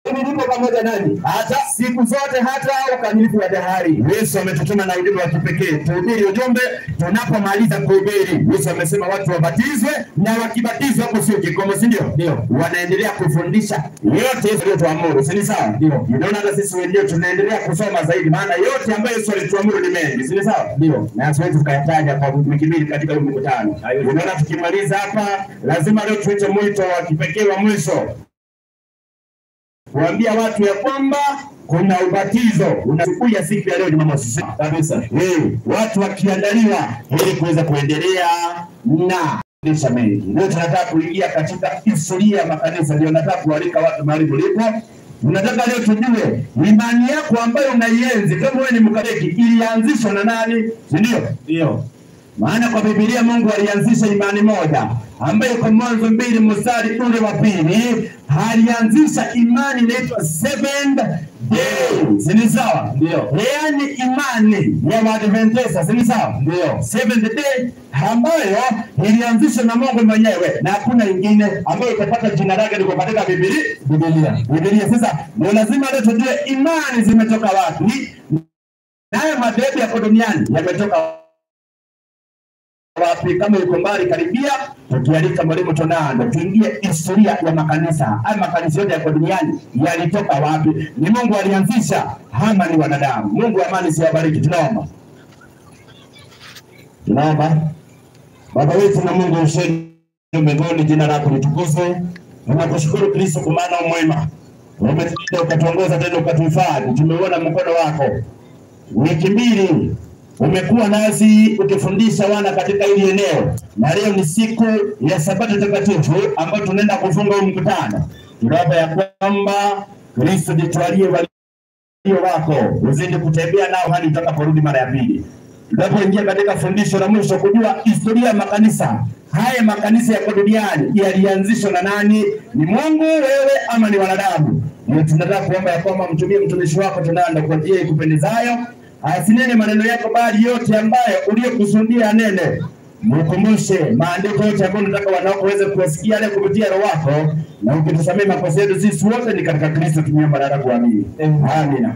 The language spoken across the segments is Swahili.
nilipo pamoja nanyi hata siku zote hata ukamilifu wa dahari. Yesu ametutuma na ujumbe wa kipekee tuhubiri ujumbe. Tunapomaliza kuhubiri, Yesu amesema watu wabatizwe, na wakibatizwa hapo sio kikomo, si ndio? Ndio. Wanaendelea kufundisha yote Yesu aliyotuamuru, si ni sawa? Ndio. Unaona, hata sisi wenyewe tunaendelea kusoma zaidi, maana yote ambayo Yesu alituamuru ni mengi, si ni sawa? Ndio. na siwezi tukayataja kwa wiki mbili katika huu mkutano. Haiwezi. Unaona, tukimaliza hapa, lazima leo tuite mwito wa kipekee wa mwisho kuambia watu ya kwamba kuna ubatizo unakuja siku ya leo Jumamosi Kabisa. Eh, watu wakiandaliwa ili kuweza kuendelea na fundisha mengi. Leo tunataka kuingia katika historia ya makanisa, ndio nataka kualika watu mahali mlipo. Tunataka leo tujue imani yako ambayo unaienzi kama wewe ni Mkatoliki ilianzishwa na nani, si ndio? Ndio. Maana kwa Biblia Mungu alianzisha imani moja ambayo kwa Mwanzo mbili mstari ule wa pili alianzisha imani inaitwa seventh day, si ni sawa? Ndio. Yaani imani ya Waadventista, si ni sawa? Ndio. Seventh day ambayo ilianzishwa na Mungu mwenyewe na hakuna ingine ambayo itapata jina lake liko katika Biblia. Biblia. Biblia. Sasa ndio lazima leo tujue imani zimetoka wapi, nayo madhehebu yako duniani yametoka wapi. Kama yuko mbali, karibia, tukialika mwalimu Tonando tuingie historia ya makanisa. Haya makanisa yote yako duniani yalitoka wapi? Ni Mungu alianzisha ama ni wanadamu? Mungu amani siwabariki. Tunaomba, tunaomba. Baba wetu na Mungu usheni mbinguni, jina lako litukuzwe. Tunakushukuru Kristo kwa maana u mwema, umetulinda ukatuongoza, tena ukatuhifadhi. Tumeuona mkono wako wiki mbili umekuwa nasi ukifundisha wana katika hili eneo, na leo ni siku ya Sabato takatifu ambayo tunaenda kufunga huu mkutano. Tunaomba ya kwamba Kristo jitwalie walio wako, uzidi kutembea nao hadi utakaporudi mara ya pili. Tunapoingia katika fundisho la mwisho, kujua historia ya makanisa haya. Makanisa yako duniani yalianzishwa na nani? Ni Mungu, wewe ama ni wanadamu? Ndio tunataka kuomba ya kwamba mtumie mtumishi wako Tonando kwa njia ikupendezayo, asinene maneno yako, bali yote ambayo uliyokusudia nene. Mkumbushe maandiko yote ambayo nataka wanawako waweze kuwasikia leo kupitia Roho wako, na ukitusamee makosa yetu sisi wote ni katika Kristo tumeomba na kuamini. Amina.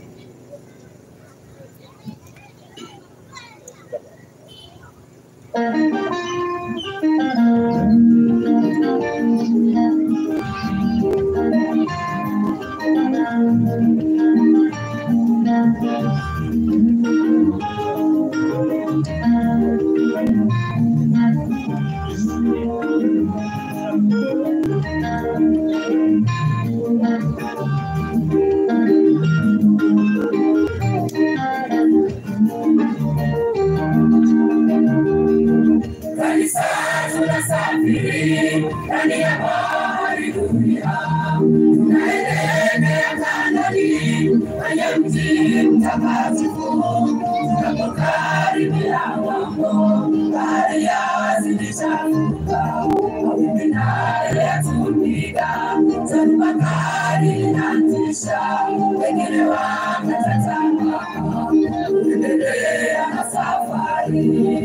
Kanisa tunasafiri ndani ya bahari dunia, tunaelekea Kanaani kwenye mji mtakatifu. Tunapokaribia ng'ambo, bahari yazidi chafuka, mawimbi nayo yatupiga, dhoruba kali inatisha, wengine wakata tamaa, tunaendelea na safari.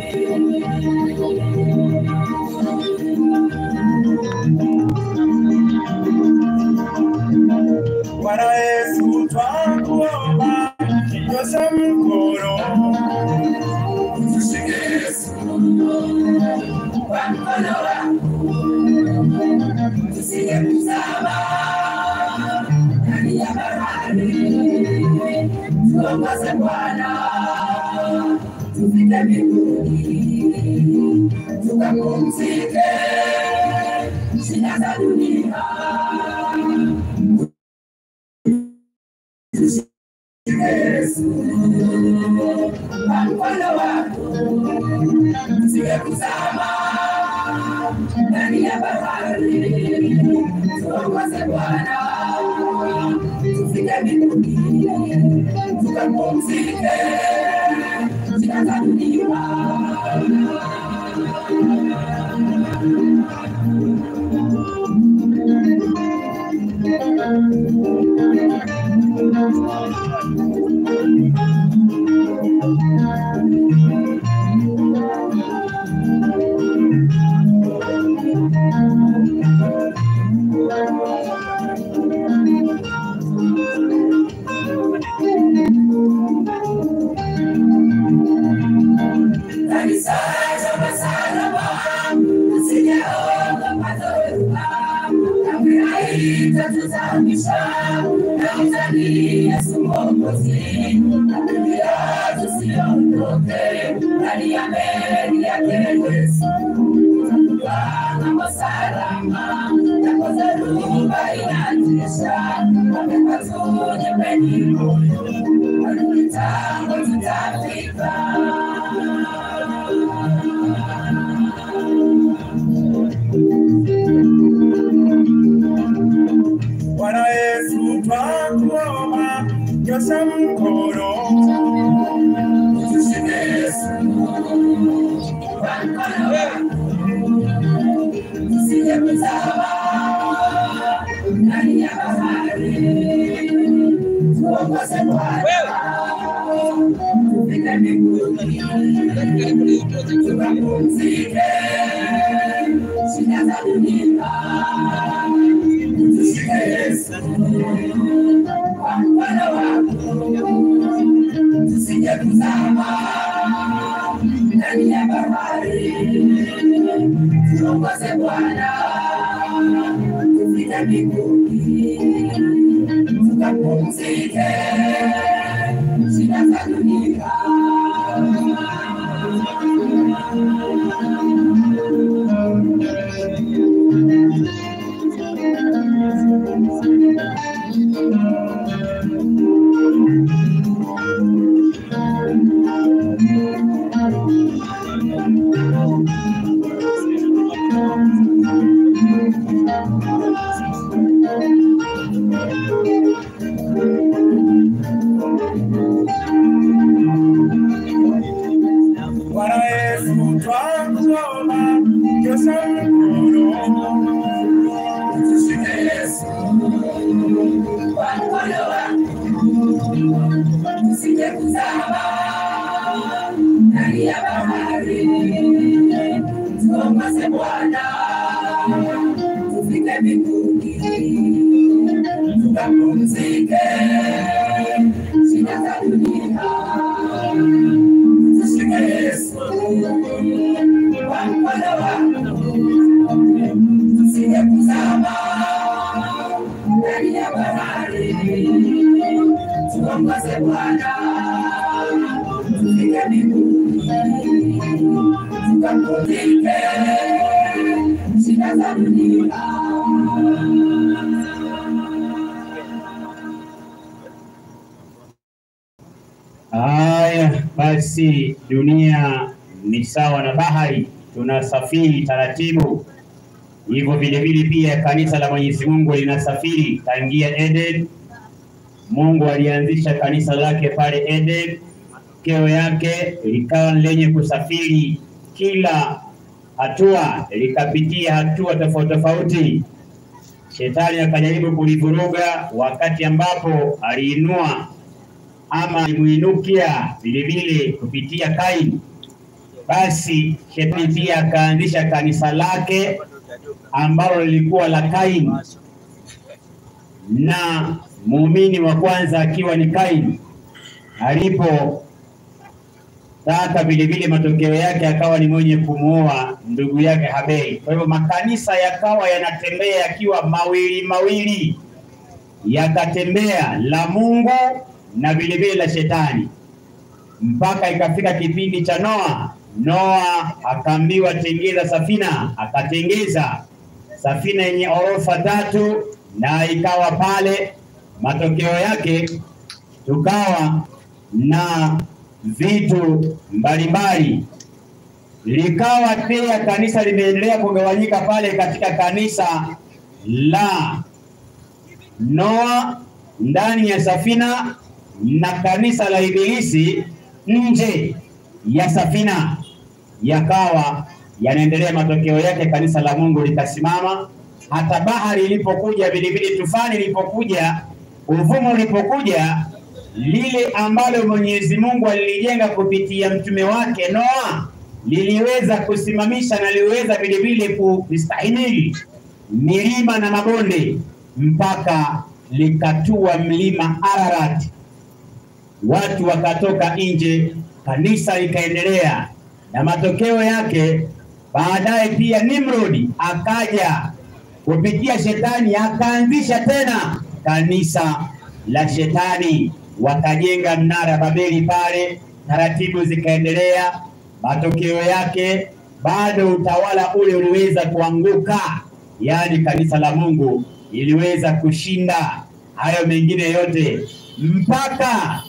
Bwana Yesu twakuomba, nyosha mkono Tushike Yesu kwa mkono wako, tusije kuzama ndani ya bahari. Tuongoze Bwana, tufike mbinguni, tukapumzike shida za dunia. Tushike Yesu kwa mkono wako tusije kuzama ndani ya bahari. Tuongoze Bwana, tufike mbinguni, tukapumzike shida za dunia. kusimamisha na mzani Yesu Mwokozi, akilia tusiondoke ndani ya meli yake Yesu kama salama yako dharuba inatisha, wapenda tuje kwenye moyo, kitambo tutafika. Bwana Yesu twakuomba, nyosha mkono Tushike Yesu kwa mkono wako, tusije kuzama ndani ya bahari, tuongoze Bwana tufike mbinguni, tukapumzike shida za dunia. Tushike Yesu kwa mkono wako tusije kuzama ndani ya bahari, tuongoze Bwana tufike mbinguni, tukapumzike shida za dunia. Bwana Yesu twakuomba, nyosha mkono Tushike Yesu kwa mkono wako, tusije kuzama ndani ya bahari, tuongoze Bwana tufike mbinguni, tukapumzike shida za dunia. Tushike Yesu kwa mkono wako tusije kuzama ndani ya bahari, tuongoze Bwana tufike mbinguni, tukapumzike shida za dunia. Haya basi, dunia ni sawa na bahari, tunasafiri taratibu. Hivyo vile vile pia kanisa la Mwenyezi Mungu linasafiri tangia Eden. Mungu alianzisha kanisa lake pale Eden, keo yake likawa lenye kusafiri kila hatua, likapitia hatua tofauti tofauti. Shetani akajaribu kulivuruga wakati ambapo aliinua ama alimuinukia vile vile kupitia Kaini. Basi shetani pia akaanzisha kanisa lake ambalo lilikuwa la Kaini, na muumini wa kwanza akiwa ni Kaini alipo taka vile vile matokeo yake akawa ni mwenye kumuoa ndugu yake Habeli. Kwa hivyo makanisa yakawa yanatembea yakiwa mawili mawili, yakatembea la Mungu na vile vile la shetani, mpaka ikafika kipindi cha Noa. Noa akaambiwa tengeza safina, akatengeza safina yenye orofa tatu, na ikawa pale. Matokeo yake tukawa na vitu mbalimbali. Likawa pia kanisa limeendelea kugawanyika pale katika kanisa la Noa ndani ya safina na kanisa la Ibilisi nje ya safina, yakawa yanaendelea. Matokeo yake kanisa la Mungu likasimama, hata bahari ilipokuja, vilevile tufani ilipokuja, uvumo ulipokuja, lile ambalo Mwenyezi Mungu alilijenga kupitia mtume wake Noa liliweza kusimamisha na liweza vilevile kustahimili milima na mabonde mpaka likatua mlima Ararat, watu wakatoka nje, kanisa likaendelea, na matokeo yake baadaye pia Nimrodi akaja kupitia shetani akaanzisha tena kanisa la shetani, wakajenga mnara Babeli pale, taratibu zikaendelea. Matokeo yake bado utawala ule uliweza kuanguka, yaani kanisa la Mungu iliweza kushinda hayo mengine yote mpaka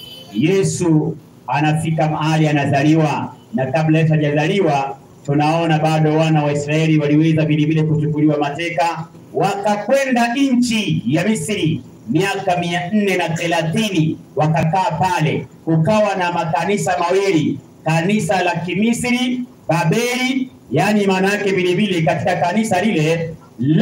Yesu anafika mahali anazaliwa, na kabla Yesu hajazaliwa tunaona bado wana wa Israeli waliweza vilevile kuchukuliwa mateka wakakwenda nchi ya Misri miaka mia nne na thelathini wakakaa pale. Kukawa na makanisa mawili, kanisa la Kimisri Babeli, yaani maana yake vilevile katika kanisa lile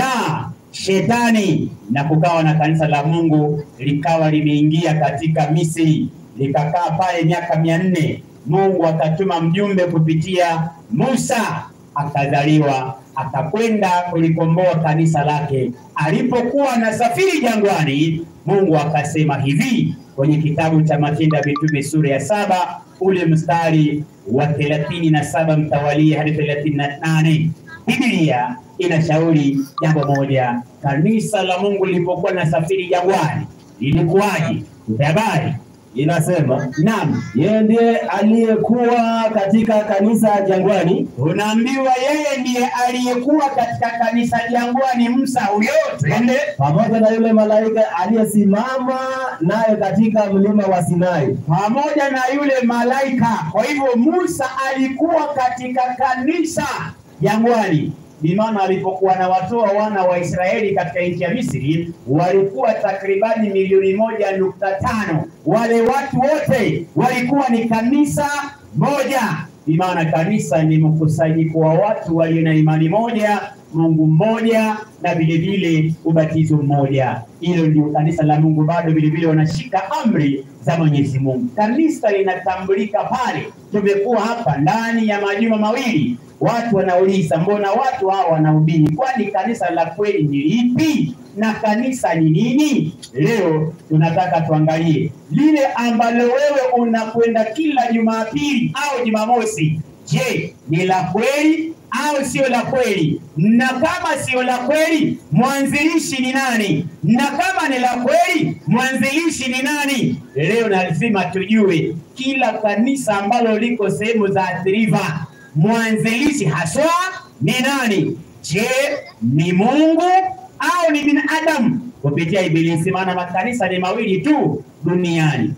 la shetani, na kukawa na kanisa la Mungu likawa limeingia katika Misri likakaa pale miaka mia nne. Mungu akatuma mjumbe kupitia Musa, akazaliwa akakwenda kulikomboa kanisa lake. Alipokuwa anasafiri jangwani, Mungu akasema hivi kwenye kitabu cha Matendo ya Mitume sura ya saba ule mstari wa thelathini na saba mtawalia hadi thelathini na nane Biblia inashauri jambo moja. Kanisa la Mungu lilipokuwa linasafiri jangwani lilikuwaje? Habari Inasema naam, yeye ndiye aliyekuwa katika kanisa jangwani, unaambiwa yeye ndiye aliyekuwa katika kanisa jangwani. Musa huyo, twende pamoja na yule malaika aliyesimama naye katika mlima wa Sinai. pamoja na yule malaika. Kwa hivyo Musa alikuwa katika kanisa jangwani. Ni maana alipokuwa anawatoa wana wa Israeli katika nchi ya Misri walikuwa takribani milioni moja nukta tano. Wale watu wote walikuwa ni kanisa moja. Ni maana kanisa ni mkusanyiko wa watu walio na imani moja, Mungu mmoja na vile vile ubatizo mmoja. Hilo ndio kanisa la Mungu, bado vile vile wanashika amri za Mwenyezi Mungu. Kanisa linatambulika pale. Tumekuwa hapa ndani ya majuma mawili, watu wanauliza mbona watu hawa wanahubiri, kwani kanisa la kweli ni lipi na kanisa ni nini? Leo tunataka tuangalie lile ambalo wewe unakwenda kila Jumapili au Jumamosi. Je, ni la kweli au sio la kweli? Na kama sio la kweli, mwanzilishi ni nani? Na kama ni la kweli, mwanzilishi ni nani? Leo lazima tujue kila kanisa ambalo liko sehemu za Athi River, mwanzilishi haswa ni nani? Je, ni Mungu au ni binadamu kupitia Ibilisi? Maana makanisa ni mawili tu duniani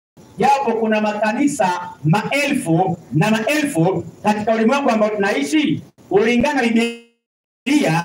japo kuna makanisa maelfu na maelfu katika ulimwengu ambao tunaishi, kulingana na Biblia,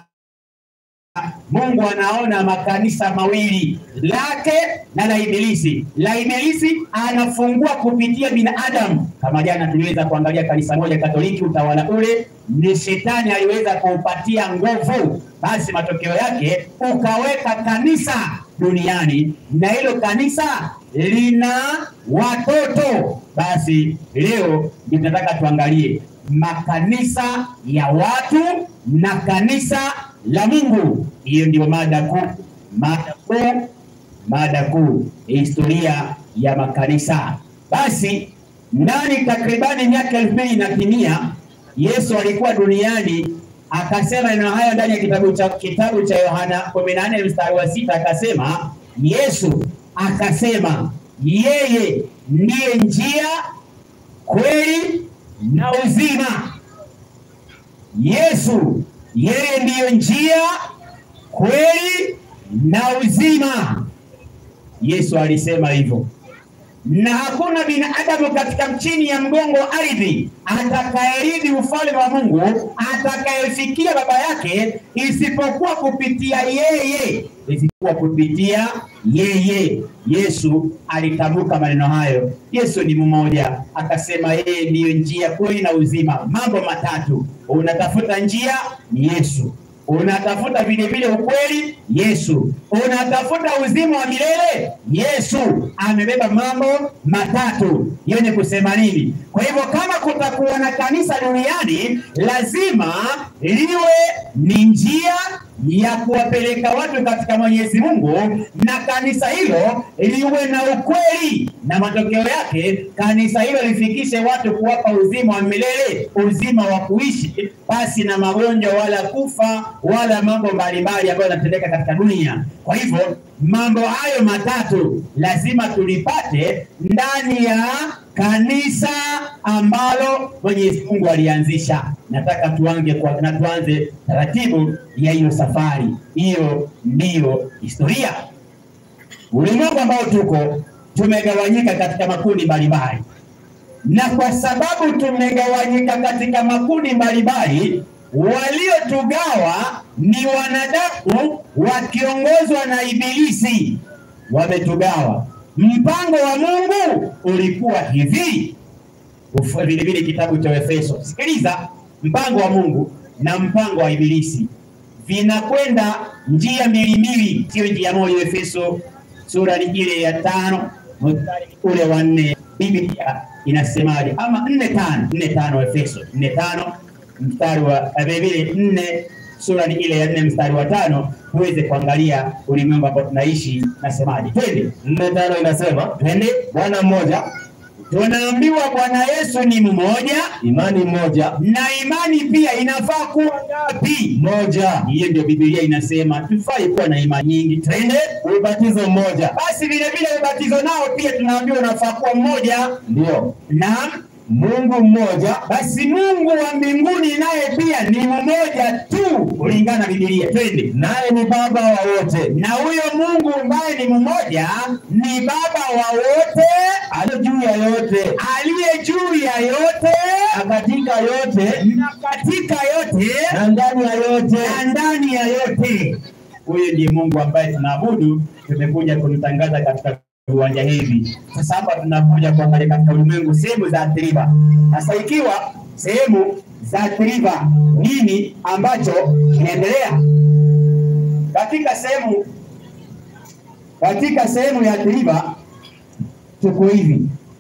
Mungu anaona makanisa mawili, lake na la Ibilisi. La Ibilisi anafungua kupitia binadamu, kama jana tuliweza kuangalia kanisa moja Katoliki, utawala ule ni shetani aliweza kuupatia nguvu, basi matokeo yake ukaweka kanisa duniani na hilo kanisa lina watoto. Basi leo ndio tunataka tuangalie makanisa ya watu na kanisa la Mungu. Hiyo ndio mada kuu, mada kuu, mada kuu, historia ya makanisa. Basi ndani takribani miaka elfu mbili inatimia, Yesu alikuwa duniani akasema neno haya ndani ya kitabu cha kitabu cha Yohana kumi na nne mstari wa sita akasema, Yesu akasema yeye ndiye njia, kweli na uzima. Yesu yeye ndiyo njia, kweli na uzima. Yesu alisema hivyo na hakuna binadamu katika chini ya mgongo wa ardhi atakayerithi ufalme wa Mungu atakayefikia baba yake isipokuwa kupitia yeye, isipokuwa kupitia yeye. Yesu alitamka maneno hayo. Yesu ni mmoja, akasema yeye ndiyo njia, kweli na uzima. Mambo matatu, unatafuta njia, ni Yesu unatafuta vile vile ukweli, Yesu. Unatafuta uzima wa milele, Yesu. Amebeba mambo matatu. Hiyo ni kusema nini? Kwa hivyo kama kutakuwa na kanisa duniani, lazima liwe ni njia, ya kuwapeleka watu katika Mwenyezi Mungu, na kanisa hilo liwe na ukweli, na matokeo yake kanisa hilo lifikishe watu kuwapa uzima wa milele, uzima wa kuishi pasi na magonjwa wala kufa wala mambo mbalimbali ambayo yanatendeka katika dunia. Kwa hivyo mambo hayo matatu lazima tulipate ndani ya kanisa ambalo Mwenyezi Mungu alianzisha. Nataka tuanze kwa na tuanze taratibu ya hiyo safari. Hiyo ndiyo historia. Ulimwengu ambao tuko tumegawanyika katika makundi mbalimbali, na kwa sababu tumegawanyika katika makundi mbalimbali, waliotugawa ni wanadamu wakiongozwa na Ibilisi, wametugawa. Mpango wa Mungu ulikuwa hivi, Ufu- vile vile kitabu cha Efeso. Sikiliza, mpango wa Mungu na mpango wa Ibilisi vinakwenda njia mbili mbili, sio njia moja. Efeso sura ni ile ya tano mstari ule wa nne, Biblia inasemaje? Ama nne tano, nne tano, Efeso nne tano mstari wa eh, vile vile nne sura ni ile ya nne mstari wa tano tuweze kuangalia ulimwengu ambao tunaishi nasemaje. Twende nne tano inasema twende, Bwana mmoja, tunaambiwa Bwana Yesu ni mmoja imani moja, na imani pia inafaa kuwa ngapi? moja, Hiyo ndio Biblia inasema, tufai kuwa na imani nyingi. Twende ubatizo mmoja, basi, vile vile ubatizo nao pia tunaambiwa unafaa kuwa mmoja. ndio Naam, Mungu mmoja, basi Mungu wa mbinguni naye pia ni mmoja tu kulingana na Biblia. Twende naye ni Baba wa wote, na huyo Mungu ambaye ni mmoja ni Baba wa wote, aliye juu ya yote, aliye juu ya yote na katika yote, na katika yote na ndani ya yote. na ndani ya yote. Huyu ndiye Mungu ambaye tunaabudu, tumekuja kumtangaza katika viwanja hivi. Sasa hapa tunakuja kuangalia katika ulimwengu sehemu za athiriva. Sasa ikiwa sehemu za athiriva, nini ambacho kinaendelea katika sehemu katika sehemu ya athiriva? Tuko hivi,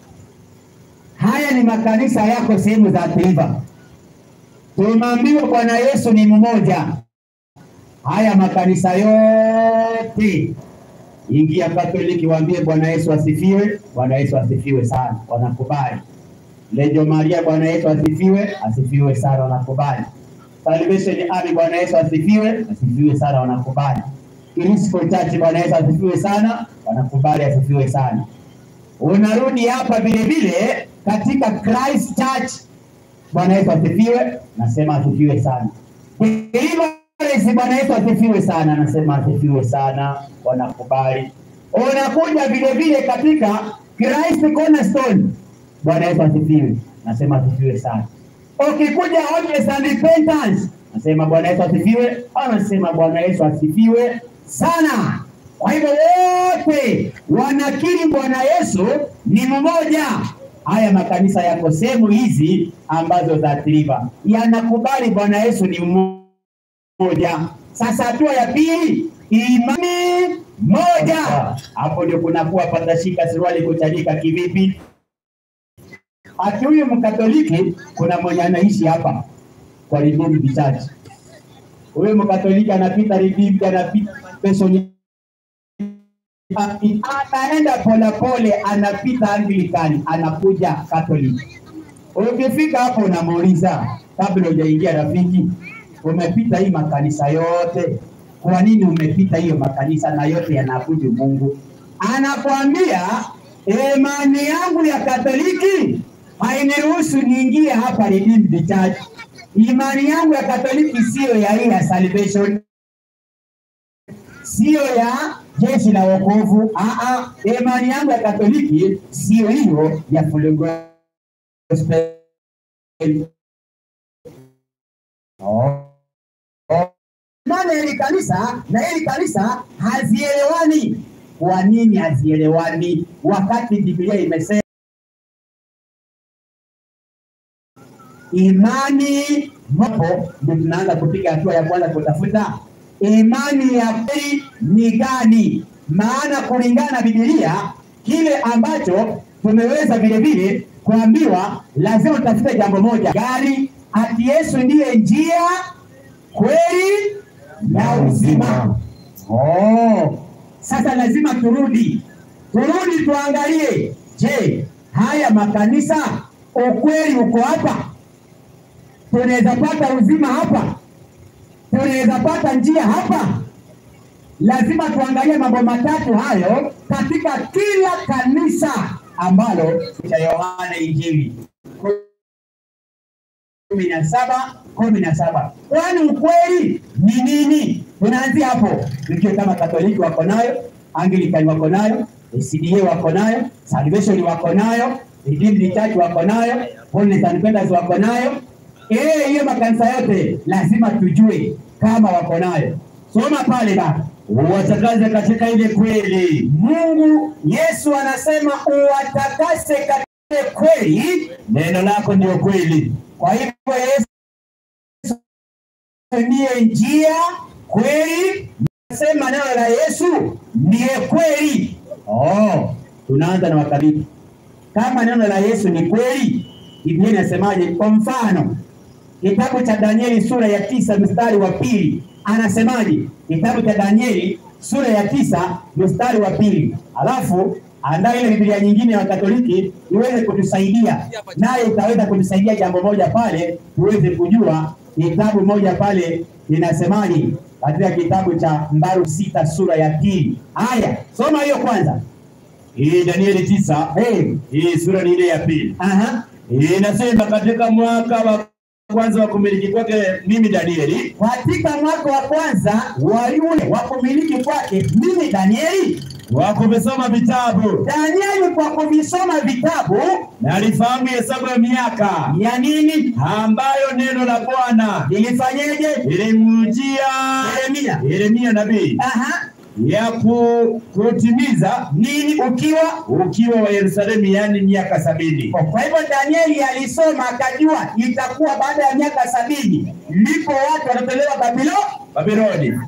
haya ni makanisa yako sehemu za athiriva. Tumeambiwa Bwana Yesu ni mmoja. Haya makanisa yote, ingia Katoliki, waambie Bwana Yesu asifiwe. Bwana Yesu asifiwe sana, wanakubali. Lejo Maria, Bwana Yesu asifiwe, asifiwe sana, wanakubali. Salvation Army, Bwana Yesu asifiwe, asifiwe sana, wanakubali. Kirisco Church, Bwana Yesu asifiwe sana, wanakubali, asifiwe sana. Unarudi hapa vile vile katika Christ Church Bwana Yesu asifiwe, nasema asifiwe sana. Deliverance, Bwana Yesu asifiwe sana, nasema asifiwe sana, wanakubali. Unakuja vile vile katika Christ Cornerstone, Bwana Yesu asifiwe, nasema asifiwe sana. Ukikuja Holiness and Repentance, nasema Bwana Yesu asifiwe, anasema Bwana Yesu asifiwe sana. Kwa hivyo wote wanakiri Bwana Yesu ni mmoja. Haya makanisa yako sehemu hizi ambazo za athiriva yanakubali Bwana Yesu ni mmoja. Sasa hatua ya pili, imani moja. Hapo ndio kunakuwa patashika suruali kuchanika kivipi? Ati huyu Mkatoliki kuna mwenye anaishi hapa kwa Redeemed Church. Huyu Mkatoliki anapita Redeemed, anapita Passion anaenda polepole, anapita Anglican, anakuja Catholic. Ukifika hapo unamuuliza kabla hujaingia, rafiki, umepita hii makanisa yote, kwa nini umepita hiyo makanisa na yote yanaabudu Mungu? Anakwambia imani yangu ya Katoliki hainiruhusu niingie hapa Redeemed Church. Imani yangu ya Katoliki siyo ya hii ya Salvation siyo ya jeshi la wokovu. Aa, imani yangu ya Katoliki siyo hiyo ya Full Gospel. Oh. Oh. Nane hili kanisa na hili kanisa hazielewani. Kwa nini hazielewani wakati Biblia imesema imani mopo? Ndio tunaanza kupiga hatua ya kwanza kutafuta imani ya kweli ni gani? Maana kulingana na Biblia kile ambacho tumeweza vile vile kuambiwa, lazima tutafute jambo moja, gari ati Yesu ndiye njia, kweli na uzima. Oh, sasa lazima turudi turudi tuangalie, je, haya makanisa ukweli uko hapa? Tunaweza pata uzima hapa? Tunaweza pata njia hapa? Lazima tuangalie mambo matatu hayo katika kila kanisa ambalo cha Yohana Injili kumi na saba kumi na saba. Kwani ukweli ni nini? Tunaanzia hapo, tukiwa kama Katoliki wako nayo, Anglikani wako nayo, SDA wako nayo, Salvation wako nayo, Redeemed Church wako nayo, Holiness and Penders wako nayo. Eh, hiyo makanisa yote lazima tujue kama wako nayo. Soma pale baba Uwatakaze katika ile kweli. Mungu Yesu anasema uwatakase katika kweli. Neno lako ndio kweli. Kwa hivyo Yesu ndiye njia, kweli. Nasema neno la Yesu ndiye kweli. Oh, tunaanza na Wakatoliki. Kama neno la Yesu ni kweli, Biblia inasemaje? Kwa mfano kitabu cha Danieli sura ya tisa mstari wa pili anasemaje? Kitabu cha Danieli sura ya tisa mstari wa pili alafu andaa ile Biblia nyingine ya Wakatoliki iweze kutusaidia, naye itaweza kutusaidia jambo moja pale, tuweze kujua kitabu moja pale linasemaje katika kitabu cha Mbaru sita sura ya pili. Haya, soma hiyo kwanza. Hii Danieli tisa, Hey, hii sura ni ile ya pili. aha, Inasema katika mwaka wa kwanza wa kumiliki kwake mimi Danieli, katika mwaka wa kwanza wa yule wa kumiliki kwake mimi Danieli wa kuvisoma vitabu Danieli kwa kuvisoma vitabu na alifahamu hesabu ya miaka ya nini ambayo neno la Bwana ilifanyeje? ilimjia Yeremia. Yeremia nabii Aha, ya ku, kutimiza nini ukiwa ukiwa wa Yerusalemu, yaani miaka sabini. kwa hivyo Danieli alisoma akajua itakuwa baada ya miaka sabini ndipo watu watatolewa Babilo. Babiloni.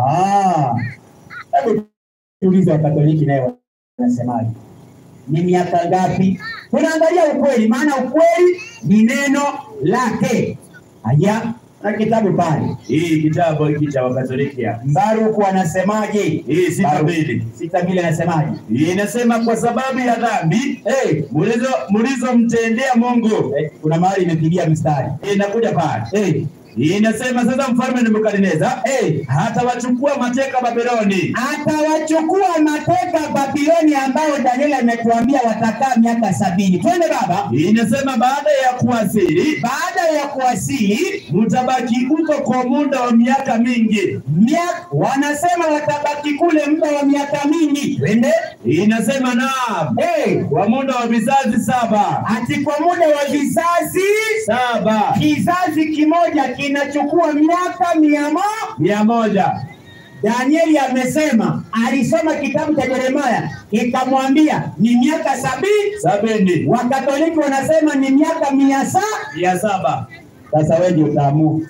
Ah, hebu tuulize Wakatoliki naye wanasemaje? Ni miaka ngapi? Tunaangalia ukweli, maana ukweli ni neno lake. Haya, na kitabu pale Hii kitabu hiki cha Wakatoliki hapa. Baruku anasemaje? Hii sita Baruku. mbili. sita mbili anasemaje? Hii inasema kwa sababu ya dhambi Hey, mulizo mlizomtendea Mungu. eh, kuna mahali imepigia mstari. Hii inakuja pale. Hey, Hii inasema sasa mfalme Nebukadneza hey, hatawachukua mateka Babiloni atawachukua mateka Babiloni ambao Danieli ametuambia watakaa miaka sabini. Twende baba. Hii inasema baada ya kuwasili Baada ya kuwasili mtabaki huko kwa muda wa miaka mingi. miaka, wanasema watabaki kule muda wa miaka mingi. Twende. Hii inasema naam, Hey, kwa muda wa vizazi saba ati kwa muda wa vizazi saba kizazi kimoja kinachukua miaka mia moja. mia moja Danieli amesema alisoma kitabu cha Yeremia ikamwambia ni miaka sabini. sabini Wakatoliki wanasema ni miaka mia saba. mia saba Sasa wewe ndio utaamua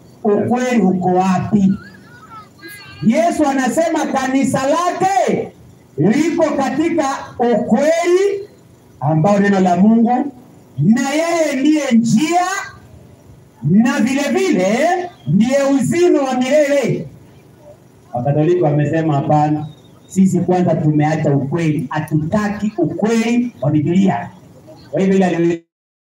ukweli uko wapi. Yesu anasema kanisa lake liko katika ukweli ambao neno la Mungu, na yeye ndiye njia na vile vile ndiye uzima wa milele. Wakatoliki wamesema hapana, sisi kwanza tumeacha ukweli, hatutaki ukweli wa Biblia. Kwa hivyo ile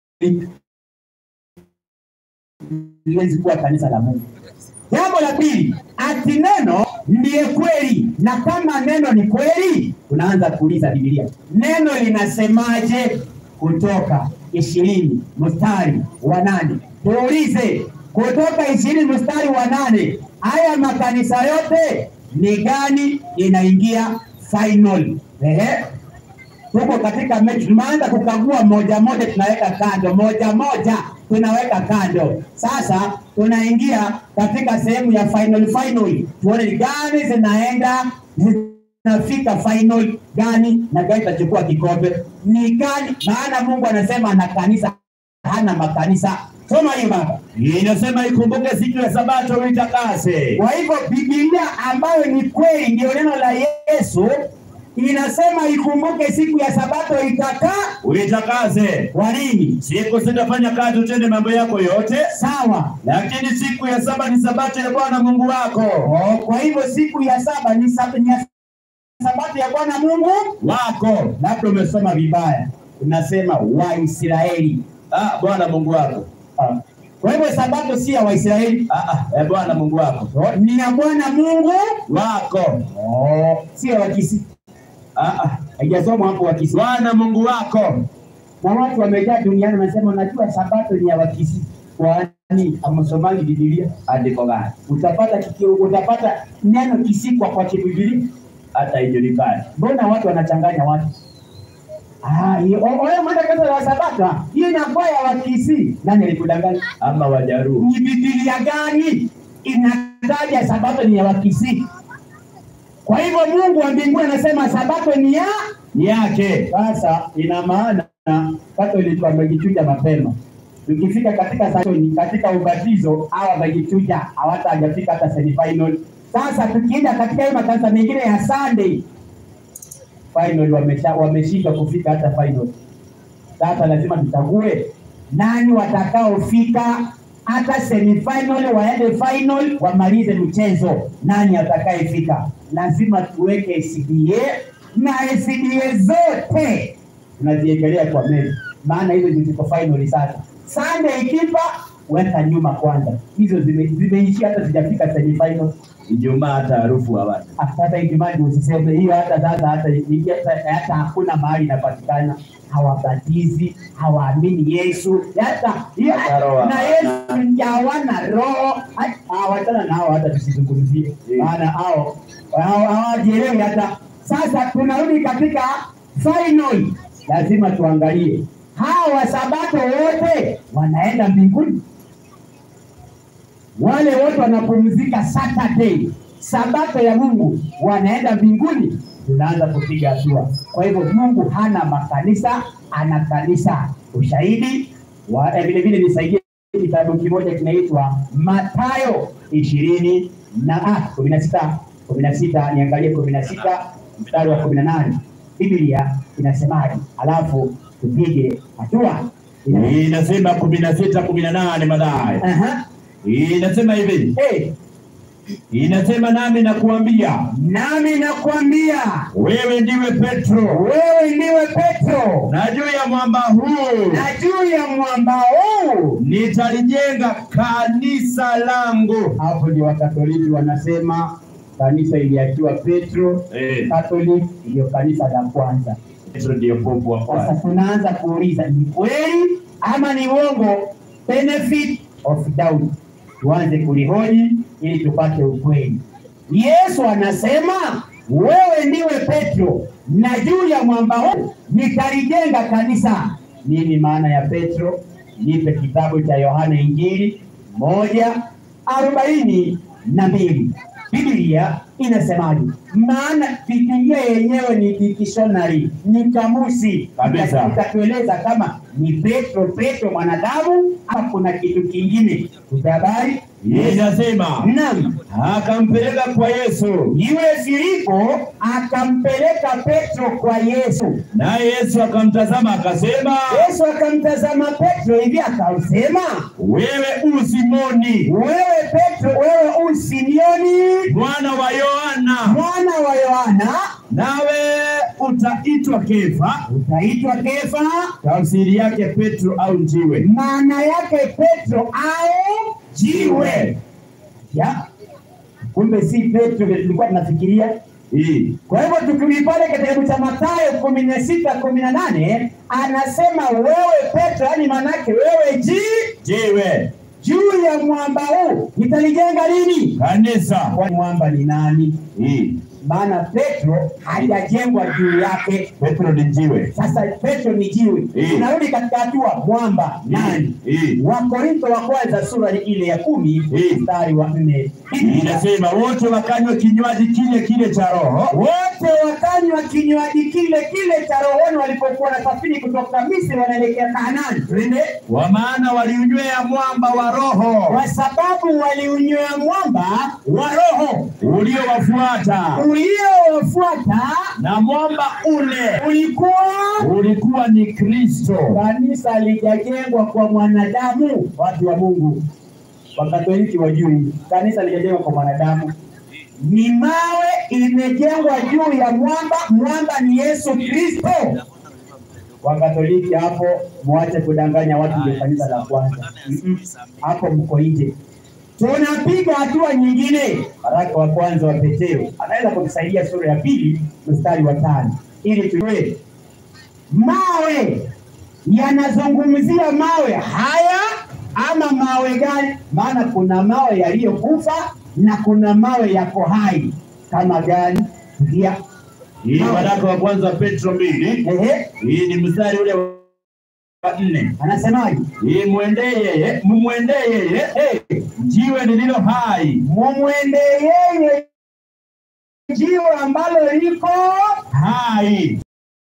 liwezi kuwa kanisa la Mungu. Jambo la pili, ati neno ndiye kweli, na kama neno ni kweli, tunaanza kuuliza Biblia, neno linasemaje? Kutoka ishirini mstari wa nane. Tuulize kutoka ishirini mstari wa nane, haya makanisa yote ni gani inaingia final? Ehe, tuko katika mechi, tumeanza kukagua moja moja, tunaweka kando moja moja, tunaweka kando. Sasa tunaingia katika sehemu ya final final, tuone ni gani zinaenda zinafika final gani na gani itachukua kikombe ni gani, maana Mungu anasema ana kanisa, hana makanisa. Soma hiyo baba. Hii inasema ikumbuke siku ya sabato uitakase Kwa hivyo Biblia ambayo ni kweli ndio neno la Yesu inasema ikumbuke siku ya Sabato itakaa uitakaze. kwa nini? Siku sitafanya kazi, utende mambo yako yote, Sawa. lakini siku ya saba ni sabato ya Bwana Mungu wako Oh, kwa hivyo siku ya saba ni sab- ni ya Sabato ya Bwana Mungu wako. labda umesoma vibaya, unasema Waisraeli. Ah, Bwana Mungu wako. Ah. Kwa hivyo sabato si ya Waisraeli, Ah, ah, ya Bwana Mungu wako Oh, ni ya Bwana Mungu, wako. oh, sio ya Kisii. Ah, ah, Haijasomwa hapo Wakisii. Bwana Mungu wako. Na watu wamejaa duniani wanasema unajua sabato ni ya Wakisii. Kwani hamsomangi Biblia? Andiko gani? Utapata kikio, utapata neno Kisii kwa kwa Biblia. Hata ijulikani. Mbona watu wanachanganya watu? Ah, hiyo oh, wewe mwenda kanisa la Sabato, hiyo inakuwa ya Wakisii. Nani alikudanganya? Ama Wajaruo. ni Biblia gani inataja sabato ni ya Wakisii? Kwa hivyo Mungu wa mbinguni anasema sabato ni ya Ni yake. sasa. Ina maana Katoliki wamejichuja mapema. Tukifika katika satoni, katika ubatizo hawa wamejichuja, hawata hajafika hata semifinal. Sasa tukienda katika hiyo makanisa mengine ya Sunday final, wamesha wameshindwa kufika hata final. Sasa lazima tuchague nani watakaofika hata semifinal, waende final, wamalize mchezo. Nani atakayefika? Lazima tuweke SDA na SDA zote tunaziekelea kwa meza, maana hizo ndio ziko final sasa. Sunday ikipa weka nyuma kwanza, hizo zime- zimeishia hata zijafika semifinal. Ijumaa hata harufu hawana. Ah, Sasa Ijumaa ndio usiseme hiyo, hata sasa hata hata, hata hakuna mahali inapatikana, hawabatizi, hawaamini Yesu, hata hiyo Hata roho na hawana. Yesu hawana roho. Hata- Hawachana nao, hata tusizungumzie, Eh. maana hao hao hawajielewi hata. Sasa tunarudi katika final, lazima tuangalie hawa wasabato wote wanaenda mbinguni wale wote wanapumzika Saturday, sabato ya Mungu, wanaenda mbinguni, tunaanza kupiga hatua. Kwa hivyo Mungu hana makanisa, ana kanisa. Ushahidi wa eh, vile vile nisaidie kitabu kimoja kinaitwa Mathayo ishirini na ah, kumi na sita kumi na sita niangalie kumi na sita mstari wa kumi na nane Biblia inasemaje? Alafu tupige hatua. Ina- Inasema kumi na sita kumi na nane madhari. Aha. Inasema hivi, Eh, inasema nami nakuambia nami nakwambia wewe ndiwe Petro, wewe ndiwe Petro, na juu ya mwamba huu na juu ya mwamba huu. nitalijenga kanisa langu. Hapo ndio Wakatoliki wanasema kanisa iliachiwa Petro. Eh, Katoliki ndio kanisa la kwanza. Petro ndiyo popu wa Sasa kwanza. tunaanza kuuliza ni kweli ama ni uongo? Benefit of doubt, tuanze kulihoji ili tupate ukweli. Yesu anasema wewe ndiwe Petro, na juu ya mwamba huu nitalijenga kanisa. Nini maana ya Petro? Nipe kitabu cha Yohana Injili moja arobaini na mbili. Biblia inasemaje? Maana Biblia yenyewe ni dictionary, ni kamusi Kabisa. itatueleza kama ni Petro Petro mwanadamu ama kuna kitu kingine. Tupe habari. Inasema Naam, akampeleka kwa Yesu, yule Filipo akampeleka Petro kwa Yesu. naye Yesu akamtazama akasema, Yesu akamtazama Petro hivi akasema, wewe u Simoni wewe Petro, wewe u Simioni mwana wa Yohana, mwana wa Yohana, nawe utaitwa Kefa. utaitwa Kefa. Tafsiri yake Petro au njiwe. Maana yake Petro au jiwe. Ya, kumbe si Petro vile tulikuwa tunafikiria. Hii Kwa hivyo tukirudi pale katika kitabu cha Mathayo kumi na sita kumi na nane anasema wewe Petro, yani maanake wewe ji jiwe juu ya mwamba huu nitalijenga lini? kanisa. Kwa mwamba ni nani? Hii Maana Petro hajajengwa juu yake. Petro ni njiwe. Sasa Petro ni jiwe. Eh. Tunarudi katika hatua mwamba nani? Hii Wakorintho wa kwanza sura ile ya kumi Eh. mstari wa nne inasema wote wakanywa kinywaji kile kile cha Roho, wote wakanywa kinywaji kile kile cha rohoni walipokuwa nasafiri kutoka Misri wanaelekea Kanaani. Twende. kwa maana waliunywea mwamba wa Roho Kwa sababu waliunywea mwamba wa roho uliowafuata, uliowafuata na mwamba ule ulikuwa ulikuwa ni Kristo. kanisa lijajengwa kwa mwanadamu. Watu wa Mungu, Wakatoliki wajui, kanisa lijajengwa kwa mwanadamu, ni mawe imejengwa juu ya mwamba. Mwamba ni Yesu Kristo. Wakatoliki hapo, mwache kudanganya watu, ndio kanisa la kwanza. Mm-mm. Hapo mko nje. Tunapiga hatua nyingine. Waraka wa kwanza wa Petero anaweza kutusaidia sura ya pili mstari wa tano ili tujue mawe yanazungumzia mawe haya ama mawe gani? Maana kuna mawe yaliyokufa na kuna mawe yako hai. Kama gani? Ndia. Hii waraka wa kwanza wa Petro mbili, Ehe, hii ni mstari ule wa nne. anasemaje? Hii mwendee yeye, mumwendee yeye Eh, jiwe lililo hai mumwende yeye jiwe ambalo liko hai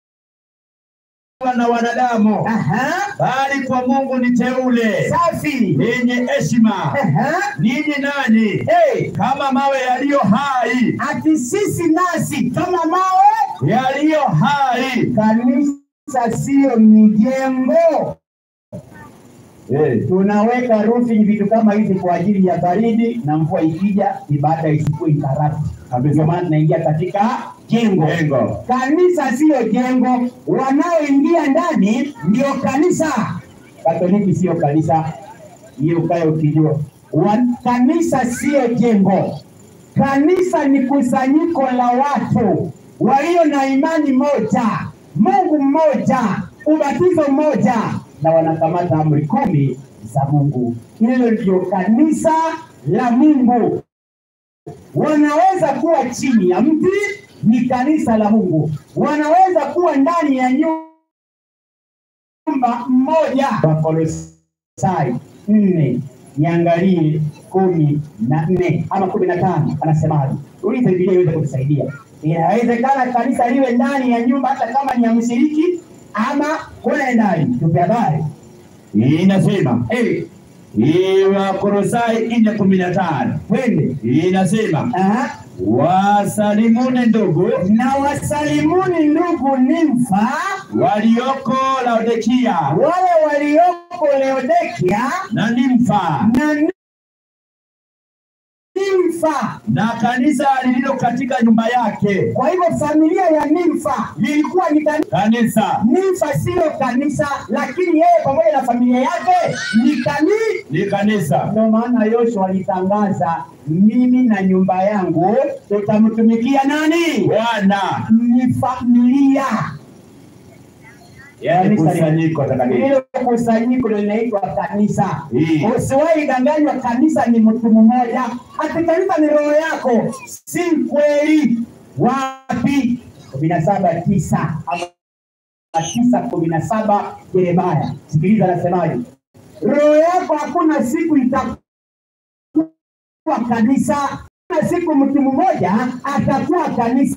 na wanadamu, aha, bali kwa Mungu ni teule safi. lenye heshima. Aha, Ninyi nanyi eh, kama mawe yaliyo hai, ati sisi nasi kama mawe yaliyo hai Kanisa sio mijengo. Eh, Tunaweka roofing vitu kama hivi kwa ajili ya baridi na mvua ikija, ibada isikuwe interrupt. Ndio maana tunaingia katika jengo. Jengo. Kanisa sio jengo, wanaoingia ndani ndio kanisa. Katoliki sio kanisa, hiyo ukae ukijua. Wa- Kanisa sio jengo. Kanisa ni kusanyiko la watu walio na imani moja, Mungu mmoja, ubatizo mmoja, na wanakamata amri kumi za Mungu. Hilo ndio kanisa la Mungu. Wanaweza kuwa chini ya mti, ni kanisa la Mungu. Wanaweza kuwa ndani ya nyumba mmoja. Wakolosai nne niangalie kumi na nne ama kumi na tano anasemaje? Ulize Biblia iweze kutusaidia. Inawezekana kanisa liwe ndani ya nyumba hata kama ni ya mshiriki ama kule ndani. Tupe habari. hii inasema Eh, hii Wakolosai nne kumi na tano twende. hii inasema Aha. wasalimuni ndugu Na wasalimuni ndugu Nimfa, walioko Laodikia wale walioko Laodikia na Nimfa na Nimfa. na kanisa lililo katika nyumba yake. Kwa hivyo familia ya Nimfa lilikuwa ni kanisa. Kanisa Nimfa siyo kanisa, lakini yeye pamoja na familia yake ni kanisa. ni kanisa. Ndio maana Yoshua alitangaza, mimi na nyumba yangu tutamtumikia nani? Bwana Ni familia. yani Kanisa kusanyiko takatifu. Hilo kusanyiko ndio linaitwa kanisa. Hii. Usiwahi danganywa, kanisa ni mtu mmoja, ati kanisa ni roho yako. Si kweli. Wapi? kumi na saba tisa ama tisa kumi na saba Yeremaya. Sikiliza anasemaje, roho yako hakuna siku itakuwa kanisa, hakuna siku mtu mmoja atakuwa kanisa.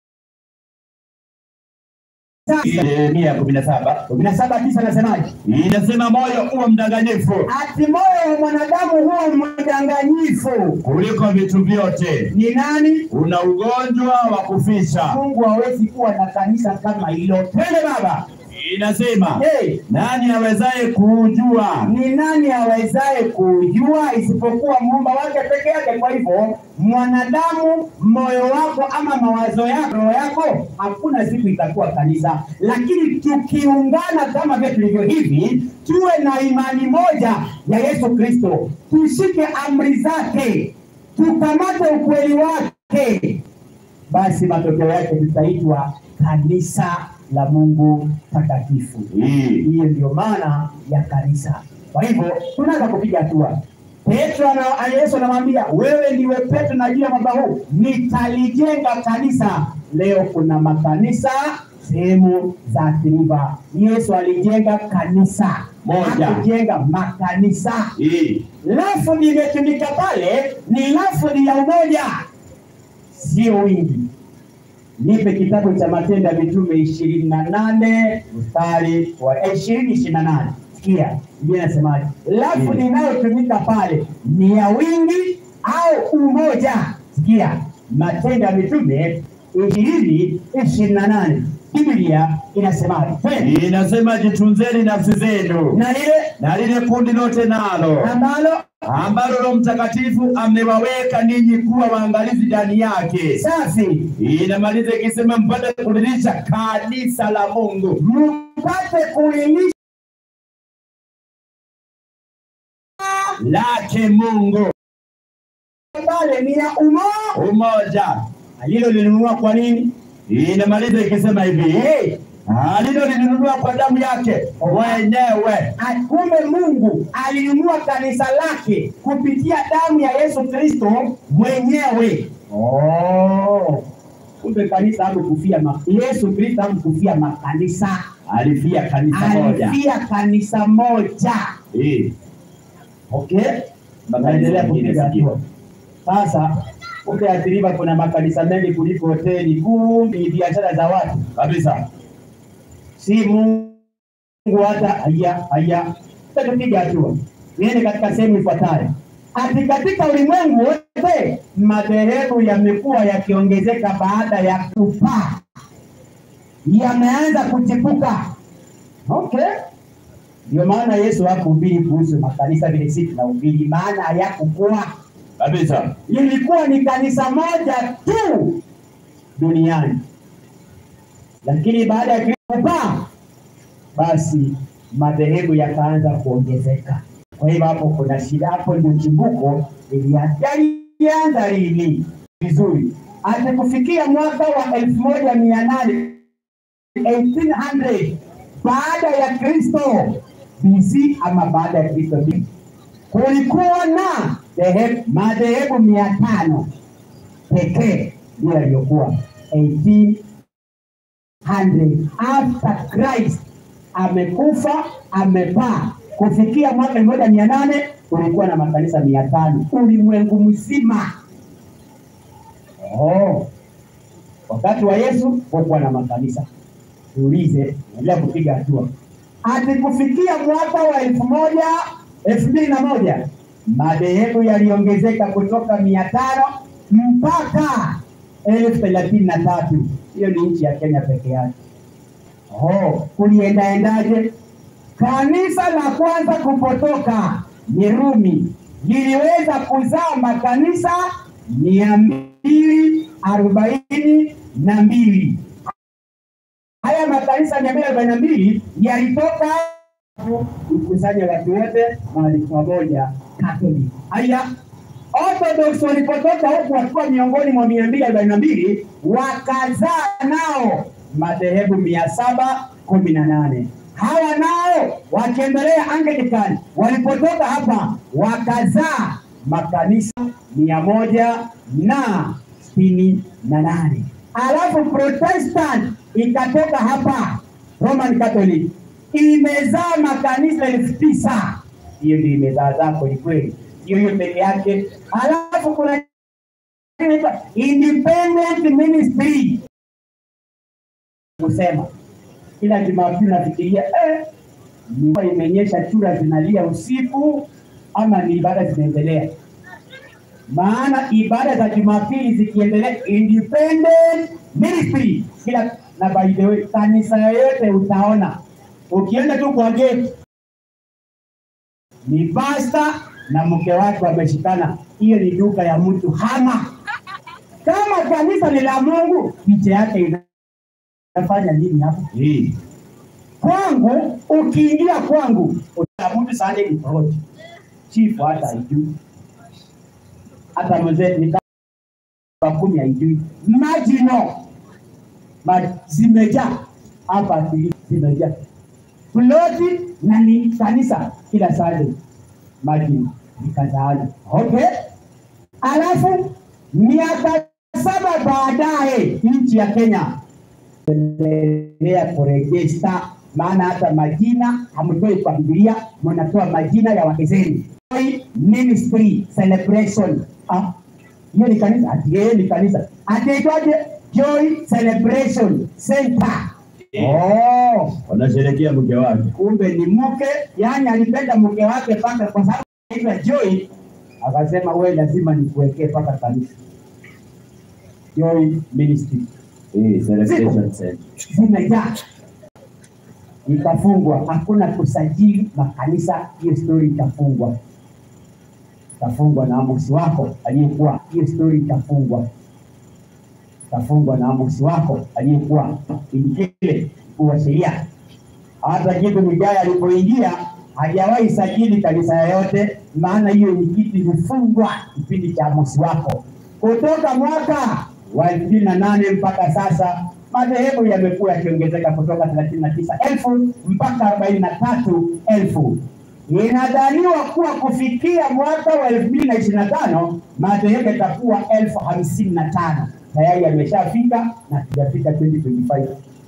Yeremia kumi na saba kumi na saba tisa anasemaje? Hii inasema moyo uwe mdanganyifu ati moyo wa mwanadamu huwa mdanganyifu. kuliko vitu vyote, Ni nani? una ugonjwa wa kufisha. Mungu hawezi kuwa na kanisa kama hilo. Twende baba. Hii inasema Hey, nani awezaye kuujua? ni nani awezaye kujua isipokuwa muumba wake peke yake? Kwa hivyo mwanadamu, moyo wako ama mawazo yako, roho yako, hakuna siku itakuwa kanisa. Lakini tukiungana kama vile tulivyo hivi, tuwe na imani moja ya Yesu Kristo, tushike amri zake, tukamate ukweli wake, basi matokeo yake tutaitwa kanisa la Mungu takatifu. Hii Hiyo ndio maana ya kanisa. Kwa hivyo tunaweza kupiga hatua. Petro ana Yesu anamwambia wewe ndiwe Petro, na juu ya mwamba huu nitalijenga kanisa. Leo kuna makanisa sehemu za Athi-River. Yesu alijenga kanisa Moja. hakujenga makanisa. hii Lafudhi imetumika pale ni lafudhi ya umoja, sio wingi. Nipe kitabu cha Matendo ya Mitume ishirini na nane mstari wa ishirini ishirini na nane Sikia Biblia inasemaje? Lafudhi inayotumika pale ni ya wingi au umoja. Sikia Matendo ya Mitume ishirini ishirini na nane Biblia inasemaje? Twende. Inasema jitunzeni nafsi zenu Na lile na lile kundi lote nalo ambalo ambalo Roho Mtakatifu amewaweka ninyi kuwa waangalizi ndani yake. safi Inamaliza ikisema mpate kulilisha kanisa la Mungu mpate kulilisha lake Mungu, pale ni ya umo umoja. alilolinunua kwa nini? Inamaliza ikisema hivi Eh, alilolinunua kwa damu yake mwenyewe. a- kumbe Mungu alinunua kanisa lake kupitia damu ya Yesu Kristo mwenyewe. Oh, kumbe kanisa hamkufia ma Yesu Kristo hamkufia makanisa, Alifia kanisa moja. alifia kanisa moja. Eh, Okay, naendelea mengine kupiga sijui. hatua. Sasa ukiathiriwa, kuna makanisa mengi kuliko hoteli, kumbe ni biashara za watu kabisa. si Mungu hata haya haya. Tutapiga hatua, niende katika sehemu ifuatayo. Ati katika ulimwengu wote madhehebu yamekuwa yakiongezeka baada ya kupaa, yameanza kuchipuka. Okay, ndio maana Yesu hakuhubiri kuhusu makanisa vile sisi tunahubiri, maana hayakukuwa Kabisa. lilikuwa ni kanisa moja tu duniani, lakini baada ya Kristo kupaa, basi madhehebu yakaanza kuongezeka. Kwa hivyo hapo kuna shida, hapo ndio chimbuko ilianza lini vizuri, hata kufikia mwaka wa elfu moja mia nane 1800 baada ya Kristo BC ama baada ya Kristo BC kulikuwa na dhehe- madhehebu mia tano pekee ndio yaliyokuwa 1800 after Christ amekufa amepaa kufikia mwaka elfu moja mia nane kulikuwa na makanisa mia tano ulimwengu mzima. Oh. Wakati wa Yesu hakuwa na makanisa. Tuulize, endelea kupiga hatua. Hadi kufikia mwaka wa elfu moja elfu mbili na moja madhehebu yaliongezeka kutoka mia tano mpaka elfu thelathini na tatu. Hiyo ni nchi ya Kenya peke yake. Oh, kuliendaendaje? Kanisa la kwanza kupotoka ni Rumi, liliweza kuzaa makanisa mia mbili arobaini na mbili. Haya makanisa mia mbili arobaini na mbili yalitoka kukusanya watu wote mahali pamoja Catholic. Haya, Orthodox walipotoka huku wakiwa miongoni mwa mia mbili arobaini na mbili wakazaa nao madhehebu mia saba kumi na nane hawa nao wakiendelea Anglican walipotoka hapa wakazaa makanisa mia moja na sitini na nane alafu Protestant ikatoka hapa Roman Catholic imezaa makanisa elfu tisa hiyo ndio imezaazaa kwelikweli, hiyo hiyo peke yake. Alafu kuna inaitwa independent ministry, kusema kila Jumapili nafikiria eh, mvua imenyesha, chura zinalia usiku ama ni ibada zinaendelea? Maana ibada za Jumapili zikiendelea, independent ministry kila na by the way, kanisa yoyote utaona ukienda tu kwa gate ni pasta na mke wake wameshikana, hiyo ni duka ya mtu hama. Kama kanisa ni la Mungu, picha yake inafanya nini hapo? Hii. Kwangu ukiingia kwangu utamutu Sunday ni proti chifu hata haijui, hata mzee ni kama kumi haijui, majino ma zimejaa hapa, ati zimejaa ploti na ni kanisa kila Sunday majini nikazaana. Okay, alafu miaka saba baadaye nchi ya Kenya endelea kurejesta, maana hata majina hamtoi kwa Biblia, mnatoa majina ya wake zenu. Joy Ministry Celebration. Ah, hiyo ni kanisa? Ati yeye ni kanisa. Ataitwaje? Joy Celebration Center. Oh, Wanasherekea mke wake. kumbe ni mke, yani alipenda mke wake mpaka kwa sababu anaitwa Joy, akasema we lazima nikuwekee mpaka kanisa. Joy Ministry. Eh, celebration center. zimejaa ikafungwa, hakuna kusajili makanisa. Hiyo stori itafungwa, itafungwa na Amosi wako aliyekuwa. Hiyo stori itafungwa, itafungwa na Amosi wako aliyekuwa kile mkuu wa sheria. Hata kitu Migaya alipoingia hajawahi sajili kanisa yoyote, maana hiyo ni kitu ilifungwa kipindi cha Amosi wako. Kutoka mwaka wa elfu mbili na nane mpaka sasa madhehebu yamekuwa yakiongezeka kutoka thelathini na tisa elfu mpaka arobaini na tatu elfu. Inadhaniwa kuwa kufikia mwaka wa elfu mbili na ishirini na tano madhehebu yatakuwa elfu hamsini na tano tayari yameshafika na tujafika 2025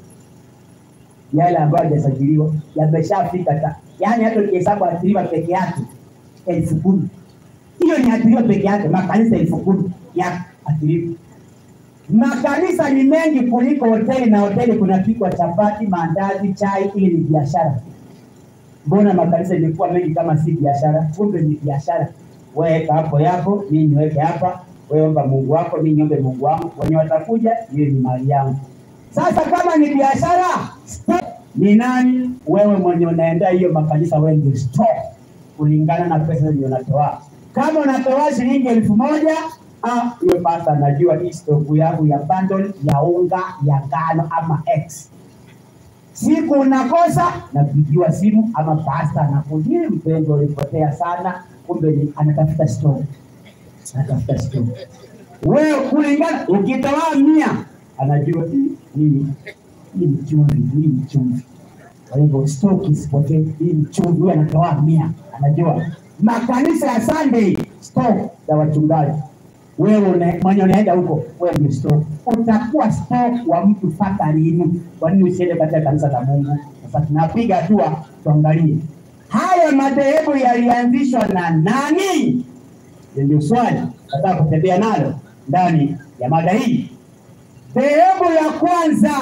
yale ambayo hajasajiliwa yameshafika, ta- yaani hata ukihesabu athiriwa peke yake elfu kumi hiyo ni athiriwa peke yake, makanisa elfu kumi ya athiriwa. Makanisa ni mengi kuliko hoteli, na hoteli kunapikwa chapati, maandazi, chai, ili ni biashara. Mbona makanisa imekuwa mengi kama si biashara? Kumbe ni biashara. Wewe weka hapo yako, mimi niweke hapa, wewe omba Mungu wako, mimi niombe Mungu wangu, wenye watakuja, hiyo ni mali yangu. Sasa kama ni biashara, ni nani wewe mwenye unaendea hiyo makanisa? Wewe ndio store kulingana na pesa zenye unatoa. Kama unatoa shilingi elfu moja ah, hiyo pasta anajua hii stoku yangu ya bundle ya unga ya ngano ama X siku unakosa napigiwa simu ama pasta anakuja, mpendwa, ulipotea sana, kumbe ni- anatafuta store, anatafuta store. Wewe kulingana, ukitoa mia anajua hii hii hii ni chumvi, hii ni chumvi. Kwa hivyo stock isipotee, hii ni chumvi. Huyu anatoa mia, anajua makanisa ya Sunday stock za wachungaji wewe una- mwenye unaenda huko, wewe ndio stock. Utakuwa stock wa mtu mpaka lini? Kwa nini usiende katika kanisa la Mungu? Sasa tunapiga hatua, tuangalie haya madhehebu yalianzishwa na nani? Hilo Ndio swali nataka kutembea nalo ndani ya mada hii. Dhehebu la kwanza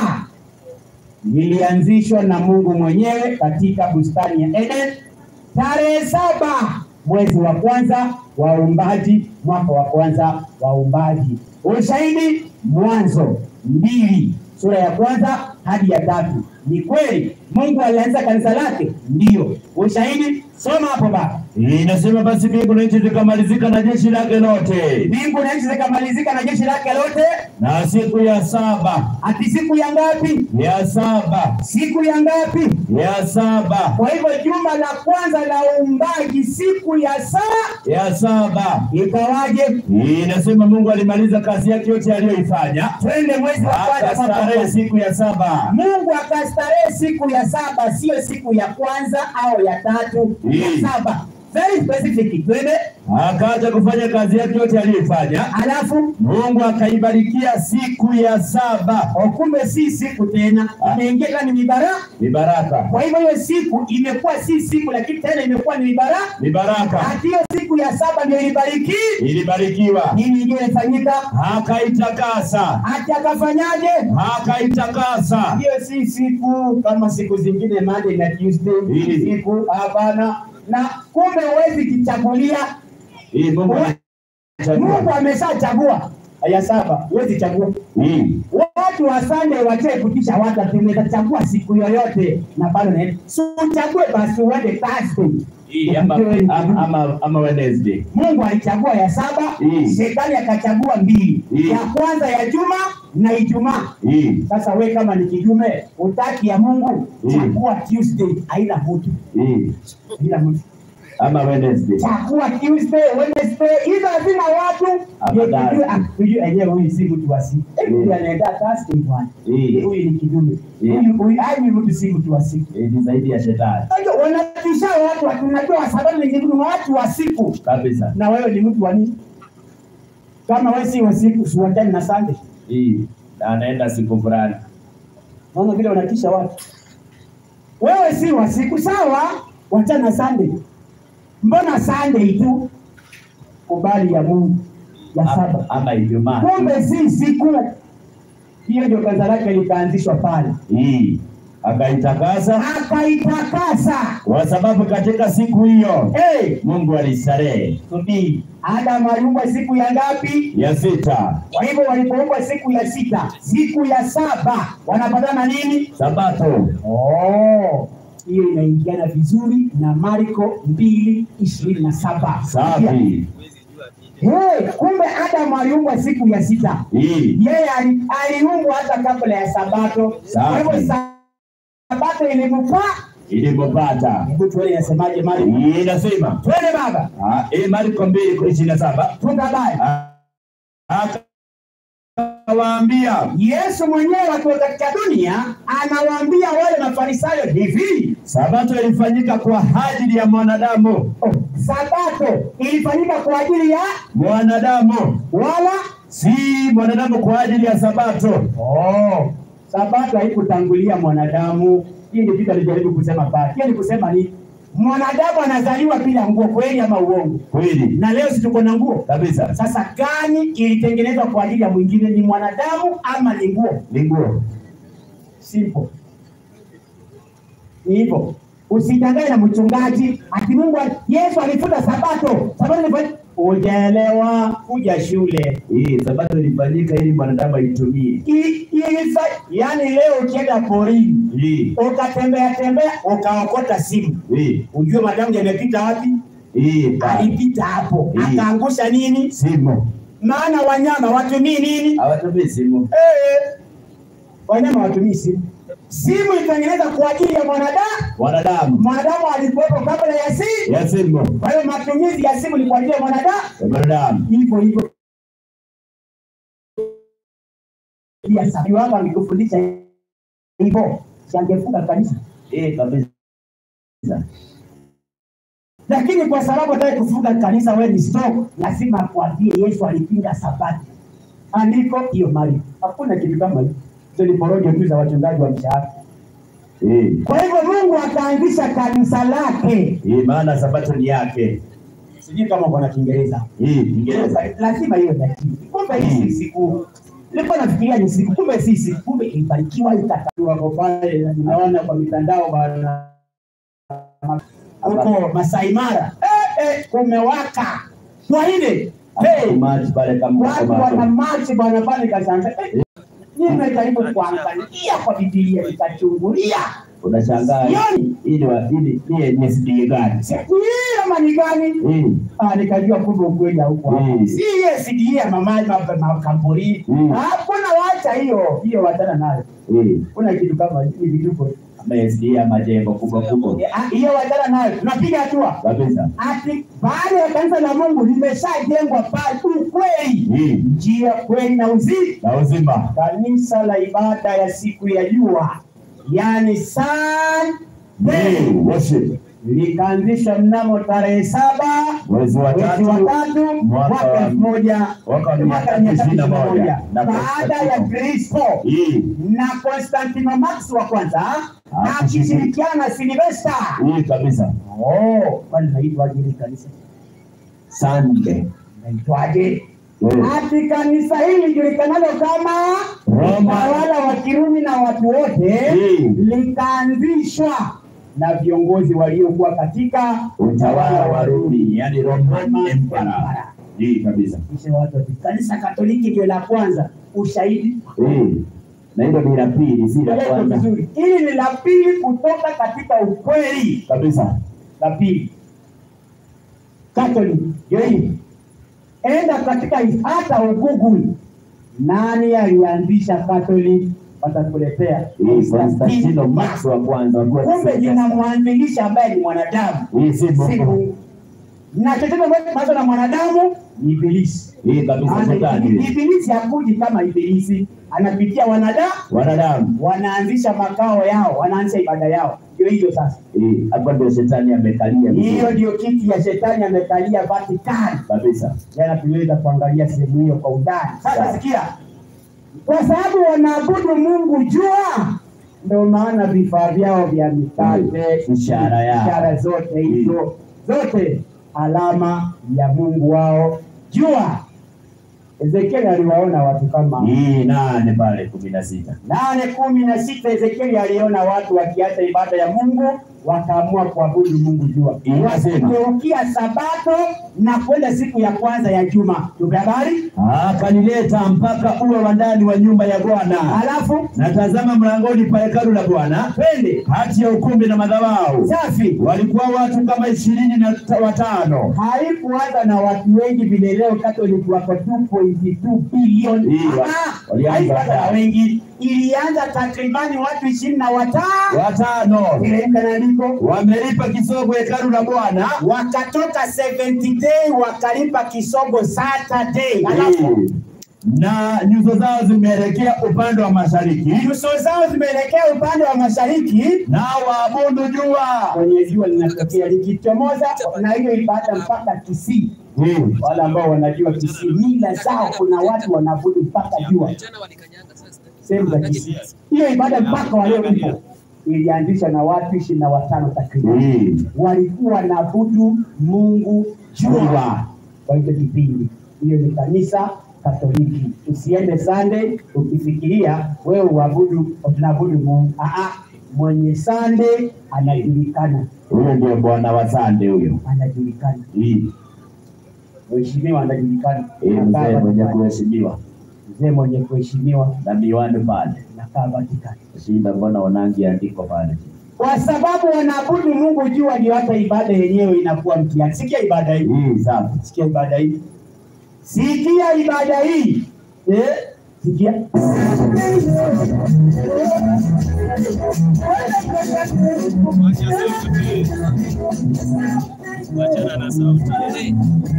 lilianzishwa na Mungu mwenyewe katika bustani ya Eden tarehe saba mwezi wa kwanza wa uumbaji, mwaka wa kwanza wa uumbaji. Ushahidi Mwanzo mbili sura ya kwanza hadi ya tatu. Ni kweli Mungu alianza kanisa lake? Ndiyo. Ushahidi soma hapo baba. Inasema basi mbingu na nchi zikamalizika na jeshi lake lote, Mbingu na nchi zikamalizika na jeshi lake lote, na siku ya saba ati siku ya ngapi? ya saba Siku ya ngapi? ya saba Kwa hivyo juma la kwanza la uumbaji, siku ya saa ya saba ikawaje? inasema Mungu alimaliza kazi yake yote aliyoifanya, Twende mwezi wa kwanza papa. akastarehe siku ya saba. Mungu akastarehe siku ya saba, sio siku ya kwanza au ya tatu, ya Mm. saba. Very specific. Twende Akaacha kufanya kazi yake yote aliyoifanya, alafu Mungu akaibarikia siku ya saba. o, kumbe si siku tena, imeingia tena ni mibaraka. Ni baraka, Kwa hivyo hiyo siku imekuwa si siku, lakini tena imekuwa ni mibaraka. ni baraka, Hati hiyo siku ya saba ndio ilibariki. ilibarikiwa, Nini ingine ilifanyika? akaitakasa, Hati akafanyaje? akaitakasa. hiyo si siku kama siku zingine Monday na Tuesday, Mm. siku hapana. Na kumbe huwezi kichagulia, Hii Mungu Mungu alichagua. ameshachagua ya saba, huwezi chagua. Mm. Watu wa Sunday wache kutisha watu, tunaweza chagua siku yoyote na bado na so uchague basi uende Thursday. Hii ama, ama, ama, ama Wednesday. Mungu alichagua ya saba, Mm. shetani akachagua mbili, Mm. ya kwanza ya juma na Ijumaa. Hii, Sasa we kama ni kijume utaki ya Mungu, Mm. chagua Tuesday, haina mtu, hii, haina mtu. ama Wednesday. Chagua Tuesday, Wednesday, hizo hazina watu. Ndio Afadhali. tujue, ah, tujue enyewe huyu si mtu wa siku. Eh, Mm. Huyu anaenda Thursday bwana. Mm. Huyu ni kijume. Mm. Huyu huyu ai mtu si mtu wa siku. Hii ni zaidi ya shetani Unajua wanatisha watu, watu unajua kwa sababu ni ni watu wa siku. kabisa. Na wewe ni mtu wa nini? Kama wewe si wa siku, usiwachane na Sunday. Hii na anaenda siku fulani. Naona vile wanatisha watu. Wewe si wa siku sawa, wachana na Sunday. Mbona Sunday tu? Kubali ya Mungu ya Ama, saba. ama Ijumaa. Kumbe si siku hiyo, ndio kanisa lake likaanzishwa pale. Hii akaitakasa akaitakasa. kwa sababu katika siku hiyo Hey, Mungu alistarehe. subiri, Adamu aliumbwa siku ya ngapi? Ya sita Kwa hivyo walipoumbwa siku ya sita, siku ya saba wanapatana nini? Sabato. Oh, hiyo inaingiana vizuri na Marko mbili ishirini na saba. Safi. Hey, kumbe Adamu aliumbwa siku ya sita. Hii Yeye ali- aliumbwa hata kabla ya Sabato. Safi. Kwa hivyo Sabato ilimpa. ilipopata Hebu tuone inasemaje Marko. Hii inasema Twende baba, ah, hii Marko mbili ishirini na saba funga baya. Ah, akawaambia Yesu mwenyewe akiwa katika dunia anawaambia wale mafarisayo hivi, Sabato ilifanyika kwa ajili ya mwanadamu, oh, Sabato ilifanyika kwa ajili ya mwanadamu wala si mwanadamu kwa ajili ya Sabato. oh, Sabato haikutangulia mwanadamu. Hii ndio kitu alijaribu kusema pale. Hiyo ni kusema ni mwanadamu anazaliwa bila nguo, kweli ama uongo? Kweli Na leo si tuko na nguo. kabisa, Sasa gani ilitengenezwa kwa ajili ya mwingine? Ni mwanadamu ama ni nguo? ni nguo. Simple. Ni hivyo. Usidanganye na mchungaji ati Mungu ali- Yesu alifuta sabato. Sabato ilifanya hujaelewa, kuja shule. Hii Sabato ilifanyika ili mwanadamu aitumie. I- ilifa yaani leo ukienda porini Hii ukatembea tembea ukaokota simu, hii ujue madamu yamepita wapi? hii pale. Alipita hapo Mm. akaangusha nini? simu, Maana wanyama watumii nini? hawatumii simu. Eh, wanyama watumii simu. Simu ilitengenezwa kwa ajili ya mwanadamu. Wanadamu Mwanadamu alikuwepo kabla ya simu. ya simu Kwa hiyo matumizi ya simu ni kwa ajili ya mwanadamu. ya mwanadamu. Hivyo hivyo pia sabi wako angekufundisha hivyo, si angefunga kanisa. Hii kabisa. Lakini kwa sababu hataki kufunga kanisa, wewe ni stop, lazima akwambie Yesu alipinga sabato. Andiko hiyo mali, hakuna kitu kama hiyo. Hizo ni porojo tu za wachungaji wa mshahara. Hii Kwa hivyo Mungu akaanzisha kanisa lake. hii maana Sabato ni yake. Sijui kama uko na Kiingereza. Hii Kiingereza. lazima iwe dakika. Kumbe hii si siku, nilikuwa nafikiria ni siku, kumbe si siku, kumbe ilibarikiwa ikataliwa kwa pale, na ninaona kwa mitandao bana huko Masai Mara eh, eh, kumewaka kwa ile hey, Maji pale kama watu wana machi bwana pale kasanga eh, nimejaribu kuangalia kwa Biblia nikachungulia unashangaa Sioni. ili wa ili ni ni sidie gani? siku hii ama ni gani? Hii Ah, nikajua kumbe ukweli hauko hapo. Mm. Si yesidia mama ma- makamburi. Mm. Hakuna wacha hiyo. Hiyo wachana nayo. hii Kuna kitu kama hivi vituko. amesidia majengo kubwa kubwa Ah, Hiyo wachana nayo. Tunapiga hatua. kabisa. Ati baada ya kanisa la Mungu limeshajengwa pale ukweli. Hii Njia kweli na uzima. na uzima Kanisa la ibada ya siku ya jua. Yaani Sunday Hii, worship likaanzishwa mnamo tarehe saba mwezi wa mwezi wa tatu tatu mwaka mwaka wa- elfu moja mwaka wa mia mwaka tatu mia tatu ishirini na ishirini na moja moja na baada ya Konstantino. Kristo hii na Konstantino Max wa kwanza Ah, akishirikiana na Silvesta. hii kabisa. Oh, kwani naitwaje hili kanisa? Sunday Naitwaje? Eh. Ati kanisa hili julikanalo kama Roma. utawala wa Kirumi na watu wote Mm. likaanzishwa na viongozi waliokuwa katika utawala wa Rumi, yani Roman Roman Empire. Empire. Hii kabisa. Kisha watu wa kanisa Katoliki ndio la kwanza. Ushahidi Hii na hilo ni la pili, si la Elewa kwanza vizuri. Hili ni la pili kutoka katika ukweli. kabisa. La pili Catholic ndio hii. Enda katika hata ugoogle nani alianzisha Catholic, watakuletea Hii Konstantino Max wa kwanza wa kuwa Kumbe Silvester. linamwanzilisha ambaye ni mwanadamu, Hii si si Mungu. Mungu. Na chochote ambacho kinaanza na mwanadamu ni ibilisi. Hii kabisa Maana shetani. Ibilisi hakuji kama ibilisi, anapitia wanadamu Wanadamu. wanaanzisha makao yao, wanaanzisha ibada yao. Ndio hiyo sasa, Hii hapa ndio shetani amekalia hiyo vizuri. ndio kiti ya shetani amekalia Vatikani. kabisa. Jana tuliweza kuangalia sehemu hiyo kwa undani. Sasa Sawa. sikia, kwa sababu wanaabudu Mungu jua, ndio maana vifaa vyao vya mikate, Mm. Ishara yao. ishara zote hizo zote alama ya Mungu wao jua. Ezekieli aliwaona watu kama hii nane pale kumi na sita nane kumi na sita Ezekieli aliona watu wakiacha ibada ya Mungu wakaamua kuabudu Mungu jua, Inasema. wakigeukia Sabato na kwenda siku ya kwanza ya juma. Tupe habari. akanileta mpaka ua wa ndani wa nyumba ya Bwana, Halafu na tazama mlangoni pa hekalu la Bwana, twende kati ya ukumbi na madhabahu safi. walikuwa watu kama ishirini na ta- watano. Haikuanza na watu wengi vile leo Catholic wako 2.2 bilioni. Hii, wa- Ah, walianza haikuanza na watano. wengi, ilianza takribani watu ishirini na watano. Watano Teremka na andiko wamelipa kisogo hekalu la Bwana, wakatoka 70 day wakalipa kisogo Saturday. Halafu Hii. na nyuso zao zimeelekea upande wa mashariki, nyuso zao zimeelekea upande wa mashariki nao waabudu jua. kwenye jua linatokea likichomoza, na hiyo ibada mpaka Kisii. Hii. Wale ambao wanajua Kisii, mila zao, kuna watu wanaabudu mpaka jua sehemu za Kisii. Hiyo ibada mpaka wa leo ipo, ilianzishwa na watu ishirini na watano takriban, Hii. walikuwa wanaabudu Mungu jua kwa hicho kipindi. Hiyo ni kanisa Katoliki. Usiende Sunday ukifikiria wewe uabudu tunaabudu Mungu. Aa, mwenye Sunday anajulikana, Huyo ndio bwana wa sande huyo. anajulikana, Hii. mheshimiwa anajulikana, Hii Anakaa mzee mwenye Vatikani. kuheshimiwa mzee mwenye kuheshimiwa na miwani pale. nakaa Vatikani. Shida, mbona unangi andiko pale? kwa sababu wanaabudu Mungu jua, ndio hata ibada yenyewe inakuwa mtihani. Sikia ibada hii, Hii safi. sikia ibada hii, sikia ibada hii eh, sikia Wachana na sauti.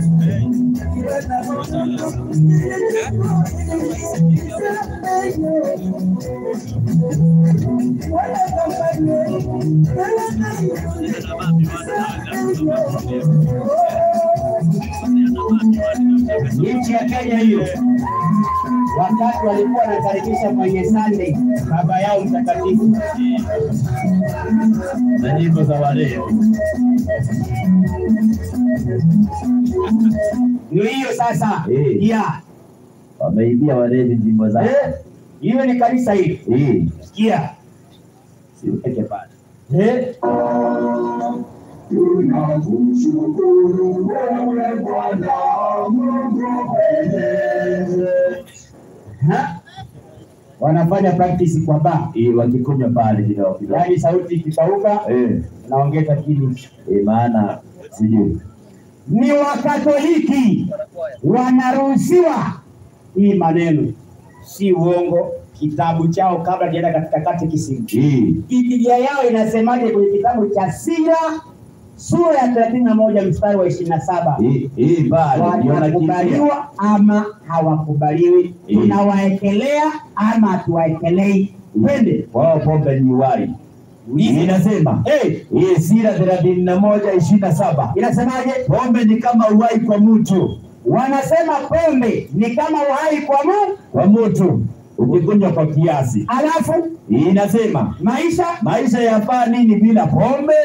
nchi ya Kenya hiyo, wakati walikuwa wanakaribisha kwenye Sunday baba yao mtakatifu, Na nyimbo za waleo. ndio hiyo sasa Eh. ya Wameibia walevi nyimbo zao. eh, hiyo ni kanisa hili, Hii. sikia Si uweke pale. eh, Tunakushukuru wewe Bwana Mungu mwenyezi. ha? wanafanya practice kwa baa, Hii wakikunywa pale kidogo kidogo. yaani sauti ikipauka Eh. naongeza kili Eh, maana sijui. ni Wakatoliki wanaruhusiwa hii maneno, si uongo. Kitabu chao kabla kienda katika katekisimu, Hii. Biblia yao inasemaje kwenye kitabu cha Sira sura ya thelathini na moja mstari wa ishirini na saba Hii hii pale ndio nakimbia. wanakubaliwa ama hawakubaliwi, Eh. tunawaekelea ama hatuwaekelei. Twende Wao pombe ni wali. Inasema Eh, hii sira thelathini na moja ishirini na saba inasemaje? pombe ni kama uhai kwa mtu Wanasema pombe ni kama uhai kwa Mungu, kwa mtu ukikunywa kwa kiasi. alafu Hii inasema maisha maisha yafaa nini bila pombe?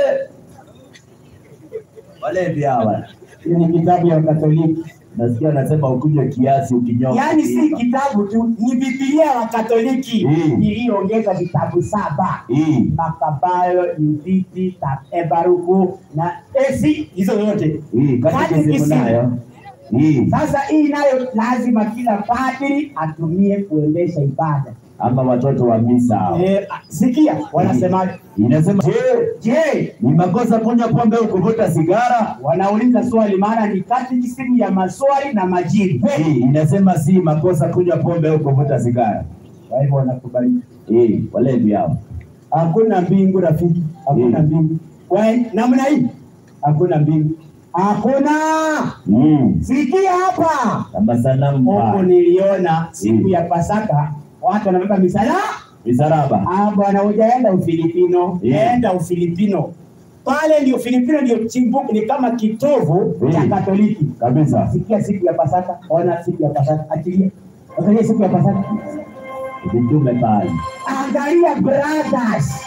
Walevi hawa Hii ni kitabu ya Katoliki, nasikia wanasema ukunywe kiasi, ukinywa yaani si kitabu tu, ni Biblia ya Katoliki Mm. iliyoongeza vitabu saba hii Makabayo, Yuditi, Ta- Baruku na esi hizo zote. hii katekisimu Katekisimu. nayo hii Sasa hii nayo lazima kila padri atumie kuendesha ibada. ama watoto wa misa hao. Eh, ah, sikia wanasemaje? Inasema je, Je, ni makosa kunywa pombe au kuvuta sigara? wanauliza swali, maana ni katekisimu ya maswali na majibu. Hii inasema si makosa kunywa pombe au kuvuta sigara. Kwa hivyo wanakubali. Hii walevi hao. Hakuna mbingu rafiki, hakuna Mm. mbingu. Kwa namna hii hakuna mbingu, hakuna. Mm. Sikia hapa, Kama sanamu huko pale. niliona siku Mm. ya Pasaka watu wanabeba misala. Misaraba. Ah, bwana, hujaenda Ufilipino, Yeah. enda Ufilipino. Pale ndio Filipino ndio chimbuko, ni kama kitovu Mm. cha Katoliki. Kabisa. Sikia siku ya Pasaka, ona siku ya Pasaka, achilia angalia siku ya Pasaka, Vitume pale. angalia brothers,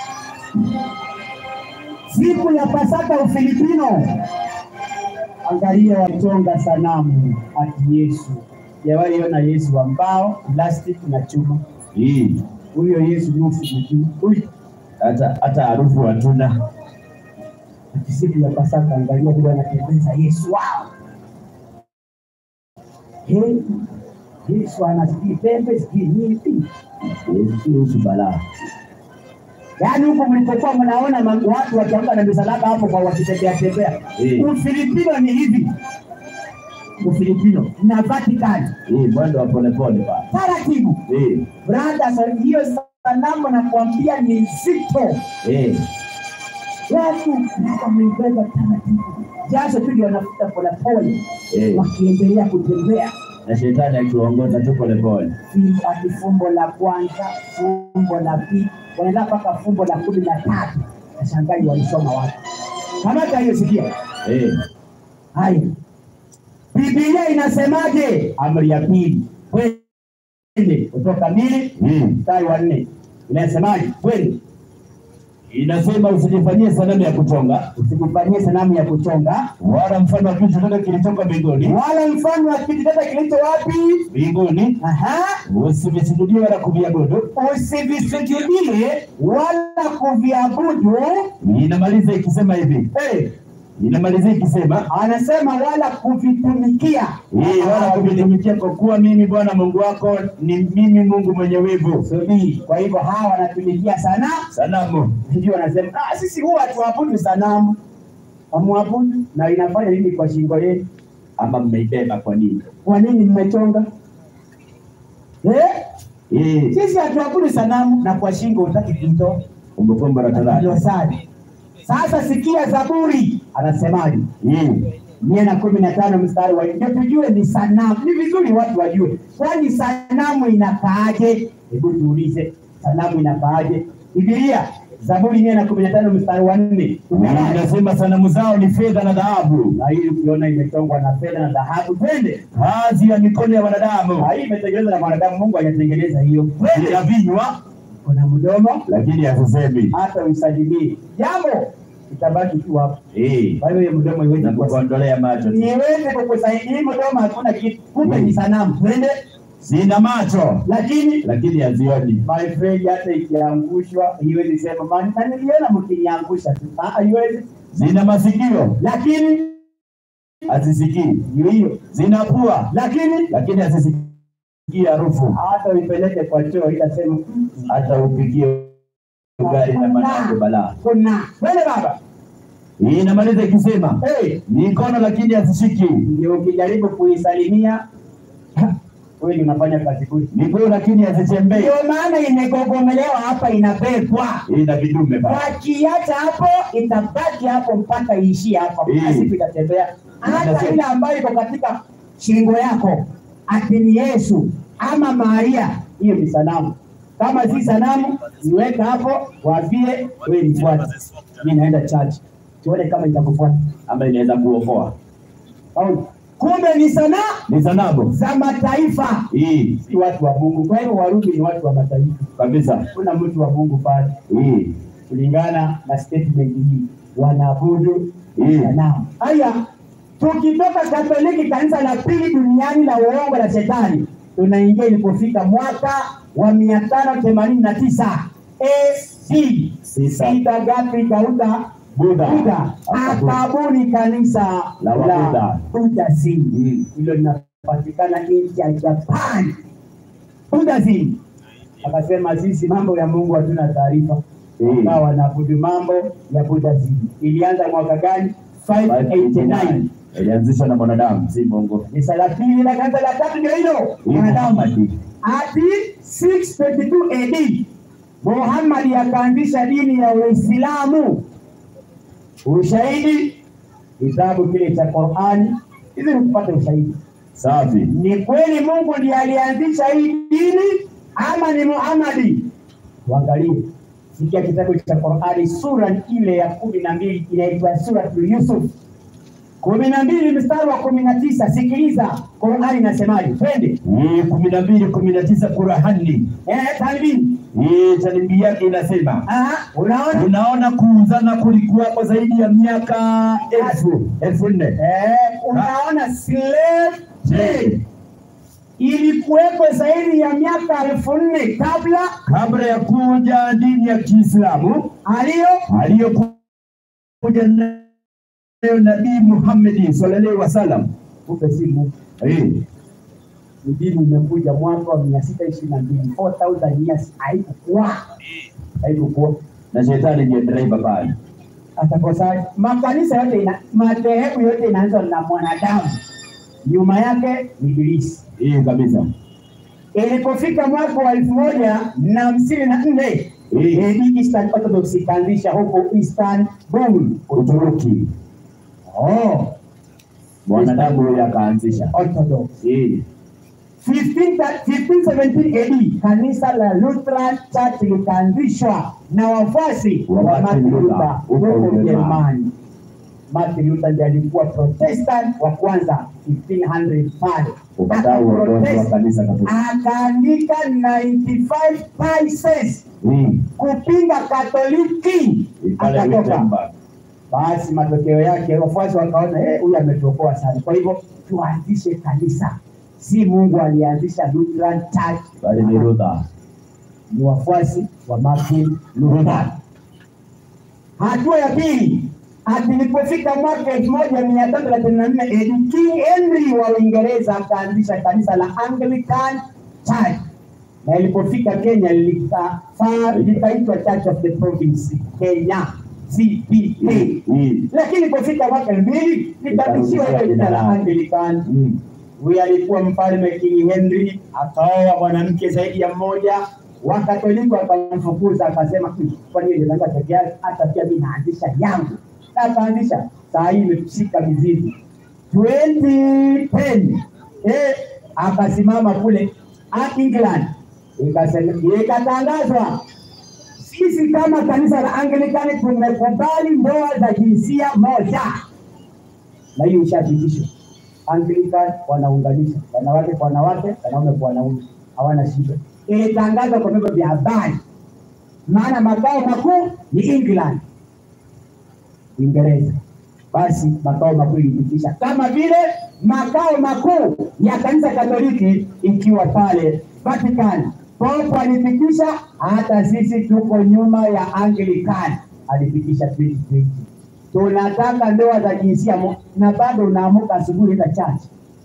siku ya Pasaka Ufilipino, angalia wachonga sanamu ati Yesu Sijawahi ona Yesu wa mbao, plastic na chuma. Hii Huyo Yesu nusu mjuu. Huyu hata hata harufu hatuna. ati siku ya Pasaka, angalia vile anatembeza Yesu wao. Hey, Yesu anasikii pembe, sikii nini? Yesu balaa. Yaani huko mlipokuwa mnaona ma- watu wakiamka na misalaba hapo kwa wakitembea tembea. Eh. Ufilipino ni hivi. Ufilipino na Vatican Hii mwendo wa polepole bana. taratibu. Eh, Brother, sa- hiyo sanamu nakwambia ni nzito. eh, Watu wameibeba taratibu, jasho tu ndio wanafuta polepole, eh. wakiendelea kutembea Na shetani akiwaongoza tu polepole. Fimbo- ati fumbo la kwanza, fumbo la pili, wanaenda mpaka fumbo la kumi na tatu. Nashangai walisoma wapi? Kamata hiyo, sikia Eh, haya. Biblia inasemaje? Amri ya pili, kwende kutoka mbili hii mstari wa nne inasemaje? Kwende inasema usijifanyie sanamu ya kuchonga usijifanyie sanamu ya kuchonga wala mfano wa kitu chochote kilitoka mbinguni wala mfano wa kitu chochote kilicho wapi? mbinguni, Aha, usivisujudie wala kuviabudu. usivisujudie wala kuviabudu. Inamaliza ikisema hivi, Hey, inamaliza ikisema anasema wala kuvitumikia hii wala kuvitumikia, kwa kuwa mimi Bwana Mungu wako ni mimi Mungu mwenye wivu. Subiri. Kwa hivyo hawa wanatumikia sana, Sanamu ndio wanasema ah, sisi huwa tuabudu sanamu, amwabudu na inafanya nini kwa shingo yenu? ama mmeibeba kwa nini? Kwa nini mmechonga eh? Hii Sisi hatuabudu sanamu na kwa shingo utaki kuitoa Kumbukumbu la Torati dosari. Sasa sikia Zaburi anasemaje? hii mia na kumi na tano mstari wa ndio tujue ni sanamu. Ni vizuri watu wajue, kwani sanamu inakaaje? Hebu tuulize, sanamu inakaaje? Biblia Zaburi mia na kumi na tano mstari wa nne umeona? inasema sanamu zao ni fedha na dhahabu, na hii ukiona imechongwa na fedha na dhahabu, twende. kazi ya mikono ya wanadamu, Na hii imetengenezwa na mwanadamu, Mungu hajatengeneza hiyo. Twende. ina vinywa Kuna mdomo lakini hasisemi. hata usalimie jambo itabaki tu hapo. Hii Kwa hiyo hiyo mdomo iweze na kuwa kukuondolea macho, niweze kukusaidia. Hii mdomo hakuna kitu, kumbe ni sanamu. Twende, zina macho lakini lakini hazioni, my friend, hata ikiangushwa iwezi sema "Man, na niliona mkiniangusha tu, Ah, haiwezi. zina masikio Lakini hazisikii, ndio hiyo, zina pua lakini lakini hazisikii harufu, hata uipeleke kwa choo itasema "Mm, hata upigie gari na manako balaa. kuna twende baba. Hii inamaliza ikisema Hey, mikono lakini hazishiki, ndio ukijaribu kuisalimia kweli unafanya kazi bure. miguu lakini hazitembei. Ndio maana imegogomelewa hapa, inabebwa Hii na vidume ba wakiacha hapo itabaki hapo mpaka iishie hapo, hakuna Mm. siku itatembea. Hata Inasema- ile ambayo iko katika shingo yako ati ni Yesu ama Maria, hiyo ni sanamu. Kama si sanamu, niweka hapo, waambie wewe nifuate, mimi naenda church, tuone kama itakufuata ama inaweza kuokoa. au kumbe ni sanaa Ni sanamu za mataifa, hii si watu wa Mungu. Kwa hivyo Warumi ni watu wa mataifa, kabisa, kuna mtu wa Mungu pale hii kulingana na statement hii wanaabudu Mm. sanamu. Haya, tukitoka Katoliki, kanisa la pili duniani la uongo la shetani, tunaingia ilipofika mwaka wa mia tano themanini na tisa AD. Sisa. Sita gapi kauta Buddha. Buddha akabuni kanisa La Wabuddha. Buddhism. Mm. Hilo linapatikana nchi ya Japan. Buddhism. Akasema sisi mambo ya Mungu hatuna taarifa. Mm. Wakawa wanaabudu mambo ya Buddhism. Ilianza mwaka gani? 589. ilianzishwa na mwanadamu, si Mungu. Kanisa la pili na kanisa la tatu ndio hilo. Hii Mwanadamu. Muhammad. Ati 622 AD Muhammad akaanzisha dini ya Uislamu. Ushahidi kitabu kile cha Qur'ani, hizi ni kupata ushahidi. Safi. Ni kweli Mungu ndiye alianzisha hii dini ama ni Muhammadi? Tuangalie, sikia kitabu cha Qur'ani, sura ile ya kumi na mbili inaitwa Suratul Yusuf kumi na mbili mstari wa kumi na tisa. Sikiliza Qur'ani inasemaje, twende. Hii kumi na mbili kumi na tisa Qurani. Eh, talibini. Hii talibi yake inasema Aha, unaona? unaona kuuzana kulikuwapo zaidi ya miaka elfu elfu nne Eh, unaona slave trade. ilikuwepo zaidi ya miaka elfu nne kabla kabla ya kuja dini ya Kiislamu aliyo aliyokuja nayo Nabii Muhammad sallallahu alaihi wasallam. kumbe si Mungu. Eh, Ni dini imekuja mwaka wa mia sita ishirini na mbili 4000 years, haikukuwa haikukuwa na shetani ndiye driver pale. atakosa makanisa yote ina, madhehebu yote inaanza na mwanadamu, nyuma yake ni ibilisi. Eh, kabisa. Ilipofika mwaka wa elfu moja na hamsini na nne Eh. AD Eastern Orthodox ikaanzisha huko Istanbul, Uturuki. Oh, Mwanadamu huyo akaanzisha. Orthodox. Eh, 15 1517 AD kanisa la Lutheran Church likaanzishwa na wafuasi Wa wa Martin Martin Luther, Luther huko huko Ujerumani. Ujerumani. Martin Luther ndiye alikuwa Protestant wa kwanza 1500 pale. ukatao uongozi wa Akaprotest, kanisa Katoliki. akaandika 95 theses Eh, kupinga Katoliki, pale akatoka. Wittenberg. Basi matokeo yake wafuasi wakaona eh, huyu ametuokoa sana, kwa hivyo tuanzishe kanisa. Si Mungu alianzisha Lutheran Church, Bali ni Luther. ni wafuasi wa Martin Luther. Hatua ya pili, ati ilipofika mwaka elfu moja mia tatu thelathini na nne AD, King Henry wa Uingereza akaanzisha kanisa la Anglican Church, na ilipofika Kenya likafa- likaitwa Church of the Province Kenya CPK Eh, lakini ilipofika mwaka elfu mbili likarudishiwa ile jina la Anglican. mm. Huyu alikuwa mfalme King Henry, akaoa mwanamke zaidi ya mmoja. Wakatoliki wakamfukuza, akasema "Hmm, kwa nini ndio peke yake, hata pia mimi naanzisha yangu. Na akaanzisha, saa hii imeshika mizizi 2010 eh, akasimama kule ah, England, Ikasema- ikatangazwa sisi kama kanisa la Anglikani tumekubali ndoa za jinsia moja, na hiyo ishathibitishwa. Anglican wanaunganisha wanawake kwa wanawake, wanaume kwa wanaume, hawana shida. Ilitangazwa kwa vyombo vya habari, maana makao makuu ni England, Uingereza. Basi makao makuu ilipitisha, kama vile makao makuu ya kanisa Katoliki ikiwa pale Vatican. Pope alipitisha, hata sisi tuko nyuma ya Anglican, alipitisha 2020 tunataka ndoa za jinsia mo- na bado unaamuka asubuhi enda church.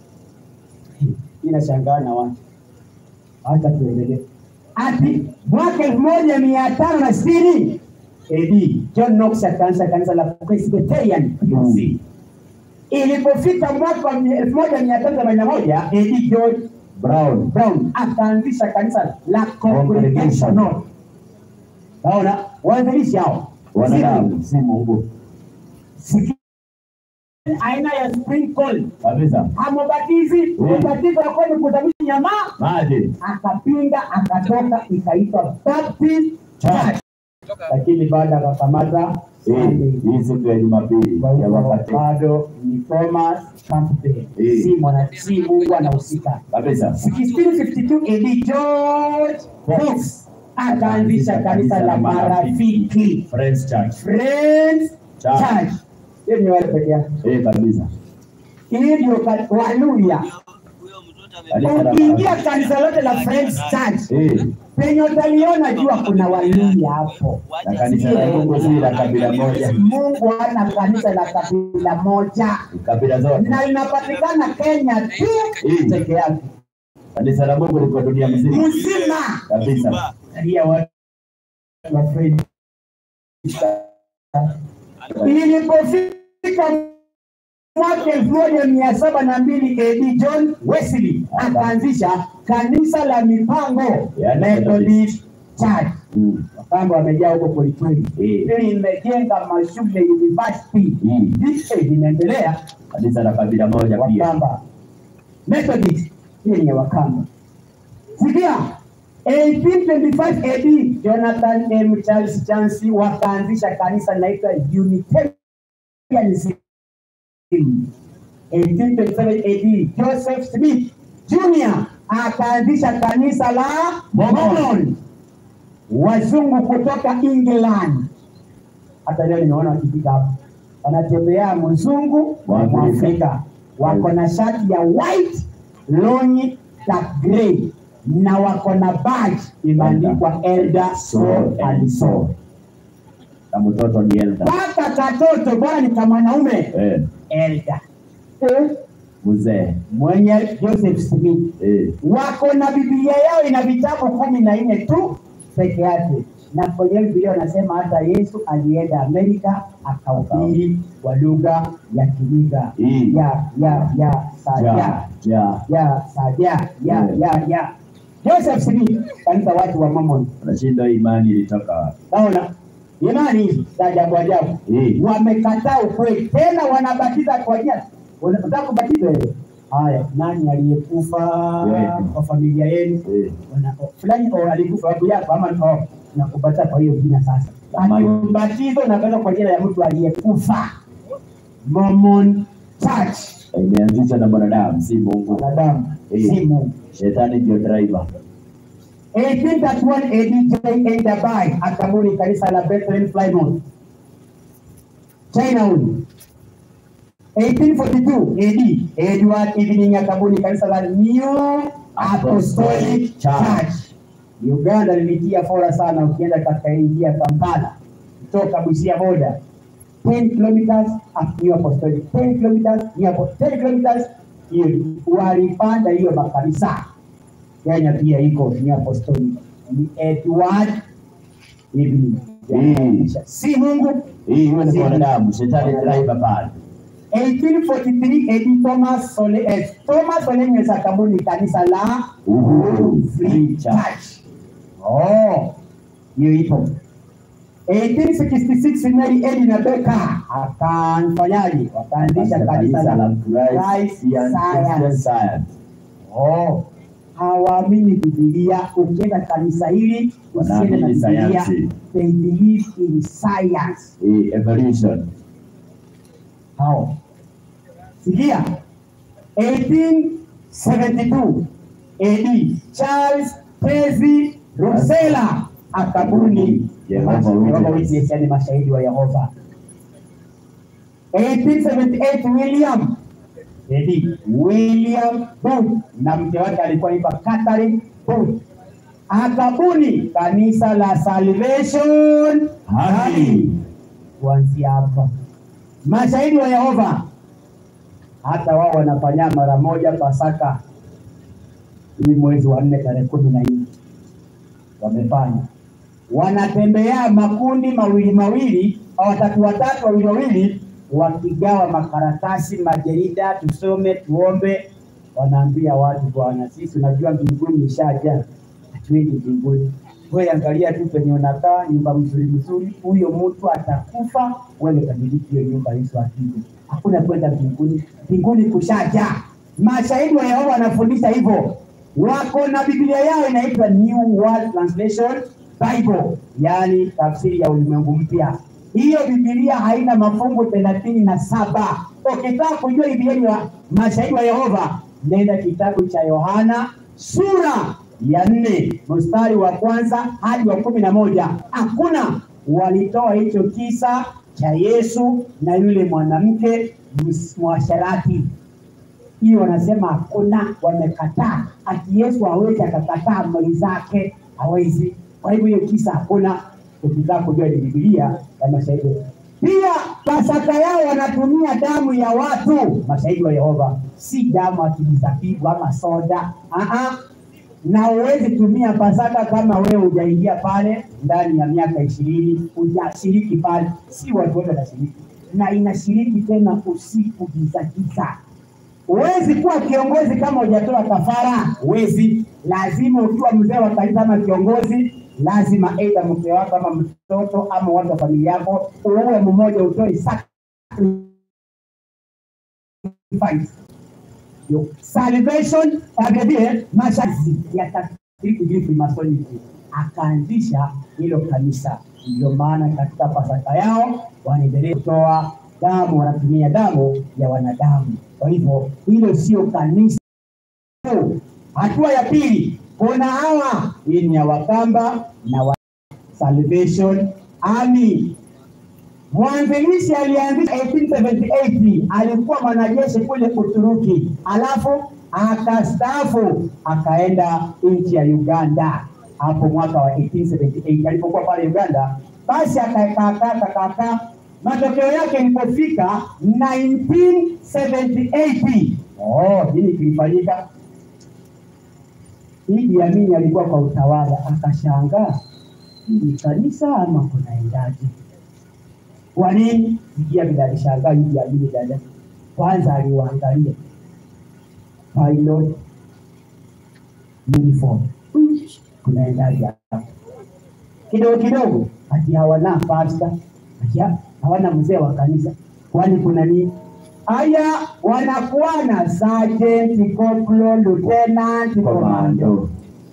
Inashangaa na watu. Acha tuendelee. Ati mwaka elfu moja mia tano na sitini AD John Knox akaanza kanisa la Presbyterian POC. Ilipofika mwaka wa elfu moja mia tano themanini na moja AD George Brown. Brown akaanzisha kanisa la Congregational. Naona waanzilishi hao Wanadamu si Mungu. Sikia aina ya sprinkle Kabisa. hamubatizi ubatizo wa kweli kuzamisha nyamaa Maji. akapinga akatoka ikaitwa Baptist Church lakini baada akakamata Eh, Sunday. hii siku ya Jumapili Kwa ya hivyo wakati. bado ni Thomas Campbell Eh. si mwana si Mungu anahusika Kabisa. 1652 AD George Fox akaanzisha kanisa la marafiki Friends Church. Friends Church. Church hiyo ni wale peke yake Eh, kabisa. hii ndio ka- Waluya Kanisa la ukiingia marafiki. kanisa lote la Friends Church Eh, penye utaliona jua kuna Waluya hapo. na kanisa la Mungu si la kabila moja. Mungu hana kanisa la kabila moja Kabila zote. na linapatikana Kenya tu Mm. peke yake Kanisa la Mungu liko dunia mzima. mzima. Kabisa. Angalia watu wa Friends Ilipofika mwaka elfu moja mia saba na mbili AD John Wesley akaanzisha kanisa la mipango Yaani Methodist Church. Mm. Wakamba wamejaa huko kwelikweli, Eh. hili imejenga mashule university Mm. Hicho linaendelea Kanisa la kabila moja pia. Wakamba Methodist hiyo ni ya Wakamba. Sikia 1825 AD Jonathan M. Charles Chancy wakaanzisha kanisa linaitwa Unitarianism. 1827 AD Joseph Smith Jr. akaanzisha kanisa la Mormon. Wazungu kutoka England. Hata leo nimeona wakifika hapa wanatembea mzungu wa Mwafrika. Mwafrika, wako na shati ya white longi dark grey na wako na badge imeandikwa elder so and so. Na mtoto ni elder. Mpaka katoto bwana ni kama mwanaume Eh, elder eh, mzee. mwenye Joseph Smith Eh, wako na Biblia yao ina vitabu kumi na nne tu peke yake, na kwenye Biblia wanasema hata Yesu alienda Amerika akahubiri kwa lugha ya Kiniga Mm. ya ya ya saja ja, ja. ya saja ya Mm. ya ya Joseph Smith kanisa watu wa Mormon Unashinda imani ilitoka wapi? naona imani hizi za ajabu ajabu Mm. wamekataa ukweli, tena wanabatiza kwa jina. Unataka kubatiza wewe? Haya, nani aliyekufa Wewe. kwa familia yenu? Eh, Wana- o- fulani o, alikufa babu yako ama oh, nakubatiza kwa hiyo jina sasa. Amani. Ubatizo unafanywa kwa jina ya mtu aliyekufa. Mormon Church, imeanzishwa na mwanadamu, si Mungu. wanadamu Eh. si Mungu. Shetani ndio driver. 1831 AD J. A. Dabai akabuni kanisa la Bethlehem Plymouth. China huyu. 1842 AD Edward Evening akabuni kanisa la New Apostolic Church. Uganda lilitia fora sana ukienda katika hii njia ya Kampala kutoka Busia boda 10 kilometers up New Apostolic 10 kilometers New Apostolic 10 kilometers hiyo walipanda hiyo makanisa Kenya pia iko ni apostolic ni Edward Evening Mm. si Mungu Hii huyo ni mwanadamu, shetani driver pale. 1843 AD Thomas Sole eh, Thomas Solemnes akabuni kanisa la Uhuru Free Free Church. Church. Oh, hiyo ipo. 1866 Mary Edna Becker akamfanyaje? Wakaanzisha kanisa la Christ Christian Science. Science. Oh, hawaamini Biblia. Ukienda kanisa hili usiende na Wanaamini Biblia. sayansi. They believe in science. Hii evolution. hao. Sikia, 1872 AD Charles Percy Rosella akabuni Jehovah Jehovah Witness. Witness, yani mashahidi wa Yehova. 1878 William AD William Booth na mke wake alikuwa anaitwa Catherine Booth akabuni kanisa la Salvation Army. kuanzia hapa mashahidi wa Yehova hata wao wanafanya mara moja Pasaka hii mwezi wa nne tarehe kumi na nne wamefanya, wanatembea makundi mawili mawili, au watatu watatu, wawili wawili, wakigawa makaratasi, majarida, tusome, tuombe. Wanaambia watu, bwana, sisi unajua mbinguni ishajaa, hatuendi mbinguni. Wewe angalia tu penye unakaa, nyumba mzuri mzuri, huyo mtu atakufa, wewe utamiliki hiyo nyumba, Yesu akija. Hakuna kwenda mbinguni, mbinguni kushajaa. Mashahidi wa Yehova wanafundisha hivyo, wako na Biblia yao inaitwa New World Translation Bible, yaani tafsiri ya ulimwengu mpya. Hiyo Biblia haina mafungu thelathini na saba. Ukitaka kujua Biblia ya mashahidi wa Yehova, nenda kitabu cha Yohana sura ya nne mstari wa kwanza hadi wa kumi na moja. Hakuna walitoa hicho kisa cha Yesu na yule mwanamke ms- mwasherati hiyo wanasema hakuna, wamekataa. Ati Yesu hawezi akakataa mali zake, hawezi. Kwa hivyo hiyo kisa hakuna. Ukitaka kujua ni Biblia ya mashahidi. Pia Pasaka yao wanatumia damu ya watu, mashahidi wa Yehova, si damu ya kijizabibu ama soda. Aha. Na huwezi tumia Pasaka kama wewe hujaingia pale ndani ya miaka ishirini, hujashiriki pale, si watu wote wanashiriki, na inashiriki tena usiku giza giza. Huwezi kuwa kiongozi kama hujatoa kafara, huwezi. Lazima ukiwa mzee wa kanisa ama kiongozi, lazima aidha mke wako ama mtoto ama watu wa familia yako, uwe mmoja utoe sacrifice. Yo, Salvation vilevile masharti ya Catholic Freemasonry akaanzisha hilo kanisa. Ndio maana katika Pasaka yao wanaendelea kutoa damu, wanatumia damu ya wanadamu. Kwa hivyo hilo sio kanisa. Hatua ya pili, kuna hawa, hii ni ya Wakamba na wa Salvation Army. Mwanzilishi alianzisha 1878 alikuwa mwanajeshi kule Uturuki, alafu akastaafu akaenda nchi ya Uganda hapo mwaka wa 1878 alipokuwa pale Uganda, basi akakaakaa matokeo yake ilipofika 1978 oh, nini kilifanyika? Idi Amin alikuwa kwa utawala, akashangaa hii ni kanisa ama kunaendaje? Kwa nini? Sikia vile alishangaa Idi Amin dada. Kwanza aliwaangalia pilot uniform, Hmm, kunaendaje hapa? Kidogo kidogo, ati hawana pasta, ati ha- hawana mzee wa kanisa, kwani kuna nini? Haya, wanakuwa na sergeant, corporal, lieutenant, commando Komando.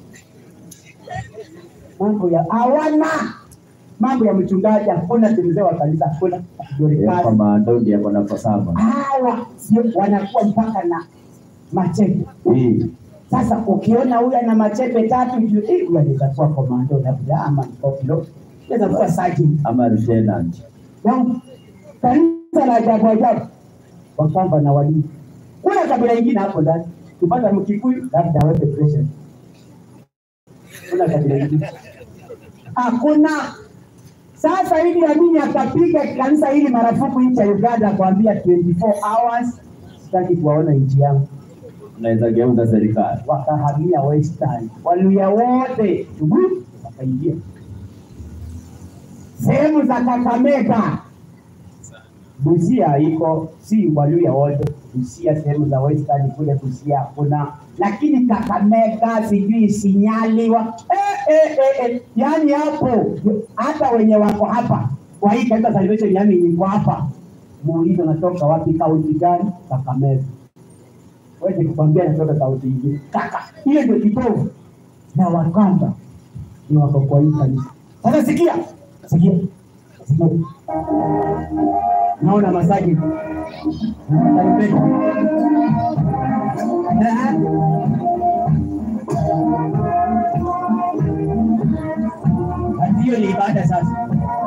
mambo ya hawana mambo ya mchungaji hakuna, mzee wa kanisa hakuna, Eh, Dorcas. Komando ndiye ako namba saba. hawa sio wanakuwa mpaka na machepe. Eh, Sasa ukiona huyu ana machepe tatu, juu, eh, huyu anaweza kuwa komando labda ama ni kopilo, anaweza kuwa sergeant. ama lieutenant. Yaani, Kanisa la ajabu ajabu, wakamba na walimu. Kuna kabila ingine hapo ndani, kupata Mkikuyu labda aweke pressure. Kuna kabila ingine hakuna. Sasa Idi Amin akapiga kanisa hili marufuku nchi ya Uganda, akwambia 24 hours, sitaki kuwaona nchi yangu. Unaweza geuza serikali. Wakahamia Western, Waluya wote tubu, wakaingia sehemu za Kakamega. Busia iko si Waluya wote, Busia sehemu za Western kule Busia hakuna, lakini Kakamega sijui Sinyali wa eh, eh, eh, eh. Yani hapo hata wenye wako hapa kwa hii kanisa Salvation yani niko hapa, muulize natoka wapi, kaunti gani? Kakamega. Wezi kukwambia natoka kaunti ingine, kaka, hiyo ndio kitovu na Wakamba ni wako kwa hii kanisa. Sasa sikia, sikia, sikia naona masaji Taipei. Eh, ati hiyo ni ibada sasa.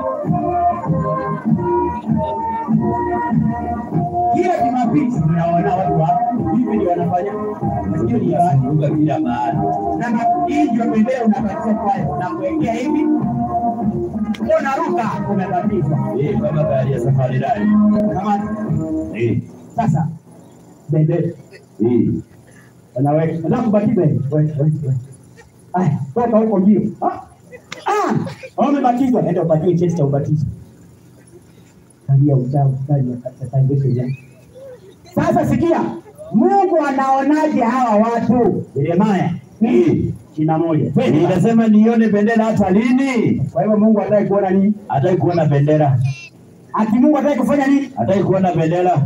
Kila Jumapili tunaona watu hapo hivi ndio wanafanya, hiyo ni ibada. Ruka kila mahali. Na ma- hii ndio bendera unapatia kwayo, unakuwekea hivi, unaruka, umebatizwa Eh, kama gari ya safari rally. kama Eh, sasa bendera eh. anaweka nataka kubatiza hivi wewe wewe wewe aya toka huko mbio ah ah wewe umebatizwa nenda upatiwe cheti cha ubatizo kalia uchawi kali ya katakandesho jana sasa sikia Mungu anaonaje hawa watu Yeremia Eh. kina moja Twende. Ninasema nione bendera hata lini? kwa hivyo Mungu hataki kuona nini Hataki kuona bendera. ati Mungu hataki kufanya nini Hataki kuona bendera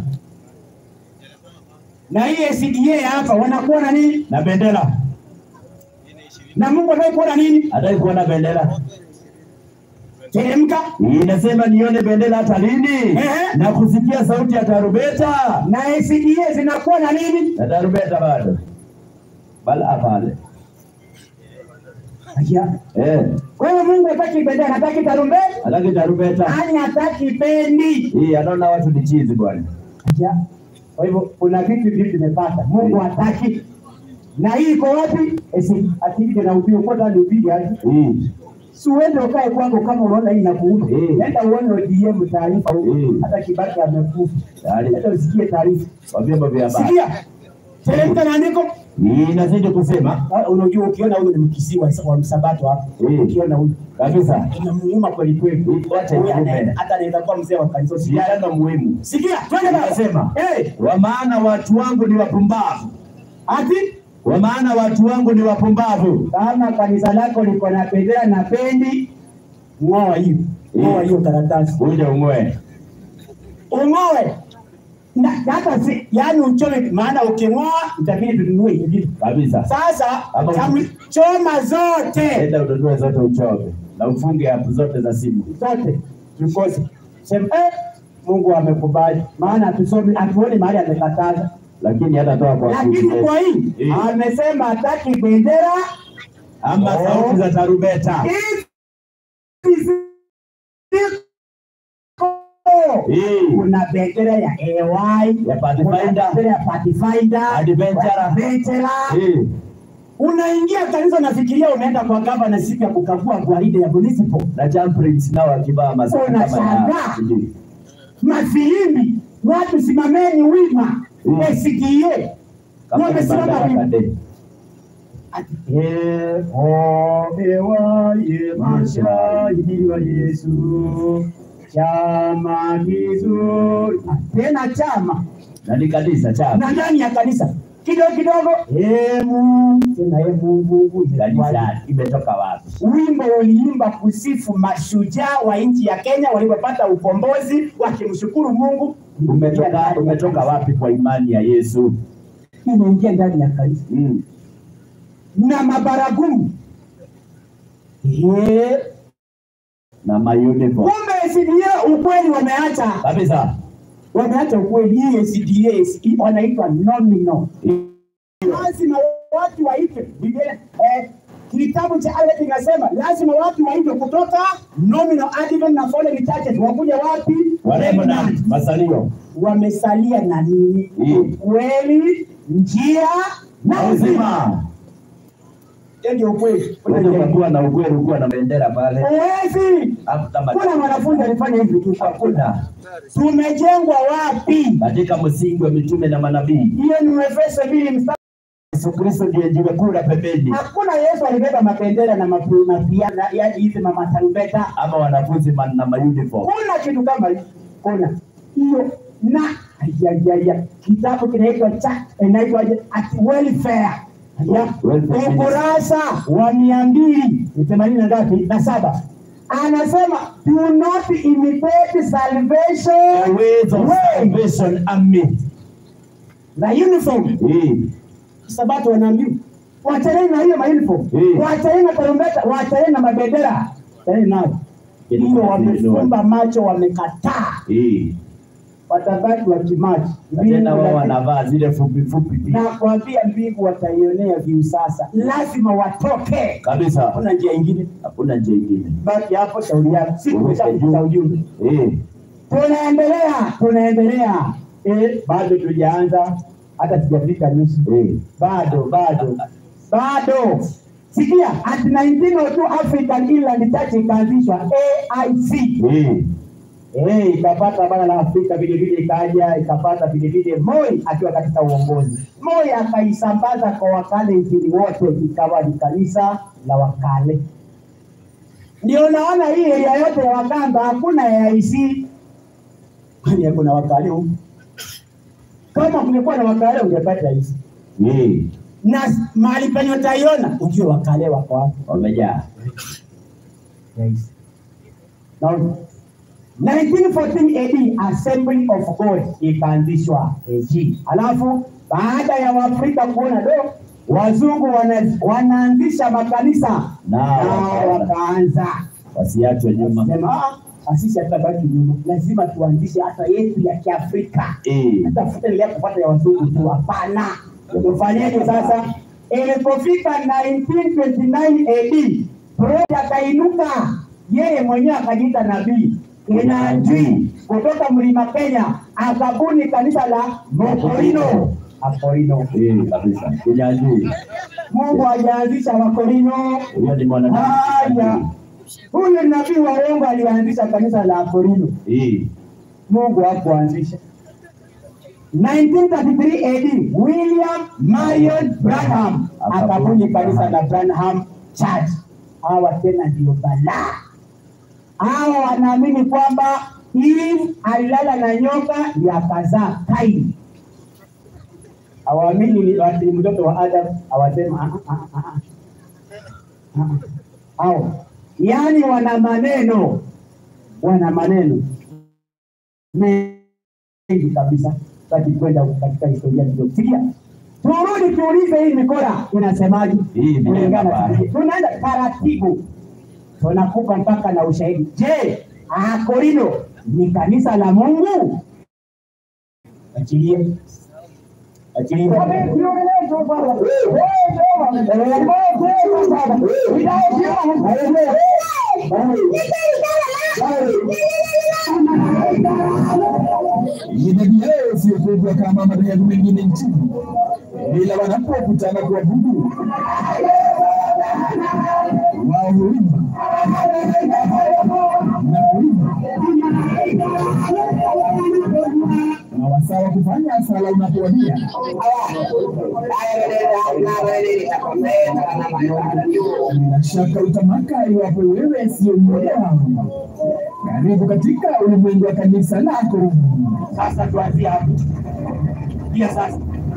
na hii SDA hapa wanakuwa na nini na bendera. na Mungu hataki kuona nini Hataki kuona bendera. teremka Inasema nione bendera hata lini? Ehe. Na kusikia sauti ya tarumbeta. na SDA zinakuwa na nini Na tarumbeta bado. Bala pale. Aya. Eh, Kwa hiyo Mungu hataki bendera, hataki tarumbeta, hataki tarumbeta. nani hataki bendi. Hii anaona watu ni chizi bwana. Aya. Kwa hivyo kuna vitu vitu tumepata, Mungu hataki. Na hii iko wapi? Esi atiki na ubiri kwa ndani ubiri aje. Hii. Si uende ukae kwako kama unaona hii inakuuma. Eh. Nenda uone ODM taarifa huko. Eh. Hata Kibaki amekufa. Tayari. Hata usikie taarifa. Kwa vyombo vya habari. Sikia. Teremka na andiko. Hii inazidi kusema Ah, Unajua ukiona huyu ni mkisiwa wa msabato hapo. Eh. Ukiona huyu kabisa. inamuuma kweli kweli. Wacha Huyu ikupe. ana- hata anaweza kuwa mzee wa kanisa. Siana muhimu. Sikia, twende baba. Inasema Eh, wa maana watu wangu ni wapumbavu. ati Kwa maana watu wangu ni wapumbavu. kama kanisa lako liko na bendera na bendi, ng'oa hiyo, ng'oa hiyo karatasi, Uje ung'oe. ung'oe na hata si yani uchome, maana uking'oa itabidi tununue ingine. Kabisa. Sasa Ama- tamu- choma zote Enda ununue zote uchome. Na ufunge app zote za simu. zote tukose, sema eh, Mungu amekubali, maana hatusome, hatuoni mahali amekataza, Lakini hata toa kwa lakini kuzi. kwa hii Eh. amesema hataki bendera ama Oh. sauti za tarumbeta. Hizi ziko Eh. kuna bendera ya AY, Ya Pathfinder. kuna bendera ya Pathfinder, Adventurer. Adventurer. Eh. Unaingia kanisa unafikiria unaenda kwa gavana siku ya kukagua gwaride ya municipal. Na Jamprins nao wakivaa masuti kama ya Unashangaa. sijui. Mafilimbi, watu simameni wima. Mm. SDA Kama ni wamesimama Madaraka wima. Day. Yehowaye mashahidi wa Yesu, chama kizuri. Tena chama Na ni kanisa chama. na ndani ya kanisa kidogo kidogo, ee Mungu, tena ee Mungu, Kanisa imetoka wapi? wimbo uliimba kusifu mashujaa wa nchi ya Kenya walipopata ukombozi, wakimshukuru Mungu. Umetoka umetoka wapi kwa imani ya Yesu? Imeingia ndani ya kanisa Mm. na mabaragumu Eh, Na mauniform. kumbe SDA ukweli wameacha Kabisa. wameacha ukweli. Hii SDA hii wanaitwa nominal, lazima watu waitwe. Biblia eh, kitabu cha Alex kinasema lazima watu waitwe kutoka nominal Advent na fallen churches, wakuja wapi? Warembo na Remnant. masalio. wamesalia na nini? Mm. Ukweli, njia na Na uzima. uzima. Hiyo ndio ukweli. Unaweza ukakuwa na ukweli ukiwa na bendera pale. Huwezi. Hapo kama Kuna mwanafunzi alifanya hivi tu. hakuna Tumejengwa wapi? katika msingi wa mitume na manabii. Hiyo ni Efeso mbili mstari. Yesu Kristo ndiye jiwe kuu la pembeni, Hakuna Yesu alibeba mapendera na mapi- mapiano yaani hizi mama tarumbeta. ama wanafunzi man- na mauniform. Kuna kitu kama hiyo. Kuna hiyo na ayayaya, kitabu kinaitwa cha inaitwaje? At welfare ya Welfare ukurasa wa mia mbili themanini na ngapi na saba anasema do not imitate The salvation ways of way salvation army. na uniform Eh, sabato wanaambiwa wachaneni na hiyo mauniform Mm. wachaneni na tarumbeta wachaneni na mabendera wachaneni nayo Ili hiyo kubadili wamefumba macho wamekataa eh. watabaki wakimaji Na tena wao wanavaa zile fupi fupi na kuambia mbingu wataionea viu sasa lazima watoke kabisa, hakuna njia ingine hakuna njia ingine. baki hapo shauri yako si Uruke tumeshafikisha juu. ujumbe Eh, tunaendelea tunaendelea eh, bado tujaanza hata sijafika nusu eh. bado bado bado sikia at 1902 African Inland Church ikaanzishwa AIC Eh, Eh, ikapata bara la Afrika vile vile ikaja ikapata vile vile Moi akiwa katika uongozi. Moi akaisambaza kwa wakale nchini wote, ikawa ni kanisa la wakale. Ndio naona hii area yote ya Wakamba hakuna AIC, kwani hakuna wakale huku. Kama kungekuwa na wakale ungepata hizi, eh. na mahali penye utaiona ujue wakale wako wapi. Wamejaa. Yes. Now, 1914 AD Assembly of God ikaanzishwa AG. Alafu baada ya Waafrika kuona do wazungu wana, wanaanzisha makanisa Nao nao wakaanza. wakaanza Wasiachwe nyuma. sema "Ah, sisi hatutabaki nyuma, lazima tuanzishe hata yetu ya Kiafrika Eh, tafuta ile kupata ya wazungu tu, hapana. Tufanyeje sasa? Ilipofika 1929 AD, Freud akainuka yeye mwenyewe akajiita nabii Kinanjui kutoka mlima Kenya, akabuni kanisa la Mokorino. Akorino. eh, kabisa. Kinyajui. Mungu hajaanzisha Wakorino. Huyo ni mwanadamu. Haya, huyu nabii wa uongo alianzisha kanisa la Akorino. Eh, Mungu hakuanzisha. 1933 AD William Marion Branham akabuni kanisa la Branham Church. Hawa tena ndio balaa. Hawa wanaamini kwamba Eve alilala na nyoka ndiyo akazaa Kaini. Hawaamini ni ati ni mtoto wa Adam, hawasema "Ah, ah, ah, ah, ah." Ah, ah. Hao yaani wana maneno, wana maneno mengi kabisa taki kwenda katika historia kidogo. Sikia, turudi tuulize hii mikora inasemaje? Hii ni Kulingana neno baya. tunaenda taratibu, tunakupa mpaka na ushahidi. Je, Akorino ni kanisa la Mungu? Achilie, achilie. makubwa kama madhehebu mengine nchini, ila wanapokutana kuabudu wao huimba na kuimba na wasaa wa kufanya sala unapowadia. Bila shaka utamaka iwapo wewe sio mmoja wao. Karibu katika ulimwengu wa kanisa lako. Sasa tuanzie hapo. Pia sasa.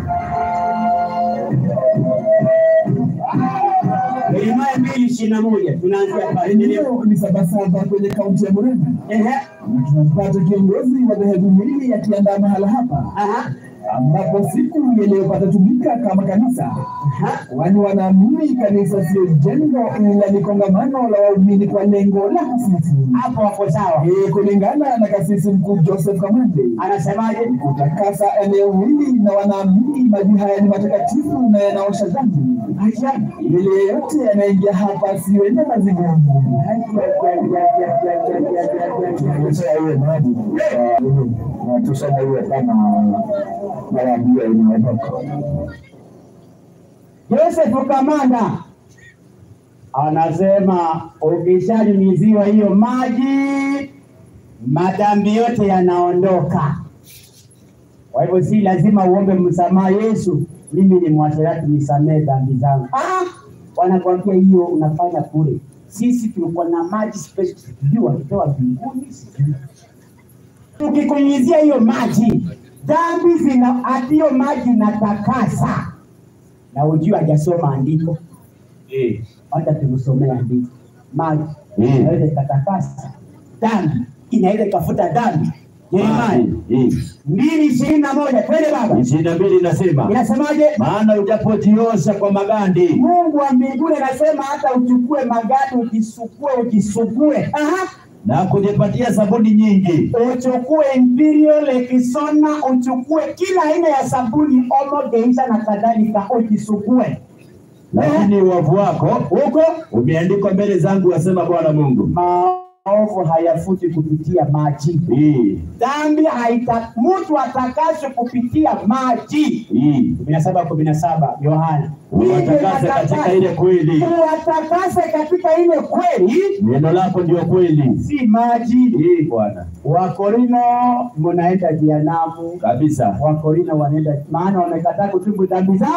Yeremia mbili ishirini na moja tunaanzia pale. Eneo ni Sabasaba kwenye kaunti ya Murang'a, Ehe. na tunampata kiongozi wa dhehebu hili akiandaa mahala hapa Aha. ambapo siku iliyopata tumika kama kanisa, Aha. kwani wanaamini kanisa sio jengo ila ni kongamano la waumini kwa lengo la kusifu. Hapo wako sawa. Eh, kulingana na kasisi mkuu Joseph Kamande Anasemaje? kutakasa eneo hili na wanaamini maji haya ni matakatifu na yanaosha dhambi. Yule yeyote anayeingia hapa siwende mazingumu. Tuseme hiyo kama mawambia inaondoka. Joseph Kamanda anasema ukishanyunyiziwa hiyo maji, madhambi yote yanaondoka. Kwa hivyo si lazima uombe msamaha Yesu, mimi ni mwasherati, nisamee dhambi zangu. Ah, wanakuambia hiyo unafanya kule. Sisi tulikuwa na maji special, sijui walitoa mbinguni, sijui ukikunyizia hiyo maji dhambi zina ati hiyo maji inatakasa na ujue hajasoma andiko Eh, hata tukusomea andiko maji Mm. inaweza ikatakasa dhambi inaweza ikafuta dhambi Yeremia eh, mbili ishirini na moja twende baba ishirini na mbili inasema inasemaje maana ujapojiosha kwa magandi mungu wa mbinguni anasema hata uchukue magadi ujisukue ujisugue Aha. na kujipatia sabuni nyingi uchukue imperial lekisona uchukue kila aina ya sabuni omo geisha na kadhalika ujisugue lakini uovu wako huko umeandikwa mbele zangu, wasema Bwana Mungu. maovu hayafuti kupitia maji Eh, dhambi haita mtu atakaswe kupitia maji eh, kumi na saba kumi na saba Yohana uwatakase katika ile kweli, uwatakase katika ile kweli neno lako ndio kweli. si maji Eh, Bwana wakorino mnaenda jehanamu kabisa. wakorino wanaenda maana wamekataa kutubu dhambi zao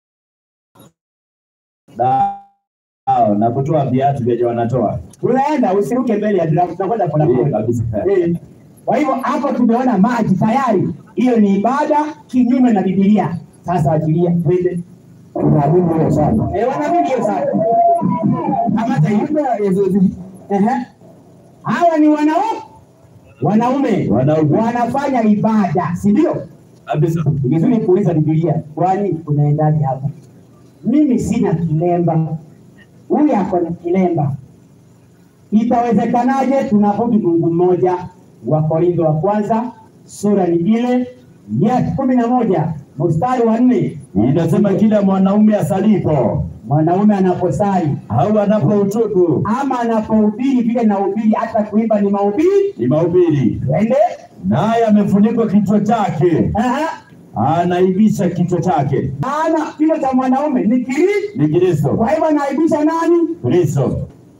Nao na kutoa viatu vyenye wanatoa unaenda usiruke mbele ya draft tunakwenda Eh, polepole kabisa. Eh. Kwa hivyo hapo tumeona maji tayari, hiyo ni ibada kinyume na Biblia. Sasa achilia twende. Naamini hiyo sana. Eh, wanaamini hiyo sana. Kamata hiyo. Baada ya zoezi Ehe. Hawa ni wanaume wanaume Wanaume. wanafanya ibada, si ndio? kabisa. Ni vizuri kuuliza Biblia, kwani unaendaje hapo? Mimi sina kilemba, huyu ako na kilemba, itawezekanaje? Tunabudu Mungu mmoja. Wakorintho wa kwanza sura ni ile ya kumi na moja mstari wa nne Inasema kila mwanaume asalipo mwanaume anaposali au anapoutubu ama anapohubiri, vile na ubiri, hata kuimba ni mahubiri. ni mahubiri, Twende. naye amefunikwa kichwa chake, Aha. anaibisha kichwa chake Maana kilo cha mwanaume ni kiri, ni Kristo. kwa hivyo anaibisha nani? Kristo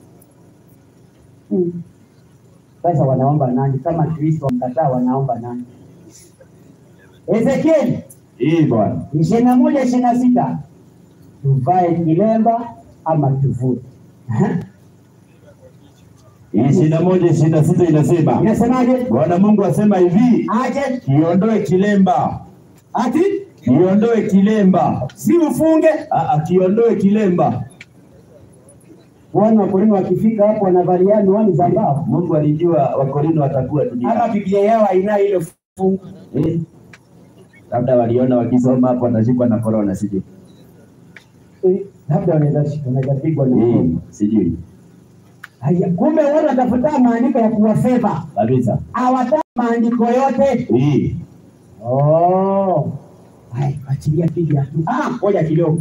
Mm. Sasa wanaomba nani? Kama Kristo wamkataa, wanaomba nani? Ezekieli hii Bwana ishirini na moja ishirini na sita tuvae kilemba ama tuvue? Aha. ishirini na moja ishirini na sita inasema Inasemaje? Bwana Mungu asema hivi, Aje kiondoe kilemba, ati kiondoe kilemba, si ufunge. Ah, ah, kiondoe kilemba. Wana Wakorintho wakifika hapo wanavalia miwani za mbao, Mungu alijua Wakorintho watakuwa ama dunia Biblia yao haina ile fungu. eh? Labda waliona wakisoma hapo watashikwa na korona, sijui Eh, labda wanaweza wanaweza pigwa na eh, fungu. sijui Haya, kumbe watu watafuta maandiko ya kuwafeva, kabisa hawataka maandiko yote. eh. Oh. Hai, achilia piga tu. Ah, ngoja kidogo.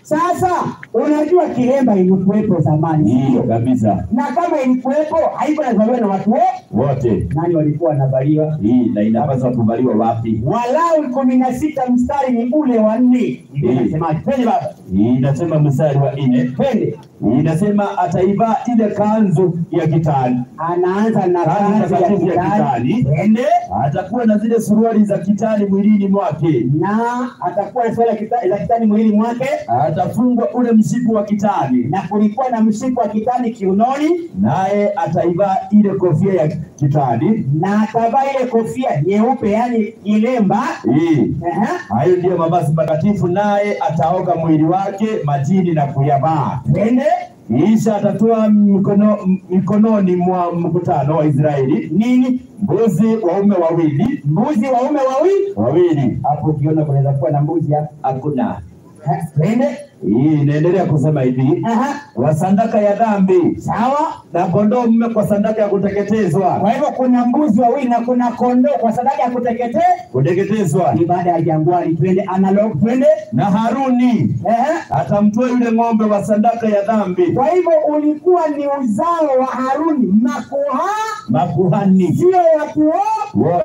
Sasa unajua kilemba ilikuwepo zamani, Hiyo sio? kabisa, Na kama ilikuwepo haiko nazaliwa na watu wote. wote Nani walikuwa wanavaliwa? hii na inapaswa kuvaliwa wapi? Walawi kumi na sita mstari ni ule wa nne. Ndio Mm. nasemaje? Twende baba, Hii inasema mstari wa nne, twende. Hii inasema ataivaa ile kanzu ya kitani, Anaanza na Kanzu kanzu ya takatifu ya kitani, kitani. twende atakuwa na zile suruali za kitani mwilini mwake, na atakuwa na swala kita- la kitani mwilini mwake, atafungwa ule mshipi wa kitani, na kulikuwa na mshipi wa kitani kiunoni, naye ataivaa ile kofia ya kitani. na atavaa ile kofia nyeupe, yani kilemba. Hii Ehe. hayo ndiyo mavazi matakatifu, naye ataoga mwili wake majini na kuyavaa. Twende Kisha atatoa mikono, mikononi mwa mkutano wa Israeli nini? mbuzi waume wawili Mbuzi waume wawili. wawili. Hapo ukiona kunaweza kuwa na mbuzi hapo. Hakuna Eh, Twende. hii inaendelea kusema hivi, Aha. wa sadaka ya dhambi Sawa. na kondoo mume kwa sadaka ya kuteketezwa. Kwa hivyo kuna mbuzi wawili na kuna kondoo kwa sadaka ya kuteketea. Kuteketezwa Ibada ya jangwani, twende analog, twende. na Haruni Ehe. atamtoa yule ng'ombe wa sadaka ya dhambi, Kwa hivyo ulikuwa ni uzao wa Haruni, makuha makuhani sio watu wote.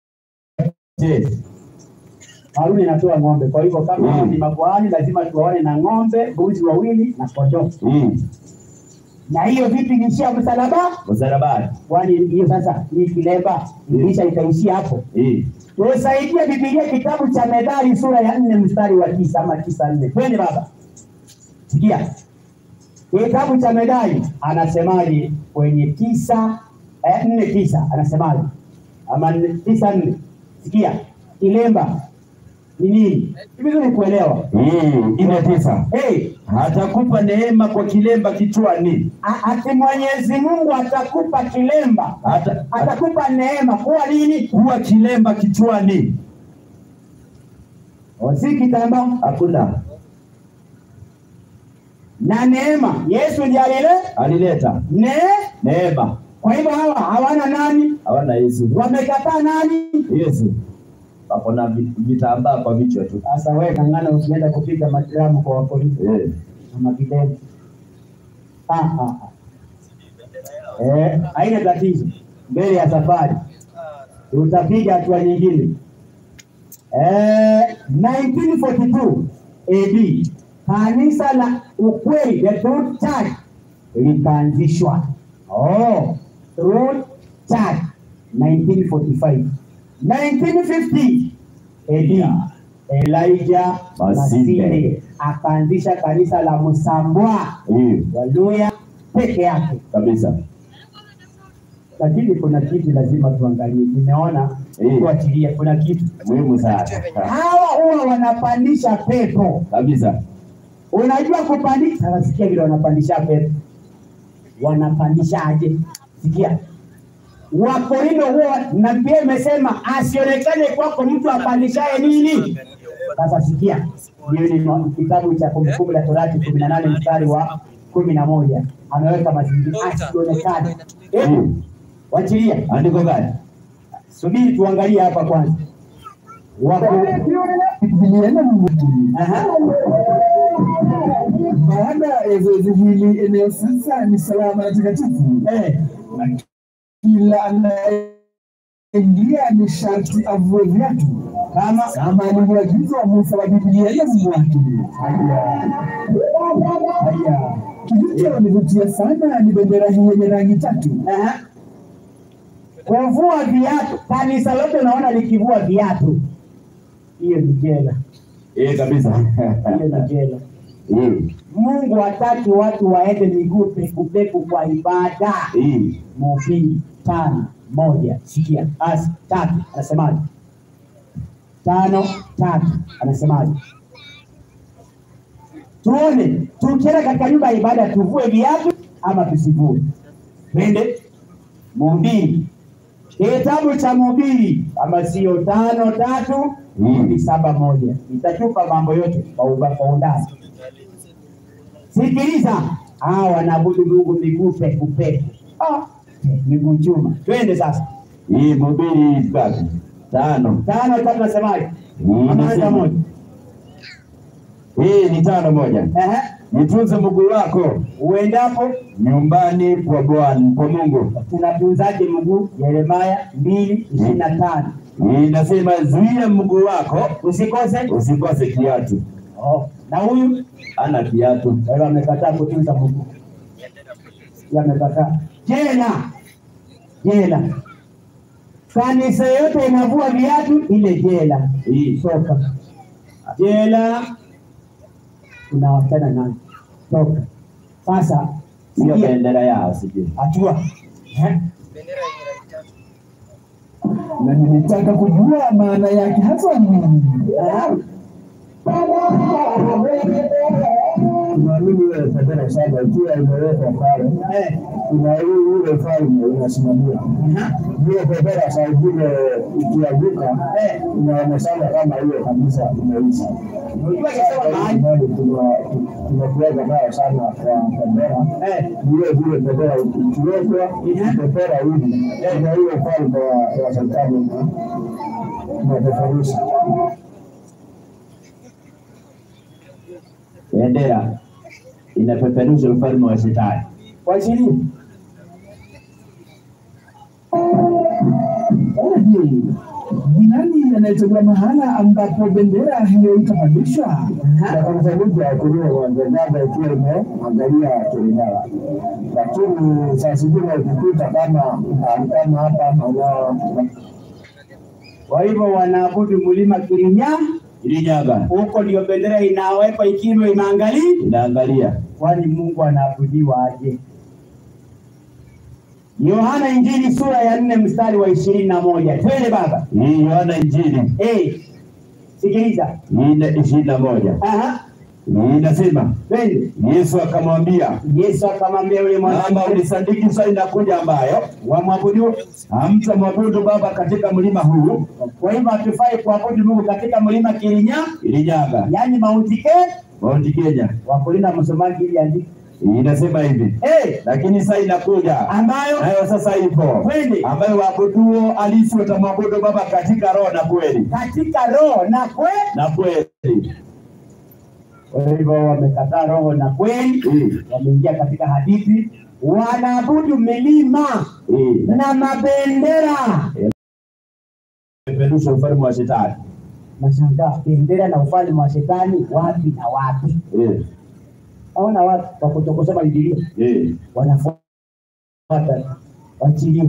wote. Haruni anatoa ng'ombe, kwa hivyo kama Mm. ni makuhani lazima tuwaone na ng'ombe, mbuzi wawili na kondoo. Hii Na hiyo vipi ilishia msalaba? msalabani, Kwani hiyo sasa hii kilemba ilisha ikaishia hapo? hii Tusaidie Biblia kitabu cha Methali sura ya nne mstari wa tisa ama tisa nne. Twende baba, sikia kitabu cha Methali anasemaje kwenye tisa eh, nne tisa anasemaje ama nne- tisa nne. Sikia kilemba ni nini? Ni vizuri kuelewa. hii ine tisa Hey, atakupa neema kwa kilemba kichwani, a- ati Mwenyezi Mungu atakupa kilemba, Ata- atakupa neema kuwa nini? kuwa kilemba kichwani. O, si kitambaa Hakuna na neema. Yesu ndiye alile alileta ne neema, Kwa hivyo hawa hawana nani? hawana Yesu. Wamekataa nani? Yesu wako na vi- vitambaa kwa vichwa tu Sasa wewe kangana ukienda kupiga madramu kwa wapolisi eh. na mavideo. Ah, ah, ah. Eh, haina tatizo. Mbele ya safari utapiga hatua nyingine. Eh, 1942 AD kanisa la ukweli the Truth Church likaanzishwa. Oh, Truth Church 1945. 1950 AD Elijah Masinde. Masinde akaanzisha kanisa la Msambwa Eh, Waluya peke yake kabisa lakini kuna kitu lazima tuangalie. Nimeona Eh. kuachilia, kuna kitu muhimu sana hawa huwa wanapandisha pepo. kabisa. Unajua kupandisha? Sasa sikia vile wanapandisha pepo, wanapandishaje? Sikia, Wakorintho huwa na pia imesema asionekane kwako mtu apandishaye nini. Sasa sikia, hiyo ni ma- kitabu cha Kumbukumbu la Torati kumi na nane mstari wa kumi na moja ameweka mazingira asionekane. Hebu Mm. wachilia Andiko gani? Subiri tuangalie hapa kwanza. Wako Biblia na Mungu. Aha. Baada ya zoezi hili, eneo sasa ni salama na takatifu. Eh, Kila anayeingia ni sharti avue viatu kama kama alivyoagizwa Musa wa Biblia na Mungu wake. Haya. Haya. Kilichonivutia sana ni bendera hii yenye rangi tatu. aha. kuvua viatu, kanisa lote unaona likivua viatu, hiyo ni jela, Eh, kabisa. hiyo ni jela. Mm. Mungu hataki watu waende miguu pekupeku kwa ibada. Mm. Mhubiri tano moja, sikia basi, tatu anasemaje? Tano tatu anasemaje? Tuone tukienda katika nyumba ya ibada tuvue viatu ama tusivue? Twende Mhubiri, kitabu cha Mhubiri kama sio tano tatu Mm. ni saba moja, nitachupa mambo yote kwa uba- kwa undani. Sikiliza, hawa wanaabudu Mungu miguu peku peku, Ah, miguu chuma. Twende sasa, Hii Mhubiri ngapi? Tano. tano tatu nasemaje? Mm, Ama anza nasema. moja Hii ni tano moja. Ehe. Jitunze mguu wako Uendapo nyumbani kwa Bwana kwa Mungu. tunatunzaje mguu? Yeremaya mbili ishirini na tano Inasema zuia mguu wako usikose. usikose kiatu. Oh. Na huyu Ana kiatu. kwa hiyo amekataa kutunza mguu, Yeye amekataa. Jela, jela, kanisa yote inavua viatu, ile jela Hii toka jela, tunawachana nayo toka sasa. sio sikia, bendera yao sijui. hatua Eh? na nilitaka kujua maana yake hasa ni nini. Tunaamini ile bendera saba ikiwa imewekwa pale, Eh. kuna hii ule falme unasimamia hiyo bendera, saa ingine ikianguka Eh. inaonekana kama hiyo kabisa imeisha. Unajua ikisema mahali Mahali tuna- tunakuweka nayo sana kwa bendera eh, vile vile bendera ikiwekwa bendera hivi na hiyo ufalme wa wa serikali unapeperusha. Bendera inapeperusha ufalme wa shetani. kwa ishirini Je, ni nani anayechagua mahala ambapo bendera hiyo itapandishwa? Na kanisa moja kulia wangezaga ikiwa imeangalia Kirinyaga, lakini saa zingine ukikuta kama mahali kama hapa maeneo Kwa hivyo wanaabudu mlima Kirinyaga, Ilinyaga huko ndio bendera inawekwa ikiwa inaangalia. inaangalia Kwani Mungu anaabudiwa aje? Yohana Injili sura ya nne mstari wa ishirini na moja twende baba. hii Yohana Injili Eh, sikiliza. nne ishirini na moja Aha, inasema twende. Yesu akamwambia Yesu akamwambia yule kwamba mwanamke ulisadiki saa inakuja ambayo wamwabudu. hamtamwabudu Baba katika mlima huu Kwa hivyo hatufai kuabudu Mungu katika mlima Kirinyaga, Ilinyaga yaani Mount Kenya. Mount Kenya. Wakulina msomaji ili andike Inasema hivi eh, lakini saa inakuja ambayo nayo sasa ipo Kweli. ambayo waabuduo halisi watamwabudu Baba katika roho na kweli katika roho na kweli. na kweli. Kwa hivyo wamekataa roho na kweli, Mm. wameingia katika hadithi, wanaabudu milima Eh, na mabendera. peperusha ufalme wa shetani. Nashangaa bendera na ufalme wa shetani wapi na wapi? Eh, Naona watu kwa kutokusoma Biblia eh. wanafuata wachilie,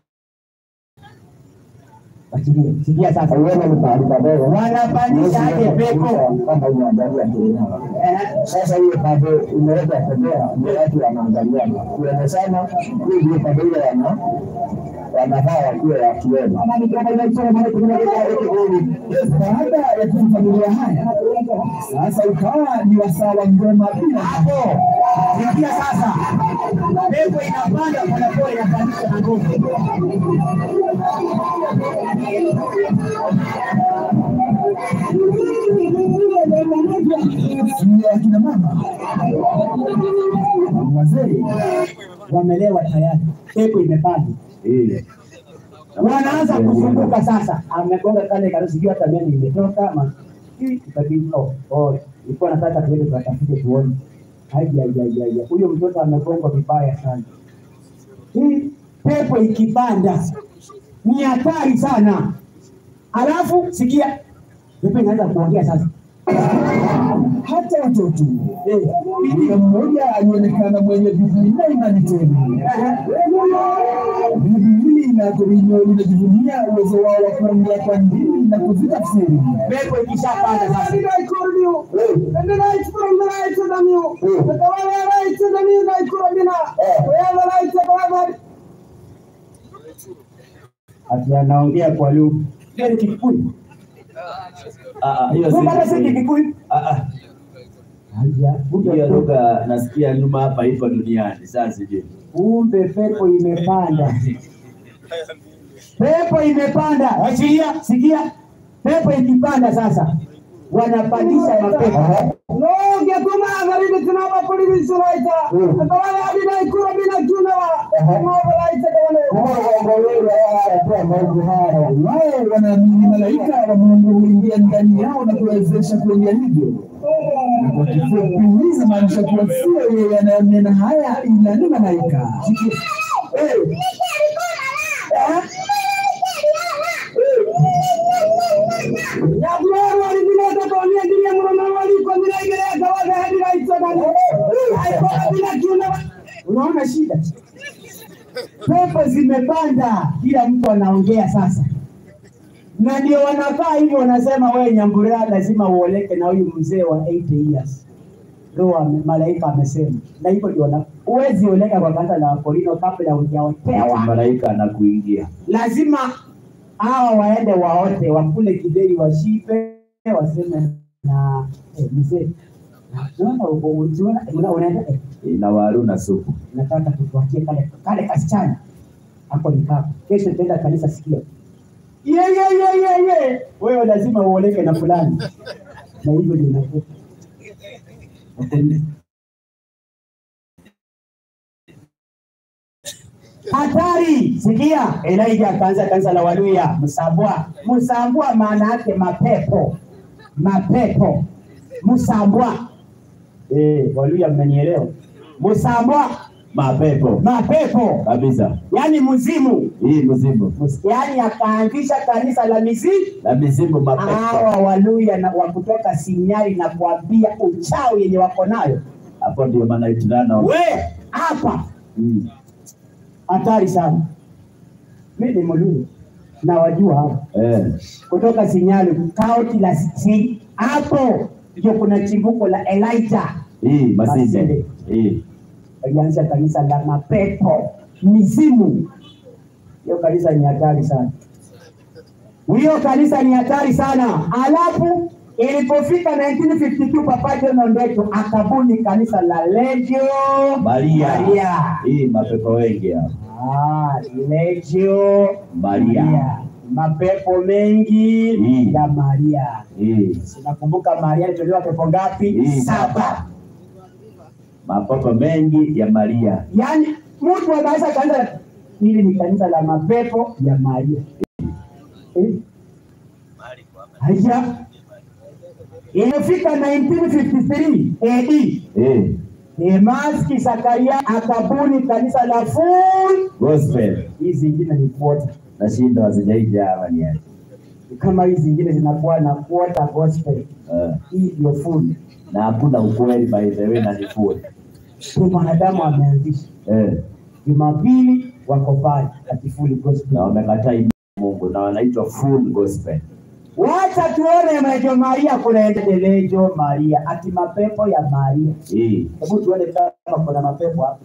wachilie. Sikia sasa, Uweza ni pahali padogo wanapandisha aje pepo kama unaangalia Kirinyaga. eh, Sasa hiyo pande imewekwa bendera, ndio watu wanaangalia kuoneshana hii ndio pande ile wana wanafaa wakiwa wakiwemo. Baada ya kumfamilia haya, sasa ukawa ni wasaa wa ngoma bila hapo. Sikia sasa, pepo inapanda polepole, inapandisha na nguvu. ni akina mama wazee wamelewa tayari, pepo imepanda, Eh. wanaanza kuzunguka sasa. Amegonga kale karusi, sijui hata mimi imetoka ama Hii, ikabidi oh, oh, ilikuwa nataka tuende tukatafute tuone. Haija, haija, haija, haija. Huyo mtoto amegongwa vibaya sana. Hii pepo ikipanda ni hatari sana. Alafu sikia, pepo inaanza kuongea sasa. hata watoto. Kuna mmoja alionekana mwenye bidii na imani tele. Bidii hili na Korinyo linajivunia uwezo wao wa kuongea kwa ndimi na kuzitafsiri. Pepo ikishapanda sasa, ati anaongea kwa lugha. Hiyo ni Kikuyu. Ah, ah, hiyo si- Kumbe si Kikuyu. Ah, ah. Haya, Hiyo lugha nasikia nyuma hapa iko duniani. Sasa sijui. Kumbe pepo imepanda, pepo imepanda. Achilia, sikia, pepo ikipanda sasa, wanapandisha mapepo. Nongetuma agarinde tunaba polisi suraita. Akawale adina ikura bila kiunawa. Mawalaita kawale. Wao wanaamini malaika wa Mungu huingia ndani yao na kuwezesha kuingia hivyo. Na Kwa kifupi, hii inamaanisha kuwa sio yeye anayenena haya, ila ni malaika. Eh. Eh? Yakuroro alivile tokonia ndiye mrono waliko minaigere kawaga hadi raito na haikuwa bila kiunawa. Unaona shida, pepo zimepanda, kila mtu anaongea sasa, na ndio wanakaa hivyo, wanasema wewe Nyambura lazima uoleke na huyu mzee wa 80 years. Roho ame- malaika amesema, na hivyo ndio wana huwezi oleka kwa kanisa la Wakorino kabla hujaotewa. Malaika anakuingia. Lazima hawa waende waote, wakule kideri, washipe, waseme na eh, mzee Unaona, unaona, unaona, unaenda eh, Na waru na supu. nataka tukuachie kale kale kasichana hapo ni kako. Kesho tenda kanisa, sikia ye ye ye ye ye, wewe lazima uoleke na fulani, na hivyo ndio inakuwa hatari. Sikia, Elijah akaanza kanisa la Waluya Msambwa. Msambwa maana yake mapepo, mapepo, Msambwa. Eh, Waluya mmenielewa? Msambwa Mapepo. mapepo Kabisa. yaani mzimu Hii mzimu. yaani akaanzisha kanisa la mizimu Na mizimu mapepo. hawa waluya na wa kutoka sinyari na kuambia uchawi yenye wako nayo Hapo ndio maana itunana. we hapa Mm. hatari sana mi ni mluya na wajua hapa Eh. kutoka sinyari kaunti la si hapo ndio kuna chimbuko la Elijah Hii masinde. Masinde. Hii. alianza kanisa la mapepo mizimu. Hiyo kanisa ni hatari sana, hiyo kanisa ni hatari sana. Alafu ilipofika 1952 Papa John Ondeto akabuni kanisa la Legio Maria. Maria. Hii mapepo wengi hapa. Ah, Legio Maria. mapepo mengi Mm. ya Maria. Hii. Nakumbuka Maria alitolewa pepo ngapi? Mm. Saba. Mapepo mengi ya Maria. yaani mtu anaweza kaanza hili ni kanisa la mapepo ya Maria. Eh? Haya, ilifika 1953 AD Eh. Demaski Zakaria akabuni kanisa la Full. Gospel. Hizi zingine ni kuota, Nashinda hazijaija hapa ni aje. kama hizi zingine zinakuwa na kuota gospel, Eh. hii ndio full. Na hakuna ukweli by the way na ni full. Kwa mwanadamu ameanzisha Eh. Jumapili wako pale ati full gospel. Na wamekataa imani ya Mungu na wanaitwa full gospel. Wacha tuone Lejo Maria kunaenda Lejo Maria ati mapepo ya Maria. Hii. Hebu tuone kama kuna mapepo hapa.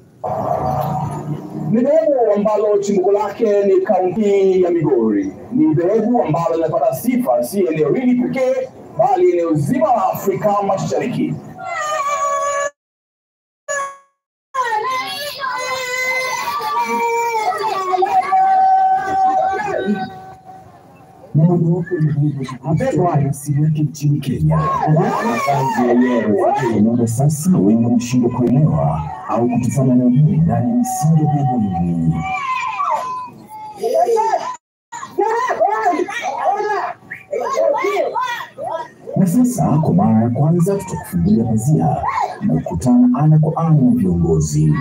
Ni dhehebu ambalo chimbuko lake ni kaunti ya Migori. Ni dhehebu ambalo linapata sifa si eneo hili pekee, bali eneo zima la Afrika Mashariki. Mapepo haya. asili yake nchini Kenya. Makazi yenyewe. Naomba sasa wengi mshindwe kuelewa au kutufanya leo hii ndani ya misingi ya dhehebu hili. Na sasa kwa mara ya kwanza tutakufungulia pazia na kukutana ana kwa ana na viongozi.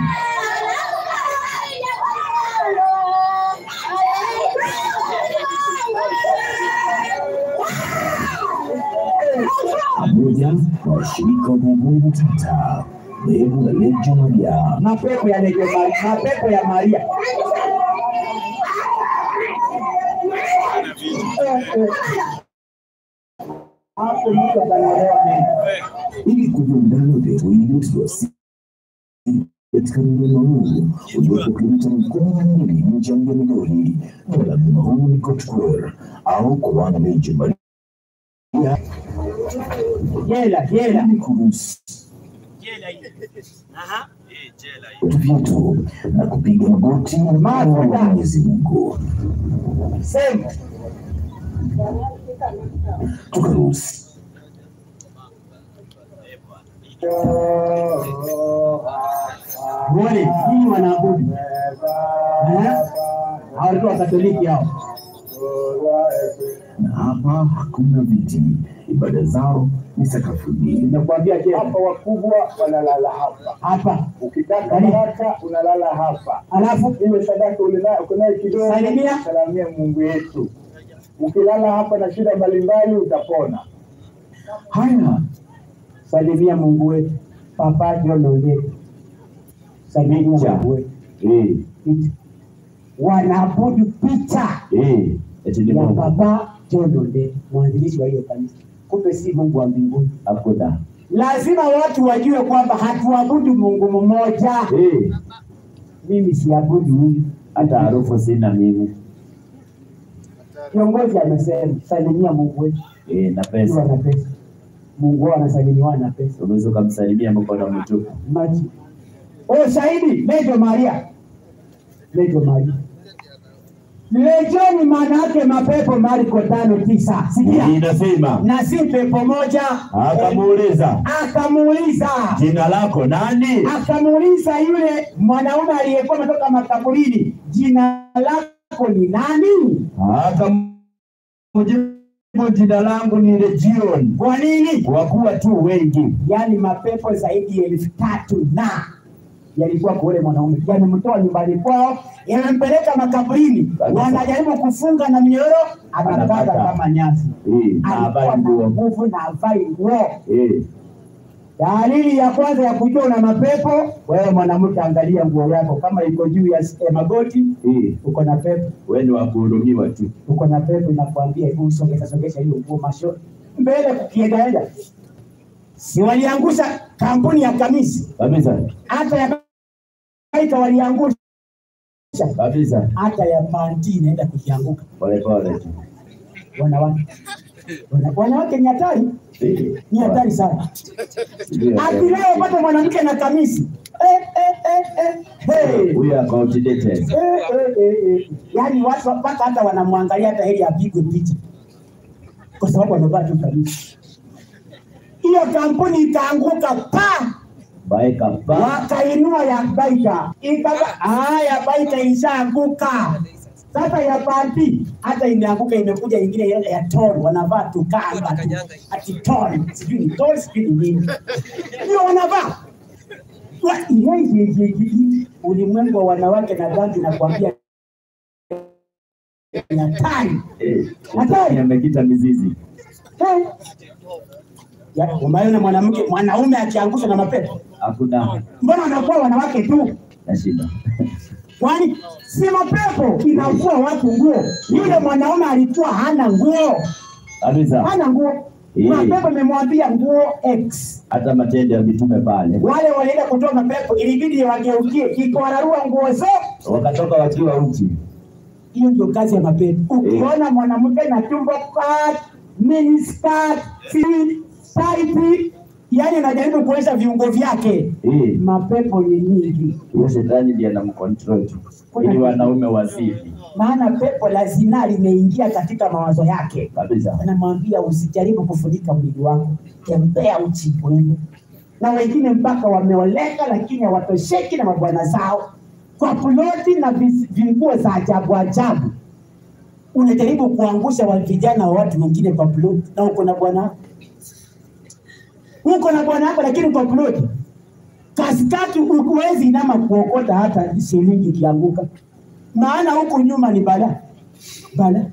Pamoja na washirika wa dhehebu hili tata, dhehebu la Legio Maria. Mapepo ya Lejo Maria, mapepo ya Maria. Hapo mtu atanolewa meno. ili kujua undani wa dhehebu hili tuliwasili katika mlima huu uliopo kilomita kumi na mbili nje ya mji wa Migori. Jina la mlima huu ni Kotkwar au kwa wana Legio Maria Jela, jela. ili kuruhusu vitu vyetu na kupiga magoti na kumwomba Mwenyezi Mungu. Sema. Tukaruhusu Muone nini wanaabudu Eh? Hao walikuwa Wakatoliki hao. na hapa hakuna viti, ibada zao ni sakafuni. Nimekuambia je, Hapa wakubwa wanalala hapa, hapa ukitaka baraka unalala hapa. alafu Iwe sadaka ulina- uko nayo kidogo, Salimia. salamia Mungu wetu. Ukilala hapa na shida mbalimbali utapona. haya, salimia Mungu wetu, Papa John Ole, salimia Mungu wetu. Eh, Picha. Wanaabudu picha eh, eti ni ya Mungu. Papa John Ole, mwanzilishi wa hiyo kanisa. Kumbe si Mungu wa mbinguni. Hakuna. Lazima watu wajue kwamba hatuabudu Mungu mmoja. Eh, Mimi siabudu huyu. hata harufu sina mimi. Kiongozi amesema salimia Mungu wetu, Eh, na ukiwa pesa. na pesa. Mungu wao anasalimiwa na pesa. Unaweza ukamsalimia mkono mtupu. Maji. Oh, shahidi Lejo Maria. Lejo Maria. Legioni maana yake mapepo Marko tano tisa. Sikia. Inasema Na si pepo moja. akamuuliza Akamuuliza. jina lako nani? Akamuuliza yule mwanaume aliyekuwa ametoka makaburini, jina lako ni nani? Akamjibu jina langu ni Legion, Kwa nini? kwa kuwa tu wengi. Yaani mapepo zaidi ya elfu tatu na yalikuwa kwa ule mwanaume, yamemtoa nyumbani kwao, yamempeleka makaburini, Kabisa. wanajaribu kufunga na minyororo, anakata Anakata. kama nyasi. Eh, na Alikuwa habari na nguo. nguvu na avai nguo. Eh, Dalili ya kwanza ya kujua una mapepo, wewe mwanamke, angalia nguo yako, kama iko juu ya s- ya magoti, eh, uko na pepo, wewe ni wa kuhurumiwa tu. uko na pepo, inakwambia hebu usogeza sogesha hiyo nguo masho mbele, kukiendaenda. Si waliangusha kampuni ya kamisi, Kabisa. hata ya kaika waliangusha, Kabisa. hata ya panti inaenda kukianguka. Pole pole tu. Wanawake Wana- wanawake ni hatari, Eh, ni hatari sana. ndio. Ati leo pata mwanamke na kamisi eh, eh, eh, eh. Hey. We are outdated. Eh, eh, eh, eh. Yaani watu mpaka hata wanamwangalia hata heri apigwe picha kwa sababu amevaa tu kamisi. Hiyo kampuni ikaanguka pa, Baeka pa. wakainua ya baita ikaka, ah, ya baita ilishaanguka. Sasa ya panti hata imeanguka, imekuja ingine ile ya ton, wanavaa tu kanga tu, ati ton, sijui ni ton, sijui ni nini, ndio wanavaa Wa- ye- ye- ye- ye- ulimwengu wa wanawake na dhambi nakwambia ni hatari Eh, Hatari. amekita mizizi. Eh. Ya, umeona mwanamke mwanaume akiangushwa na mapepo Hakuna mbona wanakuwa wanawake tu na shida. kwani si mapepo inakuwa watu nguo yule mwanaume alikuwa hana nguo Kabisa. hana nguo Eh. mapepo imemwambia nguo x Hata matendo ya mitume pale wale walienda kutoa mapepo ilibidi wageukie ikawararua nguo zote wakatoka wakiwa uchi. hiyo ndio kazi ya mapepo. Ukiona mwanamke na tumbo cut, mini skirt, fit, tight, yani anajaribu kuonyesha viungo vyake, Eh, mapepo ni nyingi. huyo shetani ndiye anamcontrol tu. Ili wanaume wazidi. Maana pepo la zinaa limeingia katika mawazo yake, Kabisa. anamwambia usijaribu kufunika mwili wako, tembea uchi kwenu. Na wengine mpaka wameoleka, lakini hawatosheki na mabwana zao kwa ploti na vis- vinguo za ajabu ajabu. Unajaribu kuangusha wa vijana wa watu wengine kwa ploti, na uko na bwana wako. uko na bwana wako, lakini kwa ploti katikati huwezi inama kuokota hata shilingi ikianguka, maana huku nyuma ni bala bala,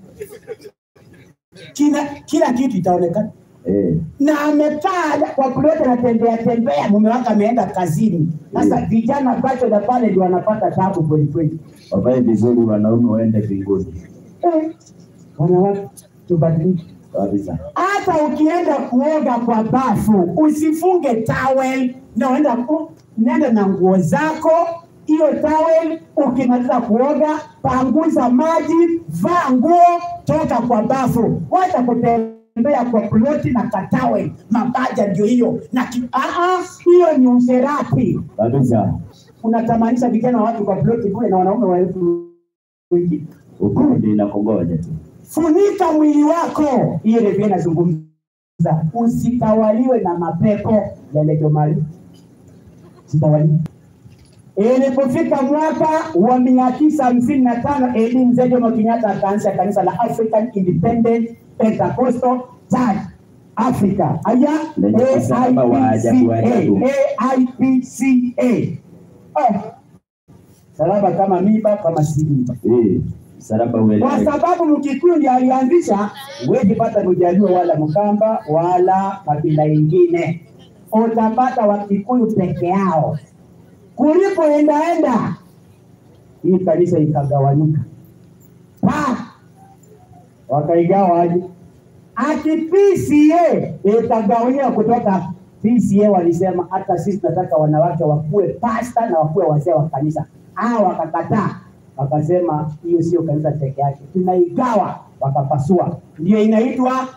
kila kila kitu itaonekana Eh, na amekaa kwa ploti anatembea tembea, mume wake ameenda kazini. Sasa vijana bacho na pale ndio wanapata tabu kweli kweli. wavae vizuri wanaume waende mbinguni. Eh, wanawake tubadilike. Kabisa. Hata ukienda kuoga kwa bafu usifunge towel, na uenda ku, nenda na nguo zako hiyo towel. Ukimaliza kuoga, panguza maji, vaa nguo, toka kwa bafu, wacha kutembea kwa ploti na katawel. Mapaja ndio hiyo na ki, ah, ah, hiyo ni usherati. Kabisa. Unatamanisha vijana wa watu kwa ploti kule na wanaume wa elfu wengine. Hukumu ndio inakongoja tu. Funika mwili wako, hiyo ndio inazungumza usitawaliwe na mapepo yalejomali sitawaliwe Ilipofika mwaka wa mia tisa hamsini na tano Eli Mzee Jomo Kenyatta akaanzisha kanisa la African Independent Pentecostal Church Africa, aya Lenye msalaba wa ajabu ajabu. AIPCA. Ah, salaba kama miba kama si miba Eh, msalaba kwa ueleweke. sababu Mkikuyu ndiye alianzisha, huwezi pata Mjaluo wala Mkamba wala kabila ingine, utapata Wakikuyu peke yao. Kulipoendaenda hii kanisa ikagawanyika, pa wakaigawa aje? Ati PCA ikagawanyika kutoka PCA, walisema hata sisi tunataka wanawake wakuwe pasta na wakuwe wazee wa kanisa. Hao wakakataa, wakasema hiyo sio kanisa peke yake, tunaigawa. Wakapasua, ndio inaitwa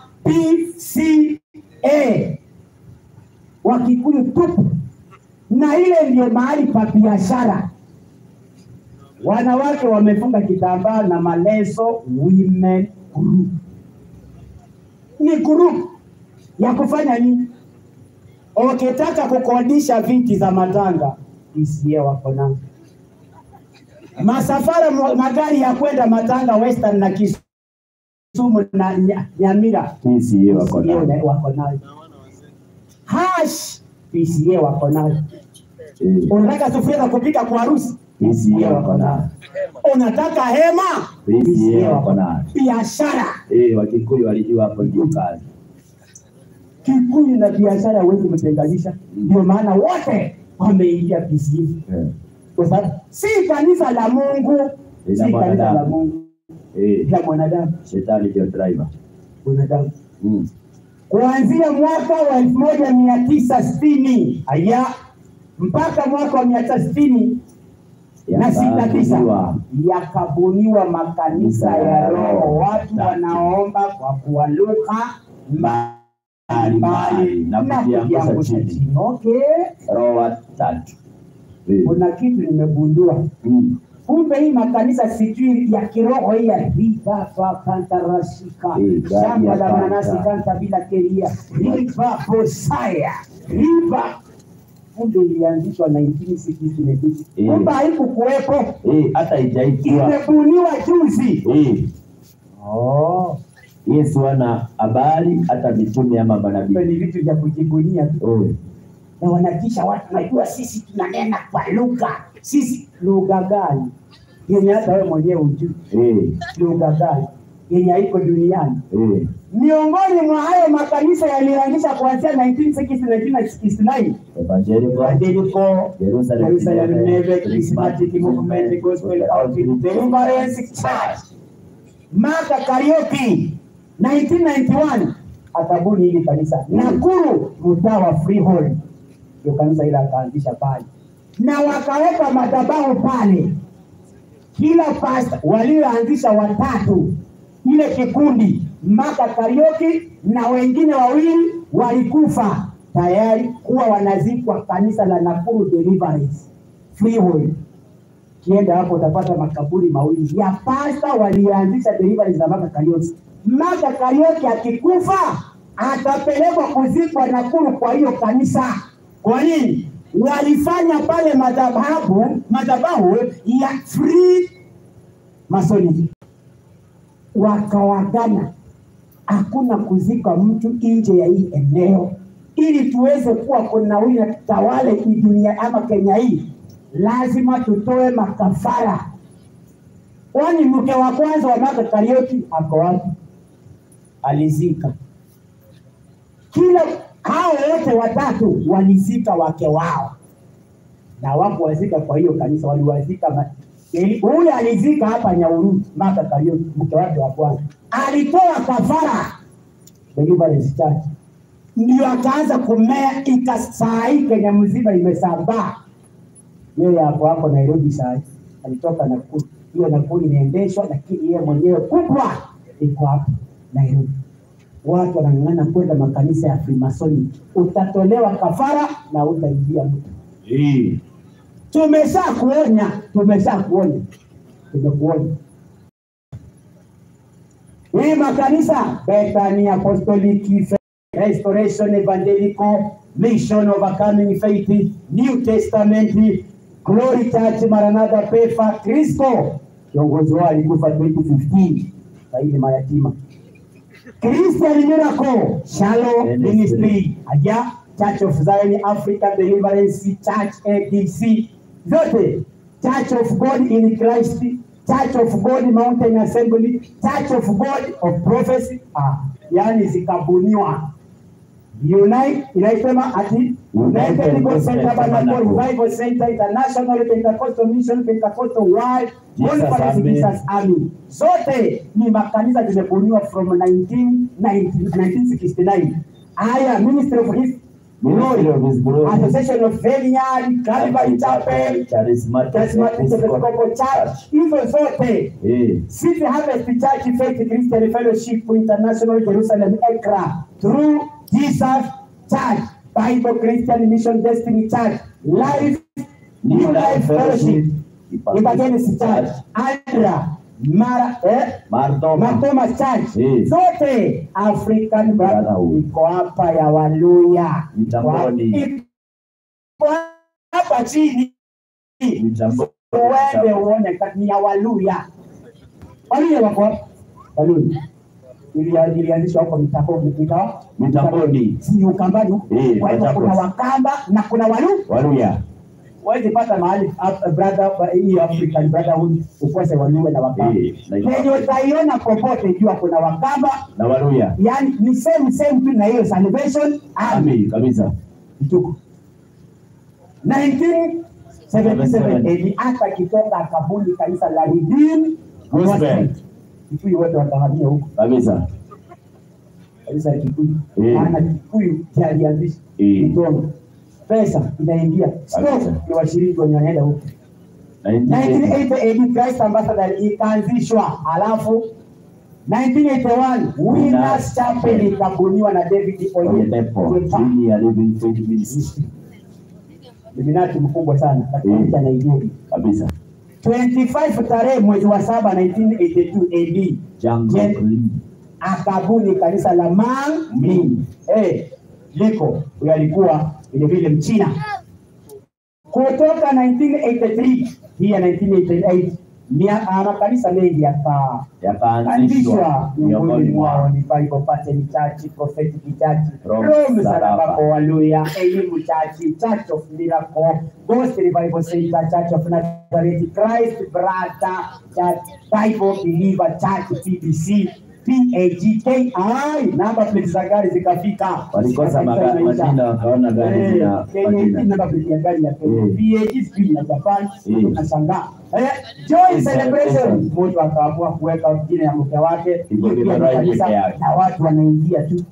PCA, Wakikuyu tupu, na ile ndio mahali pa biashara. Wanawake wamefunga kitambaa na maleso, women group ni group ya kufanya nini? Ukitaka kukodisha viti za matanga, PCA wako nazo. Masafara mo- magari ya kwenda Matanga Western na Kisumu na Nya- Nyamira PCA wako PCA nayo. wako nayo. Hash PCA wako nayo. Eh, Unataka sufuria za kupika kwa harusi? PCA wako nayo. Unataka hema? PCA wako nayo. Biashara. Eh, Wakikuyu walijua hapo ndio kazi. Kikuyu na biashara huwezi kutenganisha, ndio maana wote wameingia PCA. Eh, kwa sababu si kanisa la Mungu, Ni la si kanisa mwanadamu. la Mungu, eh, la mwanadamu. shetani ndio driver. Mwanadamu Mm. kuanzia mwaka wa elfu moja mia tisa sitini aya mpaka mwaka wa mia tisa sitini na sita tisa Yakabuniwa. yakabuniwa makanisa ya roho, watu wanaomba kwa kuwa lugha mbalimbali Na na kujiangusha kujiangusha chini. chini. Okay, Roho watatu. Eh, kuna kitu nimegundua mm. kumbe hii makanisa sijui ya kiroho hii ya riba fa kantarashika Eh, gari shamba ya la kanta. manasi kanta bila keria riba bosaya riba kumbe ilianzishwa 1960 Eh. kumbe haikukuwepo Eh, hata ijaitwa. imebuniwa juzi Eh, oh. Yesu ana habari hata mitume ama kumbe manabii. ni vitu vya kujibunia tu Oh, na wanakisha watu najua sisi tunanena kwa lugha sisi lugha gani yenye hata wewe mwenyewe ujui eh, lugha gani yenye haiko duniani eh, miongoni mwa hayo makanisa yaliyoanzisha kuanzia 1960 1969 evangelical, Evangelical Jerusalem, Jerusalem Neve Charismatic Charismatic Movement Gospel Outreach Deliverance Church Maka Karaoke 1991 akabuni hili kanisa Nakuru mtaa wa Freehold ndio kanisa ile akaanzisha pale na wakaweka madhabahu pale kila pasta walioanzisha watatu ile kikundi Maka Karaoke na wengine wawili walikufa tayari kuwa wanazikwa kanisa la Nakuru Deliverance Freehold. Kienda hapo utapata makaburi mawili ya pasta walioanzisha Deliverance na Maka Karaoke. Maka Karaoke akikufa atapelekwa kuzikwa Nakuru kwa hiyo kanisa. Kwa nini? Walifanya pale madhabahu madhabahu ya free masoni wakawagana, hakuna kuzika mtu nje ya hii eneo, ili tuweze kuwa kunawili na tutawale hii dunia ama Kenya hii, lazima tutoe makafara. Kwani mke wa kwanza wa Maka Karaoke ako wapi? Alizika. Kila hao wote watatu walizika wake wao na wako wazika kwa hiyo kanisa waliwazika ma- Eli- huyu alizika hapa Nyaururu Maka Karaoke, mke wake wa kwanza alitoa kafara Deliverance Church, ndio akaanza kumea, ika saa hii Kenya mzima imesambaa. Yeye hapo hapo Nairobi saa hii alitoka Nakuru, hiyo Nakuru inaendeshwa, lakini yeye mwenyewe kubwa iko hapo Nairobi. Watu wanang'ang'ana kwenda makanisa ya Freemasonic, utatolewa kafara na utaingia mtu eh, tumesha kuonya, tumesha kuonya, tumekuonya. Hii makanisa Bethany Apostolic Restoration Evangelical, Mission Overcoming Faith, New Testament, Glory Church, Maranatha, Pefa, Kristo. Kiongozi wao alikufa 2015, sahihi mayatima. Christian Miracle, Shalom Ministry, Aja, Church of Zion African Deliverance Church ADC, zote Church of God in Christ, Church of God Mountain Assembly, Church of God of Prophecy, ah, yani zikabuniwa Unite inaisema ati United Gospel Tabernacle Revival Center International Pentecostal Mission Pentecostal World Jesus Conference Army. Jesus Army zote ni makanisa zimebuniwa from 1990 1969 haya Ministry of His Ministry of His Glory. Association of Vineyard Calvary Chapel Charismatic Charismatic Episcopal Church hizo zote Eh, City Harvest Church Faith Christian Fellowship International Jerusalem Accra through Jesus Church Bible Christian Mission Destiny Church Life New Life Fellowship Evangelist Church Andra Mara eh Mardoma. Matoma Church Eh. zote African Brotherhood Brotherhood. iko hapa ya Waluya Mitamboni. iko hapa chini Mitambo- uende uone ka- ni ya Waluya. Waluya wako wapi? Waluya Ilia- ilianzishwa hapo mitamboni, ikawa Mitamboni. si Ukambani huko. Eh, Kwa hivyo kuna Machakos. Wakamba na kuna Walu. Waluya. Huwezi pata mahali Af- brother hii African Brotherhood ukose Waluya na Wakamba. Eh, na- Kenye utaiona popote jua kuna Wakamba, Na Waluya. yani ni same same tu na hiyo Salvation Army. Ami kabisa. Kituko. 1977 AD hata kitoka akabuni kanisa la Redeemed Gospel. Gospel. Kikuyu wote wakahamia huko Kabisa. kanisa la Kikuyu. Eh. Maana Kikuyu ndiye alianzisha Eh. mitono. Pesa inaingia. Stock Kabisa. ni washiriki wenye wanaenda huko. 1980. 1980 AD Christ Ambassador ikaanzishwa, alafu 1981 Winners Chapel ikabuniwa na David Kwenye Oyedepo. depo. Chini ya Living Faith Ministry. Illuminati mkubwa sana katika Mm. nchi ya Nigeria. Kabisa. 25 tarehe mwezi wa saba 1982 AD Jungle Jen- Green. akabuni kanisa la Manmin eh, liko huyo alikuwa vile vile Mchina kutoka 1983 hii ya 1988 mia- ah, makanisa mengi yaka Yakaanzishwa anzishwa miongoni miongoni mwao mwao. ni Bible Pattern Church, Prophetic Church, Rome Rome Saraba. Saraba Haleluya, Elimu Church, Church of Miracle, Gospel Revival Center, Church of Nazareth, Christ Brother Church, Bible Believer Church, PBC, PAGK. Ai, namba plate za gari zikafika. Walikosa Zikafika maga- inaisha. majina wakaona gari Eh, zina Kenya hii majina. namba plate ya gari ya Kenya. Eh. PAG sijui ya Japan, Eh. unashangaa. Eh, joy Eh, celebration eh. mtu akaamua kuweka jina ya mke wake Iko pia ni Githurai kanisa, peke yake. na watu wanaingia tu.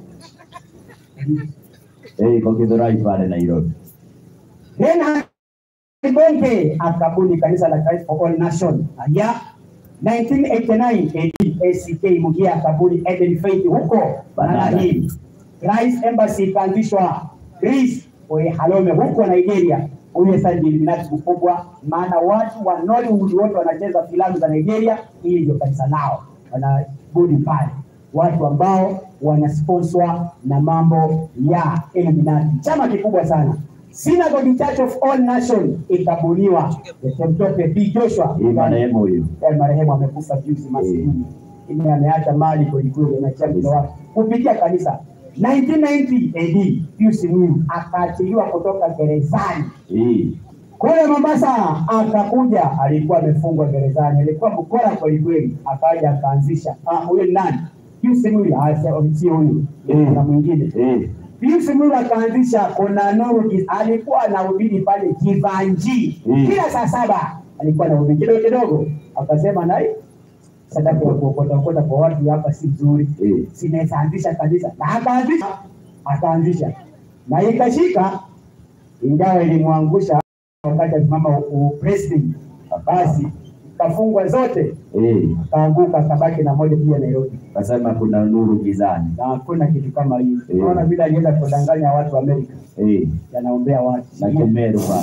Eh, iko Githurai pale Nairobi. Tena Bonke akabuni kanisa la Christ for All Nation. Aya 1989 AD ACK Mugia akabuni Eden Faith huko Banana Banana. Hill. Christ Embassy ikaanzishwa Chris Oyehalome huko Nigeria. Huyo sasa ndiye Illuminati mkubwa, maana watu wa Nollywood wote wanacheza filamu za Nigeria, hili ndio kanisa lao, wanabudi pale, watu ambao wanasponswa na mambo ya Illuminati, chama kikubwa sana. Synagogue Church of All Nation ikabuniwa Temtope B Joshua Hii marehemu huyu. Eh, marehemu amekufa juzi maskini, lakini ameacha mali kwelikweli, ameachia mtoto wake kupitia kanisa. 1990 AD Pius Mwinyi akaachiliwa kutoka gerezani Hii. kule Mombasa, akakuja, alikuwa amefungwa gerezani, alikuwa mkora kwelikweli, akaja akaanzisha. Ah, huyo ni nani? Pius Mwinyi, ah, sio sio huyu, kuna mwingine Eh. Pius Mwinyi akaanzisha kuna nuru, Giz- alikuwa anahubiri pale Kivanji Mm. kila saa saba alikuwa anahubiri kidogo kidogo, akasema nai sadaka ya kuokota okota kwa watu hapa si nzuri, Mm. sinaweza anzisha kanisa, na akaanzisha akaanzisha na ikashika, ingawa ilimwangusha wakati asimama president, basi kafungwa zote, Eh. akaanguka, akabaki na moja pia Nairobi Kasema kuna nuru gizani. na hakuna kitu kama hiyo. Mm. Unaona vile alienda kudanganya watu wa Amerika, Eh. yanaombea watu Na Kemeru pale.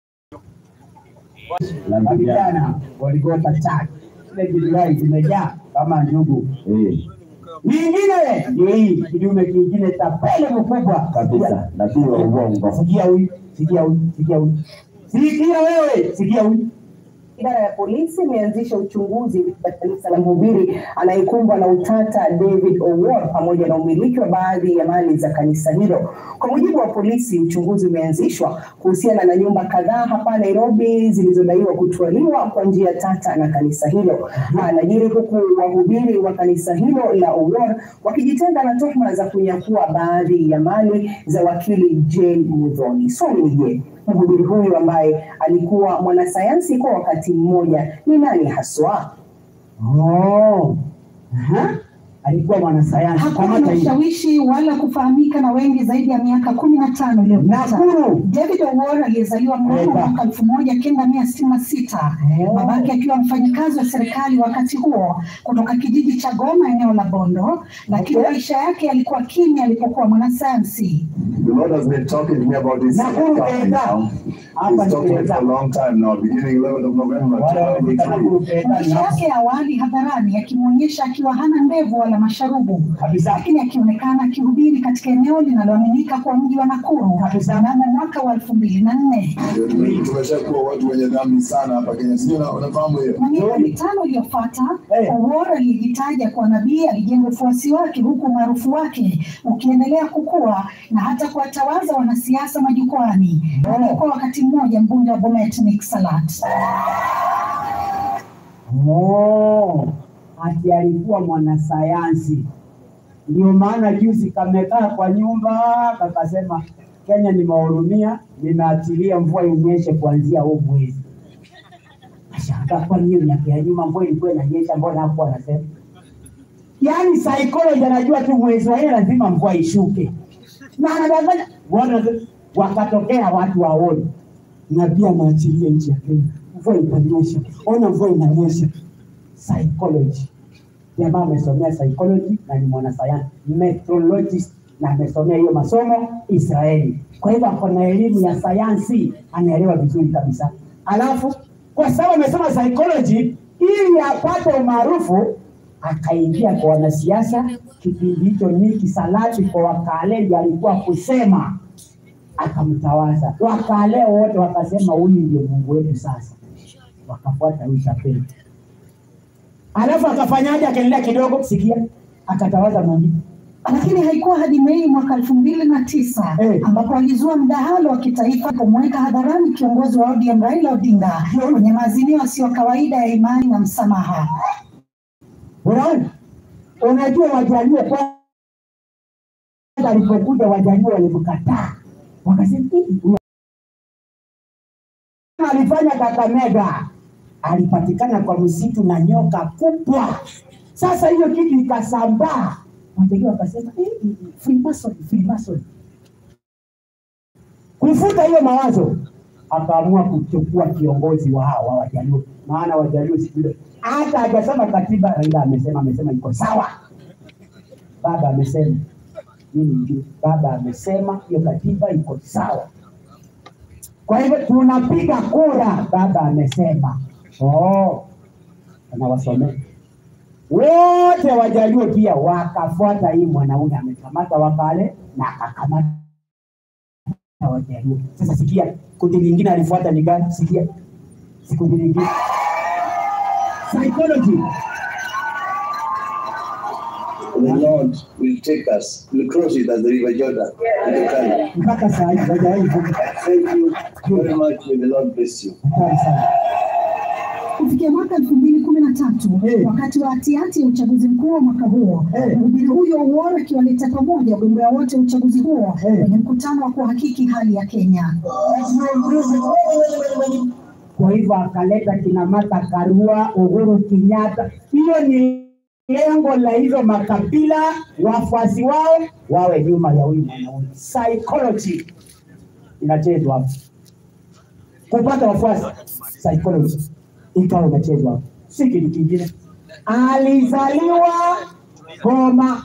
na vijana waligota chaki ile Githurai zimejaa kama njugu. Eh, Nyingine ndio hii kidume kingine tapele mkubwa kabisa. Nabii wa uongo. Sikia huyu, sikia huyu, sikia huyu, sikia wewe, sikia huyu. Idara ya polisi imeanzisha uchunguzi katika kanisa la Mhubiri anayekumbwa na utata David Owuor pamoja na umiliki wa baadhi ya mali za kanisa hilo. Kwa mujibu wa polisi, uchunguzi umeanzishwa kuhusiana na nyumba kadhaa hapa Nairobi zilizodaiwa kutwaliwa kwa njia tata na kanisa hilo. Anajiri huku wahubiri wa kanisa hilo la Owuor wakijitenga na tuhuma za kunyakua baadhi ya mali za wakili Jane Muthoni. Swali ni je, mhubiri huyu ambaye alikuwa mwanasayansi kwa wakati mmoja ni nani haswa? Oh. Aha. Alikuwa mwanasayansi hakuwa kama na taifa. ushawishi wala kufahamika na wengi zaidi ya miaka kumi na tano iliyopita. Nakuru. David Owuor aliyezaliwa mnamo Eba. mwaka elfu moja kenda mia sitini na sita Oh. babake akiwa mfanyikazi wa serikali wakati huo kutoka kijiji cha Goma eneo la Bondo, lakini Okay. maisha yake yalikuwa kimya alipokuwa mwanasayansi. The Lord has been talking to me about this Nakuru company Peda. now. Hapa He's ni talking it for a Peda. long time now, beginning 11th of November Wale wamefika Nakuru 2023. Peda Maisha na yake ya awali hadharani yakimwonyesha akiwa hana ndevu wala masharubu, kabisa. lakini akionekana akihubiri katika eneo linaloaminika kuwa mji wa Nakuru mnamo mwaka wa elfu mbili na nne. Tumeshakuwa watu wenye dhambi sana hapa Kenya, sijui una- unafahamu hiyo? na miaka mitano iliyofuata Eh. Owuor aliyejitaja kuwa nabii alijenga ufuasi wake huku umaarufu wake ukiendelea kukua na hata kuwatawaza wanasiasa majukwani. Alikuwa wakati mmoja mbunge wa Bomet Nick Salat. Oh, ati alikuwa mwanasayansi. Ndio maana juzi kamekaa kwa nyumba kakasema, Kenya nimewahurumia, nimeachilia mvua inyeshe kuanzia huu mwezi. Ashangaa, kwani hiyo miaka ya nyuma mvua ilikuwa inanyesha, mbona hakuwa anasema? Yaani psychology anajua tu mwezi wa nne lazima mvua ishuke, na anadanganya Wana- wakatokea watu waone na pia anaachilia nchi ya Kenya, mvua itanyesha, ona mvua inanyesha. Psychology, jamaa amesomea psychology na ni mwanasayansi methodologist, na amesomea hiyo masomo Israeli. Kwa hivyo ako na elimu ya sayansi, anaelewa vizuri kabisa. Alafu kwa sababu amesoma psychology, ili apate umaarufu akaingia kwa wanasiasa. Kipindi hicho Niki Salati kwa Wakaleji alikuwa kusema akamtawaza. Wakale wote wakasema huyu ndio Mungu wetu sasa, wakafuata huyu tapeli. Alafu akafanyaje? Akaendelea kidogo, sikia, akatawaza mwingine. Lakini haikuwa hadi Mei mwaka elfu mbili na tisa Eh. ambapo alizua mdahalo wa kitaifa kumweka hadharani kiongozi wa ODM Raila Odinga kwenye maazimio yasiyo kawaida ya imani na msamaha. Unaona, unajua Wajaluo kwanza alipokuja Wajaluo walimkataa, wakasema "Hii, huyu alifanya Kakamega, alipatikana kwa msitu na nyoka kubwa. Sasa hiyo kitu ikasambaa, Wajaluo wakasema "Eh, eh, eh, Freemason, Freemason." kufuta hiyo mawazo akaamua kuchukua kiongozi wa hawa Wajaluo, maana Wajaluo siku ile hata hajasoma katiba. Raila amesema amesema iko sawa, baba amesema mimi ndio baba amesema hiyo katiba iko sawa. Kwa hivyo tunapiga kura, baba amesema. Oh, anawasomea wote Wajaluo pia wakafuata hii mwanaume amekamata Wakale na akakamata Wajaluo. Sasa sikia, kundi lingine alifuata ni gani? Sikia, si kundi lingine psychology. The Lord will take us, will cross it as the river Jordan. in the Kenya. mpaka saa hii hawajawahi kuja. Thank you very much. May the Lord bless you. Hatari sana. Kufikia mwaka elfu mbili kumi na tatu Eh. wakati wa hatihati ya uchaguzi mkuu wa mwaka huo, Eh. mhubiri huyo Owuor akiwaleta pamoja wagombea wote wa uchaguzi huo Eh. kwenye mkutano wa kuhakiki hali ya Kenya. Kwa hivyo akaleta kina Martha Karua, Uhuru Kenyatta. Hiyo ni lengo la hizo makabila, wafuasi wao wawe nyuma ya huyu mwanaume. Psychology inachezwa hapo, kupata wafuasi, psychology ikawa inachezwa hapo, si kitu kingine. Alizaliwa Goma,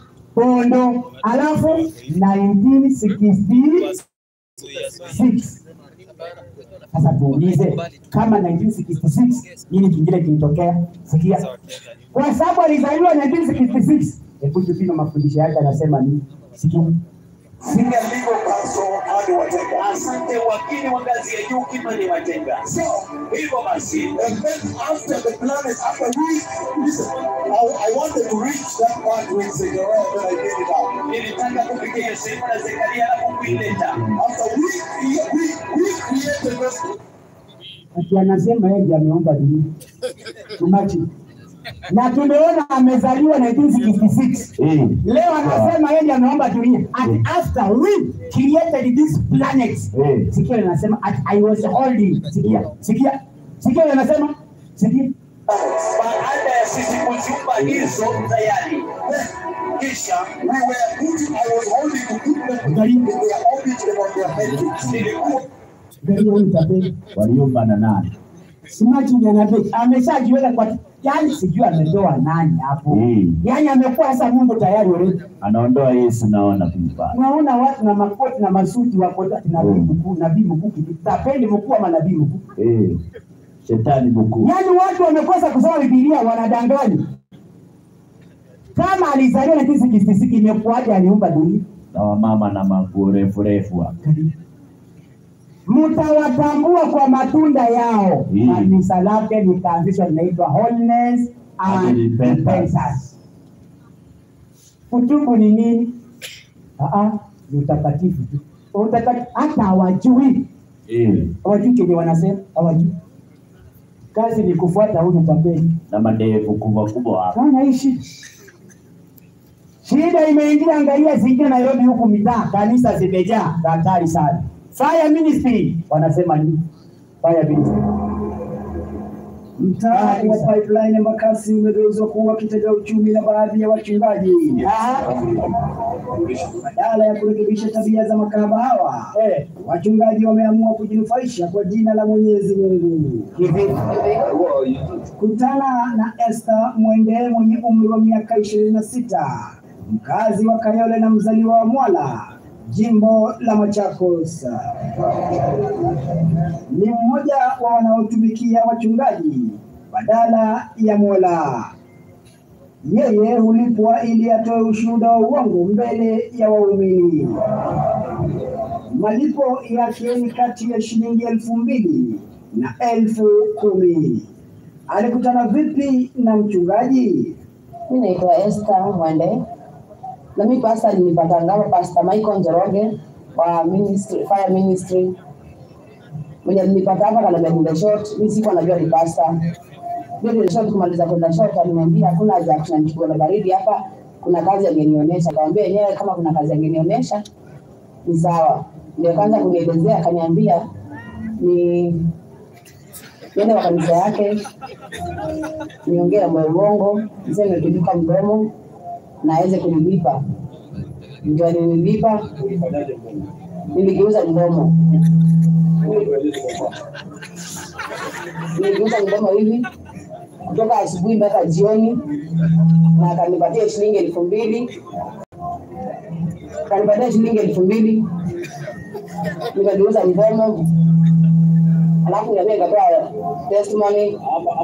Bondo, alafu 1966 Sasa tuulize kama 1966 nini kingine kilitokea? Sikia, kwa sababu alizaliwa 1966. Hebu tupime mafundisho yake, anasema nini? Sikia. Senior legal counsel hadi watenga. Asante wakili wa ngazi ya juu Kimani Watenga. So, hivyo basi, and then after the planet, after we, listen, I, I wanted to reach that part with Zechariah, but I gave it up. Nilitaka kufikia hiyo sehemu na Zekaria na kuileta. After we, we, we created this Ati anasema yeye ndiye ameomba dunia. Tumachi. Na tumeona amezaliwa 1966. Leo anasema yeye ndiye ameomba dunia. And after we created this planet. Sikia anasema at I was holding. Sikia. Sikia. Sikia anasema. Sikia. baada ya sisi kuziumba hizo tayari. Kisha we were putting, I was holding to put them in their orbit and on their heads. Nilikuwa Ndio huyu tapeli. Waliomba na nani? Simachi ndiye anape. Ameshajiweka kwa yani sijui ametoa nani hapo. Mm. Yani amekuwa sasa Mungu tayari already. Anaondoa Yesu naona kumpa. Unaona watu na makoti na masuti wako ati nabii mkuu, nabii mkuu, tapeli mkuu ama nabii mkuu. Eh. Shetani mkuu. Yaani watu wamekosa kusoma Biblia, wanadanganya. Kama alizaliwa 1966 imekuwaje aliumba dunia? Na wamama na manguo refu refu hapa. Mtawatambua kwa matunda yao. Mm. Kanisa lake likaanzishwa linaitwa Holiness and And Repentance. Repentance. Kutubu ni nini? Ah, ni utakatifu tu. Utakatifu hata hawajui, Eh. hawajui kenye wanasema, hawajui. Kazi ni kufuata huyu tapeli. Na madevu kubwa kubwa hapa. Naona hii shida. Shida imeingia, angalia zingine Nairobi huku mitaa, kanisa zimejaa, hatari sana. Fire ministry wanasema nini? Fire ministry. Mtaa wa Pipeline Embakasi umegeuzwa kuwa kitega uchumi na baadhi ya wachungaji. Badala ya kurekebisha tabia za makahaba hawa, Eh, wachungaji wameamua kujinufaisha kwa jina la Mwenyezi Mungu. Kutana na Esther Mwende mwenye umri wa miaka ishirini na sita, mkazi wa Kayole na mzaliwa wa Mwala, jimbo la Machakos. Ni mmoja wa wanaotumikia wachungaji badala ya Mola. Yeye hulipwa ili atoe ushuhuda wa uongo mbele ya waumini. Malipo yake ni kati ya shilingi elfu mbili na elfu kumi. Alikutana vipi na mchungaji? Mi naitwa Esther Mwende na mi pasta alinipatanga hapa Pastor Michael Njoroge wa ministry, fire ministry mwenye alinipata hapa kanambia niende short. Mi sikuwa najua ni pasta. Ndio niende short, kumaliza kwenda short aliniambia hakuna haja ya tunachukua na baridi hapa, kuna kazi angenionyesha. Akamwambia yenyewe kama kuna kazi angenionyesha ni sawa. Ndio kaanza kunielezea, akaniambia ni niende kwa kanisa yake niongee na moyo uongo, niseme kiduka mdomo na aweze kunilipa. Ndio alinilipa, niligeuza mdomo, niligeuza mdomo hivi kutoka asubuhi mpaka jioni, na akanipatia shilingi elfu mbili akanipatia shilingi elfu mbili nikageuza mdomo, alafu niambia nikatoa testimony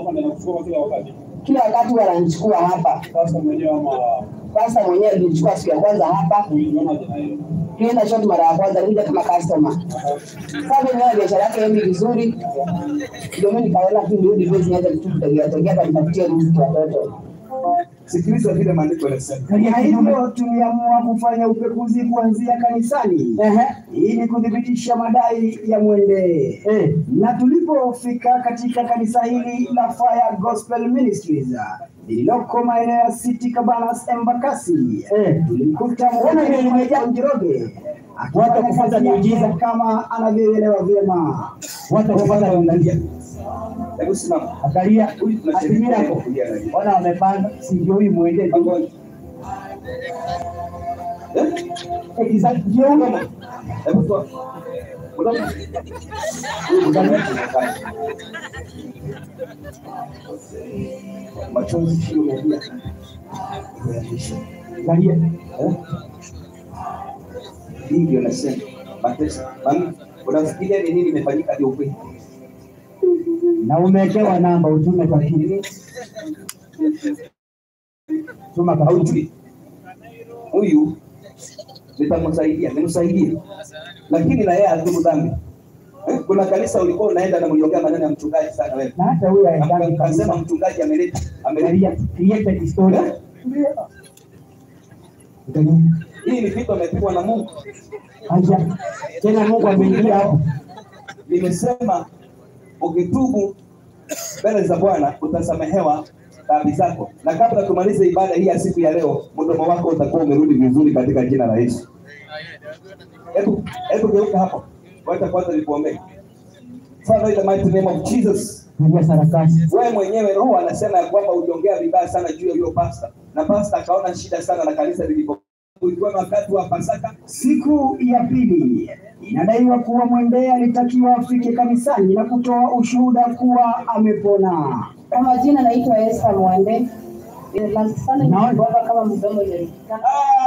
kila wakati wananichukua hapa. Pasta mwenyewe alinichukua siku ya kwanza hapa, tulienda shot mara ya kwanza, nilikuja kama customer. Sasa niona biashara yake endi vizuri, ndio mimi nikaona tu nirudi basi nianze tu kutegea tegea hapa nitafutie riziki watoto. Sikiliza vile maandiko yanasema. Na hivyo tuliamua kufanya upekuzi kuanzia kanisani ili kuthibitisha madai ya Mwende. eh, Na tulipofika katika kanisa hili la Fire Gospel Ministries lililoko maeneo ya City Cabanas Embakasi, eh. tulimkuta Ona vile Mwende limejaa. Njoroge Watu akifanya kufuata kazi yake miujiza. kama anavyoelewa vyema. Watu wakipata kuangalia. Hebu simama. Angalia Huyu tunacheza atimira hapo. kulia na hiyo. Ona wamepanga, si ndio huyu mwende tu. Ngoja. Eh? Eh, kisa- ndio huyu. Hebu toa. Unaona? Huyu mdada anakaa. Machozi sio unalia. Angalia. Eh? Hii ndio nasema. Mateso. Mami, Unafikiria ni nini imefanyika ndio ukweli? na umewekewa namba utume kwa kile tuma kwa Haujui huyu nitamsaidia, nimsaidie, lakini na yeye adhubu dhambi. Eh, Kuna kanisa ulikuwa unaenda na mliongea maneno ya mchungaji sana wewe, na hata huyu haendani kasema kabisa mchungaji ameleta ameleta Create- created story hii ni kitu amepigwa na Mungu. Aja. tena Mungu ameingia hapo Nimesema ukitubu mbele za Bwana utasamehewa dhambi zako, na kabla tumalize ibada hii ya siku ya leo, mdomo wako utakuwa umerudi vizuri katika jina la Yesu. Hebu hebu geuka hapo, wacha kwanza nikuombee. Father, in the mighty name of Jesus, Pigia sarakasi wewe mwenyewe Roho anasema ya kwamba uliongea vibaya sana juu ya huyo pasta, na pasta akaona shida sana na kanisa lilipo ulikuwa ni wakati wa Pasaka. Siku ya pili inadaiwa kuwa Mwendee alitakiwa afike kanisani na kutoa ushuhuda kuwa amepona. Kwa majina naitwa Esther Mwende. Last sana nilikuwa kama mdomo imelikika.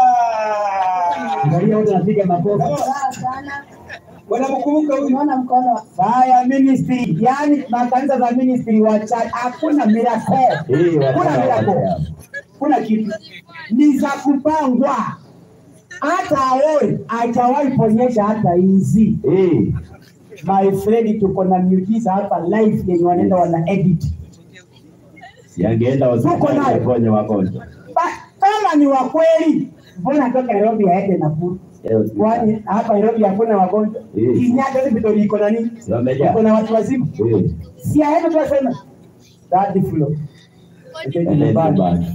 Angalia wote napiga makofi. Furaha sana. Wanamkumbuka huyu. Unaona mkono wa Fire ministry, yani makanisa za ministry wa church hakuna miracle. Kuna miracle. Kuna kitu. Ni za kupangwa. Hata aoe hajawahi ponyesha hata hizi. My friend tuko na miujiza hapa live yenye wanaenda wana edit. Yangeenda Tuko hospitali nayo. waponye wagonjwa. Ba- Kama ni wa kweli, mbona atoke Nairobi aende Nakuru? Kwani hapa Nairobi hakuna wagonjwa? Eh. Kenyatta hospital iko na nini? Si wamejaa? Iko na watu wazima. Eh, Si aende tu aseme third floor. Ende ende nyumbani. nyumbani.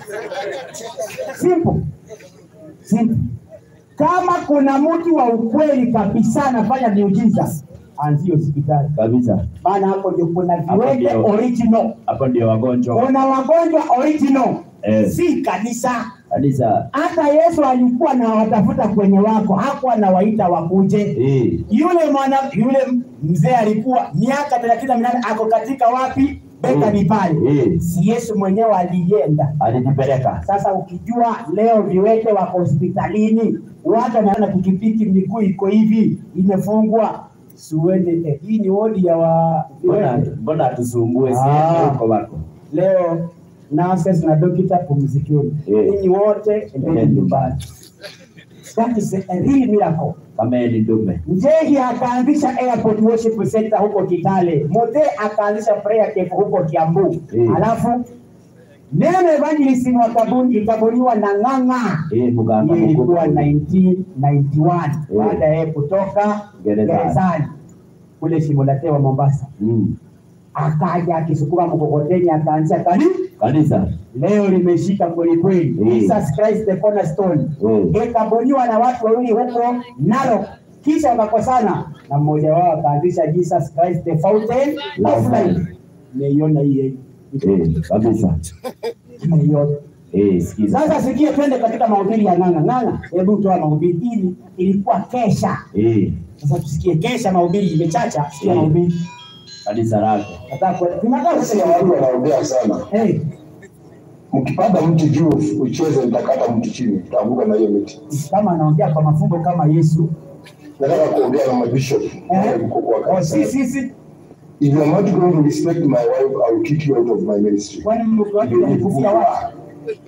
Simple. Simple. Kama kuna mtu wa ukweli kabisa anafanya miujiza, anzie hospitali Kabisa. maana hapo ndio kuna Hapo viwete ndio. original, Hapo ndio wagonjwa. kuna wagonjwa original, Eh. si kanisa. Kanisa. Hata Yesu alikuwa na watafuta kwenye wako, hakuwa anawaita wakuje. Eh, Yule mwana yule mzee alikuwa miaka thelathini na minane ako katika wapi? Bethani pale. eh, Si Yesu mwenyewe alienda. alijipeleka. Sasa ukijua leo viwete wako hospitalini, watu wanaona pikipiki, miguu iko hivi imefungwa, siuende eh, hii ni wodi ya wa Mbona viwete. mbona hatusumbue Ah. sisi huko wako? Leo nurses na dokita pumzikeni, Eh. ninyi wote endeni nyumbani. That is a real miracle. Kama yeye ni dume. Njegi akaanzisha airport worship center huko Kitale, Mute akaanzisha prayer camp huko Kiambu, Eh. alafu neno evangelist wa kabuni ikabuniwa na Ng'ang'a Eh, muganga Hiyo ilikuwa mkubwa. 1991 Eh. baada ya yeye kutoka Gerezani. gerezani kule Shimolatewa Mombasa, Mm. akaja akisukuma mkokoteni akaanzisha kanisa Kanisa. leo limeshika kweli kweli. Mm. Jesus Christ the cornerstone Mm. ikabuniwa na watu wawili huko Narok, kisha wakakosana na mmoja wao akaanzisha Jesus Christ the fountain of life. Nimeiona hii Eh, kabisa. nimeiona. Eh, sikiza. Sasa sikia, twende katika mahubiri ya Ng'ang'a. Ng'ang'a, hebu toa mahubiri. Hili ilikuwa kesha. Eh, Sasa tusikie kesha, mahubiri imechacha. Sikia Mm. mahubiri. kanisa lako. Nataka kwenda. Tunataka Sasa watu wanaongea sana. Eh, Mkipanda mti juu ucheze, nitakata mti chini, utaanguka na hiyo miti. kama anaongea kwa mafumbo kama Yesu. Nataka kuongea na mabishop wale mkuu wa Oh, kanisa. si si si. If you are not going to respect my wife, I will kick you out of my ministry. Kwani mke wake alikufia wapi?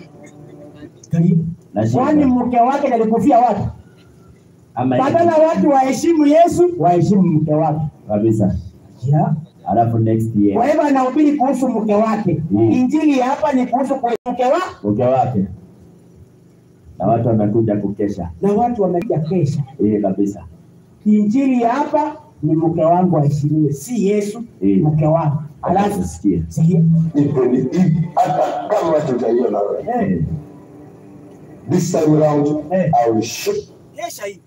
Nashika. Kwani mke wake alikufia wapi? Ama Badala watu waheshimu Yesu, waheshimu mke wake. kabisa. Yeah. Alafu next Kwa year hivyo anahubiri kuhusu mke wake. Mm. Injili ya hapa ni kuhusu kwa mke wake mke wake na watu wamekuja kukesha. na watu wamekuja kesha. Eh, kabisa. Injili ya hapa ni mke wangu aheshimiwe, si Yesu, Mm. mke wangu. Alafu sikia. sikia. Ipo ni ipo, hata kama tutaiona wewe. Eh, This time around, Eh. I will shoot kesha hii.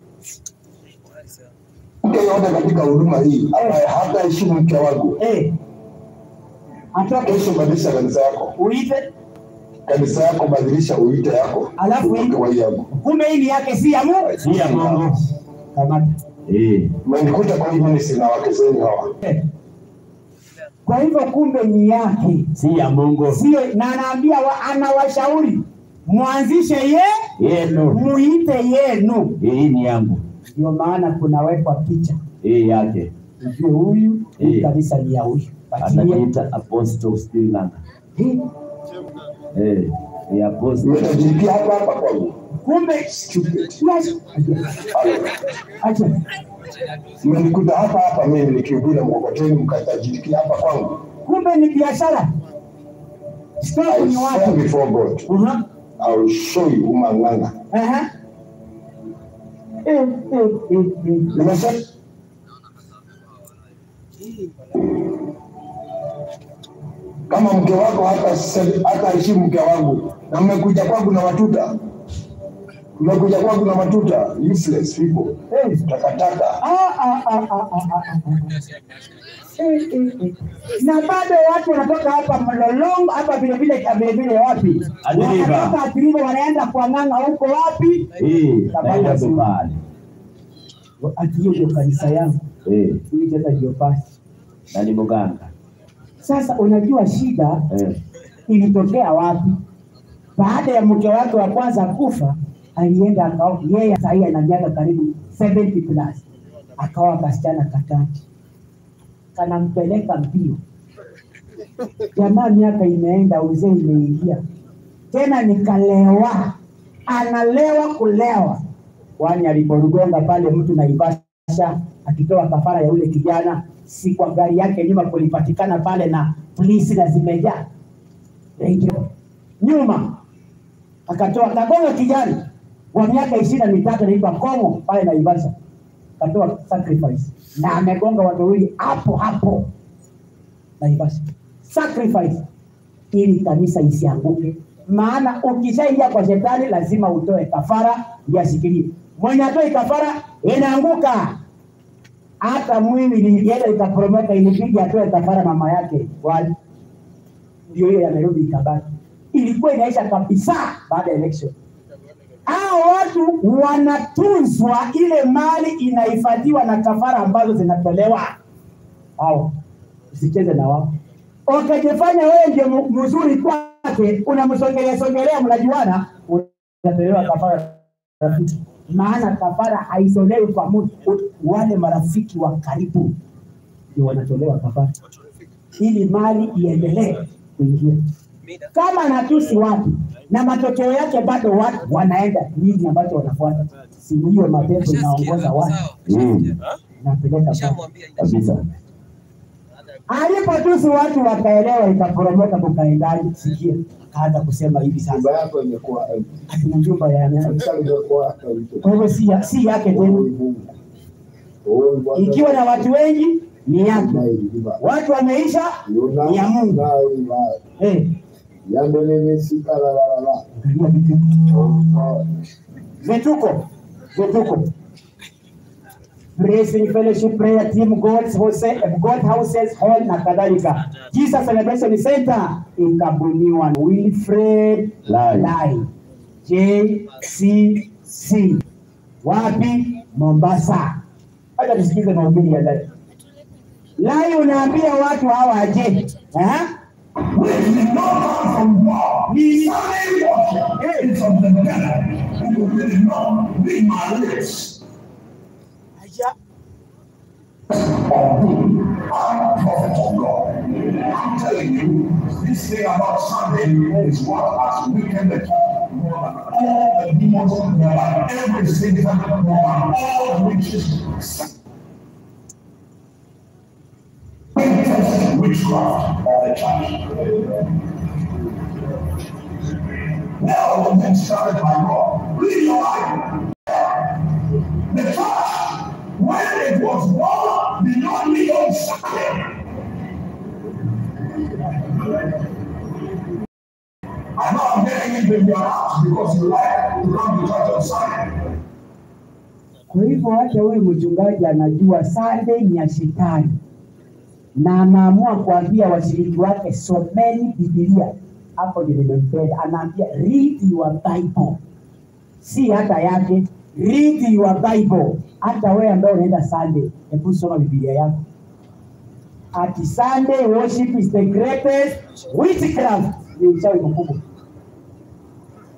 mke yote katika huduma hii ambaye hataheshimu mke wangu. Eh. Atoke Kesho badilisha kanisa yako, uite, kanisa yako badilisha uite yako, Alafu utoke wa hii yangu. kumbe hii ni yake si ya Mungu. Si ya Mungu. Kama Eh, Mmenikuta kwa hii ministry na wake zenu hawa. eh. Kwa hivyo kumbe ni yake. si ya Mungu. Sio na anaambia wa, anawashauri mwanzishe ye Yenu. muite yenu. Hii ni yangu. Ndio maana kunawekwa picha hii yake ujue huyu hii Eh. kanisa ni ya huyu Patie. anajiita Apostle Sri Lanka. Eh, Eh, ni Apostle. Unajikia hapa hapa kwangu. kumbe yes. Acha. Mmenikuta hapa hapa mimi nikihubiri mkokoteni mkatajirikia hapa kwangu. kumbe ni biashara stoku I ni swear watu before God, Aha. I will show you umang'ang'a. Aha. Eh, eh, eh, eh. Nimesema kama mke wako hata se- hata heshimu mke wangu, na mmekuja kwangu na matuta, mmekuja kwangu na matuta, useless people, Eh. takataka. Ah, ah, ah, ah, ah, ah, ah. Eh, eh, eh. na bado watu wanatoka hapa mlolongo hapa vile vile vile vile wapi Adiliva. wanatoka Adiliva wanaenda kwa ng'anga huko wapi Hii Tabana naenda Zoo. Bepali. ati hiyo ndio kanisa yangu Eh, hii sasa ndio pasi na ni mganga. sasa unajua shida Eh, ilitokea wapi baada ya mke wake wa kwanza kufa alienda akao yeye sahii ana miaka karibu 70 plus akawa kasichana katatu kanampeleka mbio jamaa miaka imeenda uzee imeingia tena nikalewa analewa kulewa kwani aliporugonga pale mtu naivasha akitoa kafara ya yule kijana si kwa gari yake nyuma kulipatikana pale na polisi na zimejaa Radio. nyuma akatoa kagonga kijana wa miaka ishirini na mitatu anaitwa Komo pale Naivasha, akatoa sacrifice na amegonga watu wawili hapo hapo Naivasha, sacrifice ili kanisa isianguke. Maana ukishaingia kwa shetani lazima utoe kafara yashikilie. Mwenye atoi kafara inaanguka. Hata mwili ilienda ikaporomoka, ilibidi atoe kafara mama yake wali ndio hiyo yamerudi ikabaki. Ilikuwa inaisha kabisa baada ya election. Hao watu wanatunzwa, ile mali inahifadhiwa na kafara ambazo zinatolewa. Hao usicheze na wao, ukajifanya wewe ndio mu- mzuri kwake, unamsongelea songelea, mnajuana, unatolewa kafara rafiki. Maana kafara haitolewi kwa mtu, wale marafiki wa karibu ndio wanatolewa kafara ili mali iendelee kuingia. Kama natusi watu na matokeo yake bado watu wanaenda, nini ambacho wanafuata? Simu hiyo mapepo inaongoza watu mm, inapeleka pale. kabisa. Alipotusi watu wakaelewa, ikaporomoka, kukaendaje? Sikia, akaanza kusema hivi sasa, Nyumba yako imekuwa empty. na nyumba ya nani? Kanisa limekuwa empty. Kwa hivyo si, ya- si yake tena, Oh, Bwana. ikiwa na watu wengi ni yake, Na iliva. watu wameisha Yuna- ni ya Mungu. na iliva. Eh, Yando nimesika la la la la. angalia vitu Oh, vituko vituko Blessing Fellowship Prayer Team God's House, God Houses Hall na kadhalika. Jesus Celebration Center ikabuniwa na Wilfred Lai. Lai JCC wapi? Mombasa. Acha tusikize mahubiri ya Lai. Lai unaambia watu hawa aje? Eh? We did not come from war. Ni Sunday worship is of the devil. Who will not be my lips. Aya. Or good. I'm a prophet of God. I'm telling you, this thing about Sunday is what has weakened the church more than all the demons, more than every single more than all the witches. Greatest witchcraft of the church. Now the men started by God. Read your Bible. The church, when it was born, did not meet on Sunday. I know I'm getting into your house because you like to come to church on Sunday. Kwa hivyo hata huyu mchungaji anajua Sunday ni ya shetani, na anaamua kuambia washiriki wake someni Biblia. Hapo ndio nimempenda, anaambia read your Bible, si hata yake, read your Bible. Hata wewe ambaye unaenda Sunday, hebu soma Biblia yako. Ati Sunday worship is the greatest witchcraft, ni uchawi mkubwa.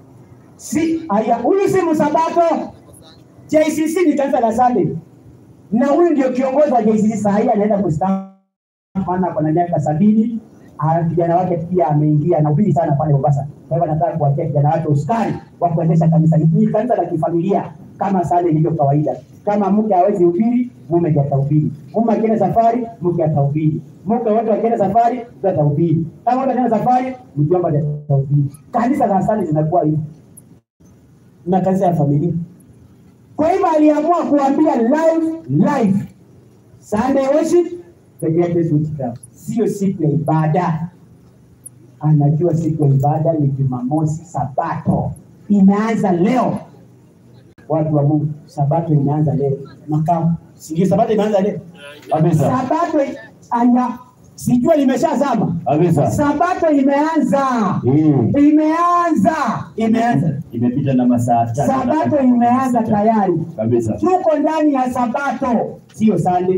Si haya, huyu si msabato. JCC ni kanisa la Sunday. na huyu ndio kiongozi wa JCC saa hii anaenda kustaafu, maana ako na miaka sabini. Ah, Kijana wake pia ameingia na ubiri sana pale Mombasa. Kwa hivyo anataka kuwatia kijana wake uskari wa kuendesha kanisa hili. Ni kanisa la kifamilia kama sale ilivyo kawaida. Kama mke hawezi ubiri, mume ndiye atahubiri. Mume akienda safari, mke atahubiri. Mke wote wakienda safari, mke atahubiri. Kama wote wakienda safari, mjomba ndiye atahubiri. Kanisa za sale zinakuwa hivi na kanisa ya familia. Kwa hivyo aliamua kuambia live live Sunday worship the greatest witchcraft, sio siku ya ibada. Anajua siku ya ibada ni Jumamosi, Sabato inaanza leo. Watu wa Mungu, Sabato inaanza leo. Makao, sijui Sabato inaanza leo Kabisa. Sabato aya, sijua limeshazama Kabisa. Sabato imeanza Mm. imeanza imeanza Imepita na masaa tatu. Sabato imeanza tayari, Kabisa. tuko ndani ya Sabato, sio Sunday.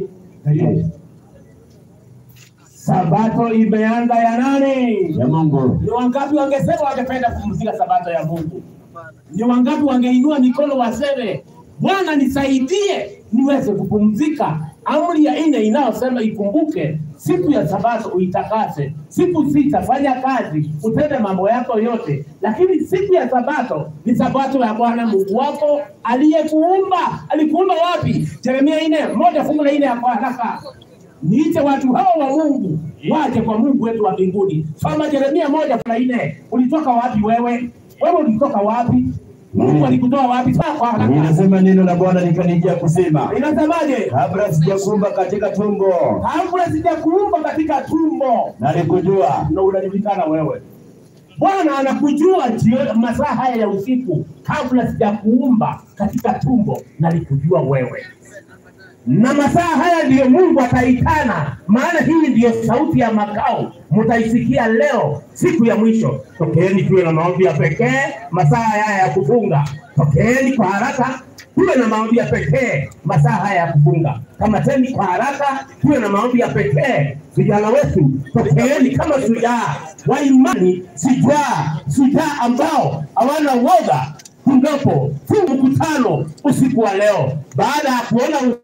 Sabato imeanza ya nani? Ya Mungu. Ni wangapi wangesema wangependa kupumzika Sabato ya Mungu? Ni wangapi wangeinua mikono waseme, Bwana nisaidie niweze kupumzika. Amri ya nne inayosema ikumbuke siku ya Sabato uitakase, siku sita fanya kazi, utende mambo yako yote, lakini siku ya Sabato ni Sabato ya Bwana Mungu wako aliyekuumba. Alikuumba wapi? Yeremia nne moja fungu la nne ya kwa haraka niite watu hao wa Mungu waje kwa Mungu wetu wa mbinguni. Soma Yeremia moja na nne. Ulitoka wapi wewe? Wewe ulitoka wapi? Mungu alikutoa wapi? Sasa kwa haraka. Inasema neno la Bwana likanijia kusema, Inasemaje? kabla sijakuumba katika tumbo Kabla sijakuumba katika tumbo nalikujua. na unajulikana wewe. Bwana anakujua jioni, masaa haya ya usiku, kabla sijakuumba katika tumbo nalikujua wewe na masaa haya ndiyo Mungu ataitana, maana hii ndiyo sauti ya makao mtaisikia leo, siku ya mwisho. Tokeeni tuwe na maombi ya pekee masaa haya ya kufunga. Tokeeni kwa haraka tuwe na maombi ya pekee masaa haya ya kufunga. Kamateni kwa haraka tuwe na maombi ya pekee. Vijana wetu, tokeeni kama shujaa wa imani, shujaa shujaa ambao hawana woga tunapo huu mkutano usiku wa leo, baada ya kuona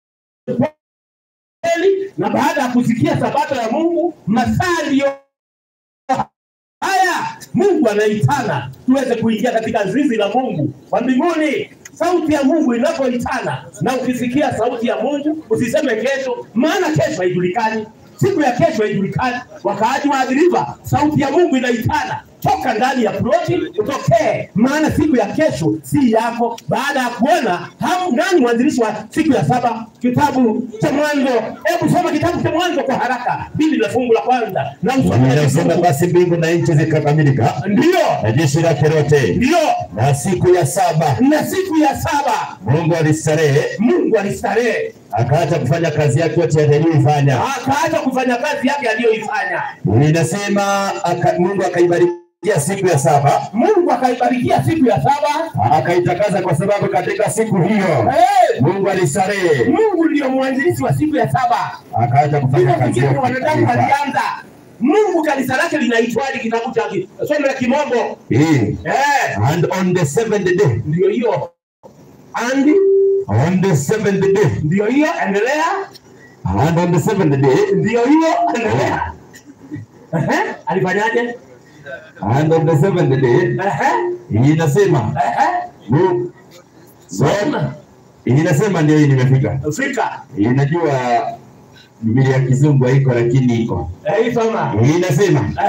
kweli na baada ya kusikia sabato ya Mungu, masaa ndiyo haya Mungu anaitana tuweze kuingia katika zizi la Mungu wa mbinguni. Sauti ya Mungu inapoitana, na ukisikia sauti ya Mungu usiseme kesho, maana kesho haijulikani, siku ya kesho haijulikani. Wakaaji wa Adhiriva, sauti ya Mungu inaitana toka ndani ya ploti utokee, maana siku ya kesho si yako. Baada ya kuona hamu, nani mwanzilishi wa siku ya saba? Kitabu cha Mwanzo. Hebu soma kitabu cha Mwanzo kwa haraka, bili la fungu la kwanza na usome Inasema basi mbingu na nchi zikakamilika, ndio na jeshi lake lote, ndio na siku ya saba na siku ya saba Mungu alistarehe, Mungu alistarehe, akaacha kufanya kazi yake yote aliyoifanya. akaacha kufanya kazi yake aliyoifanya. Inasema aka, Mungu akaibarikia siku ya saba, Mungu akaibarikia siku ya saba, akaitakaza kwa sababu katika siku hiyo Eh, Mungu alistarehe, Mungu ndiyo mwanzilishi wa siku ya saba. akaacha kufanya Hivyo kazi fikiri yake wanadamu aliyoifanya. walianza. Mungu kanisa lake linaitwaje? Kitabu cha ki- somo la kimombo Hii. eh, And on the seventh day, ndio hiyo andi, on the seventh day, ndio hiyo endelea, and on the seventh day, ndio hiyo endelea. Ehe, alifanyaje? and on the seventh day, Ehe, inasema ehe, Mungu- soma inasema ndio hii nimefika. fika, Inajua Biblia ya kizungu haiko lakini iko. eh, hii soma Inasema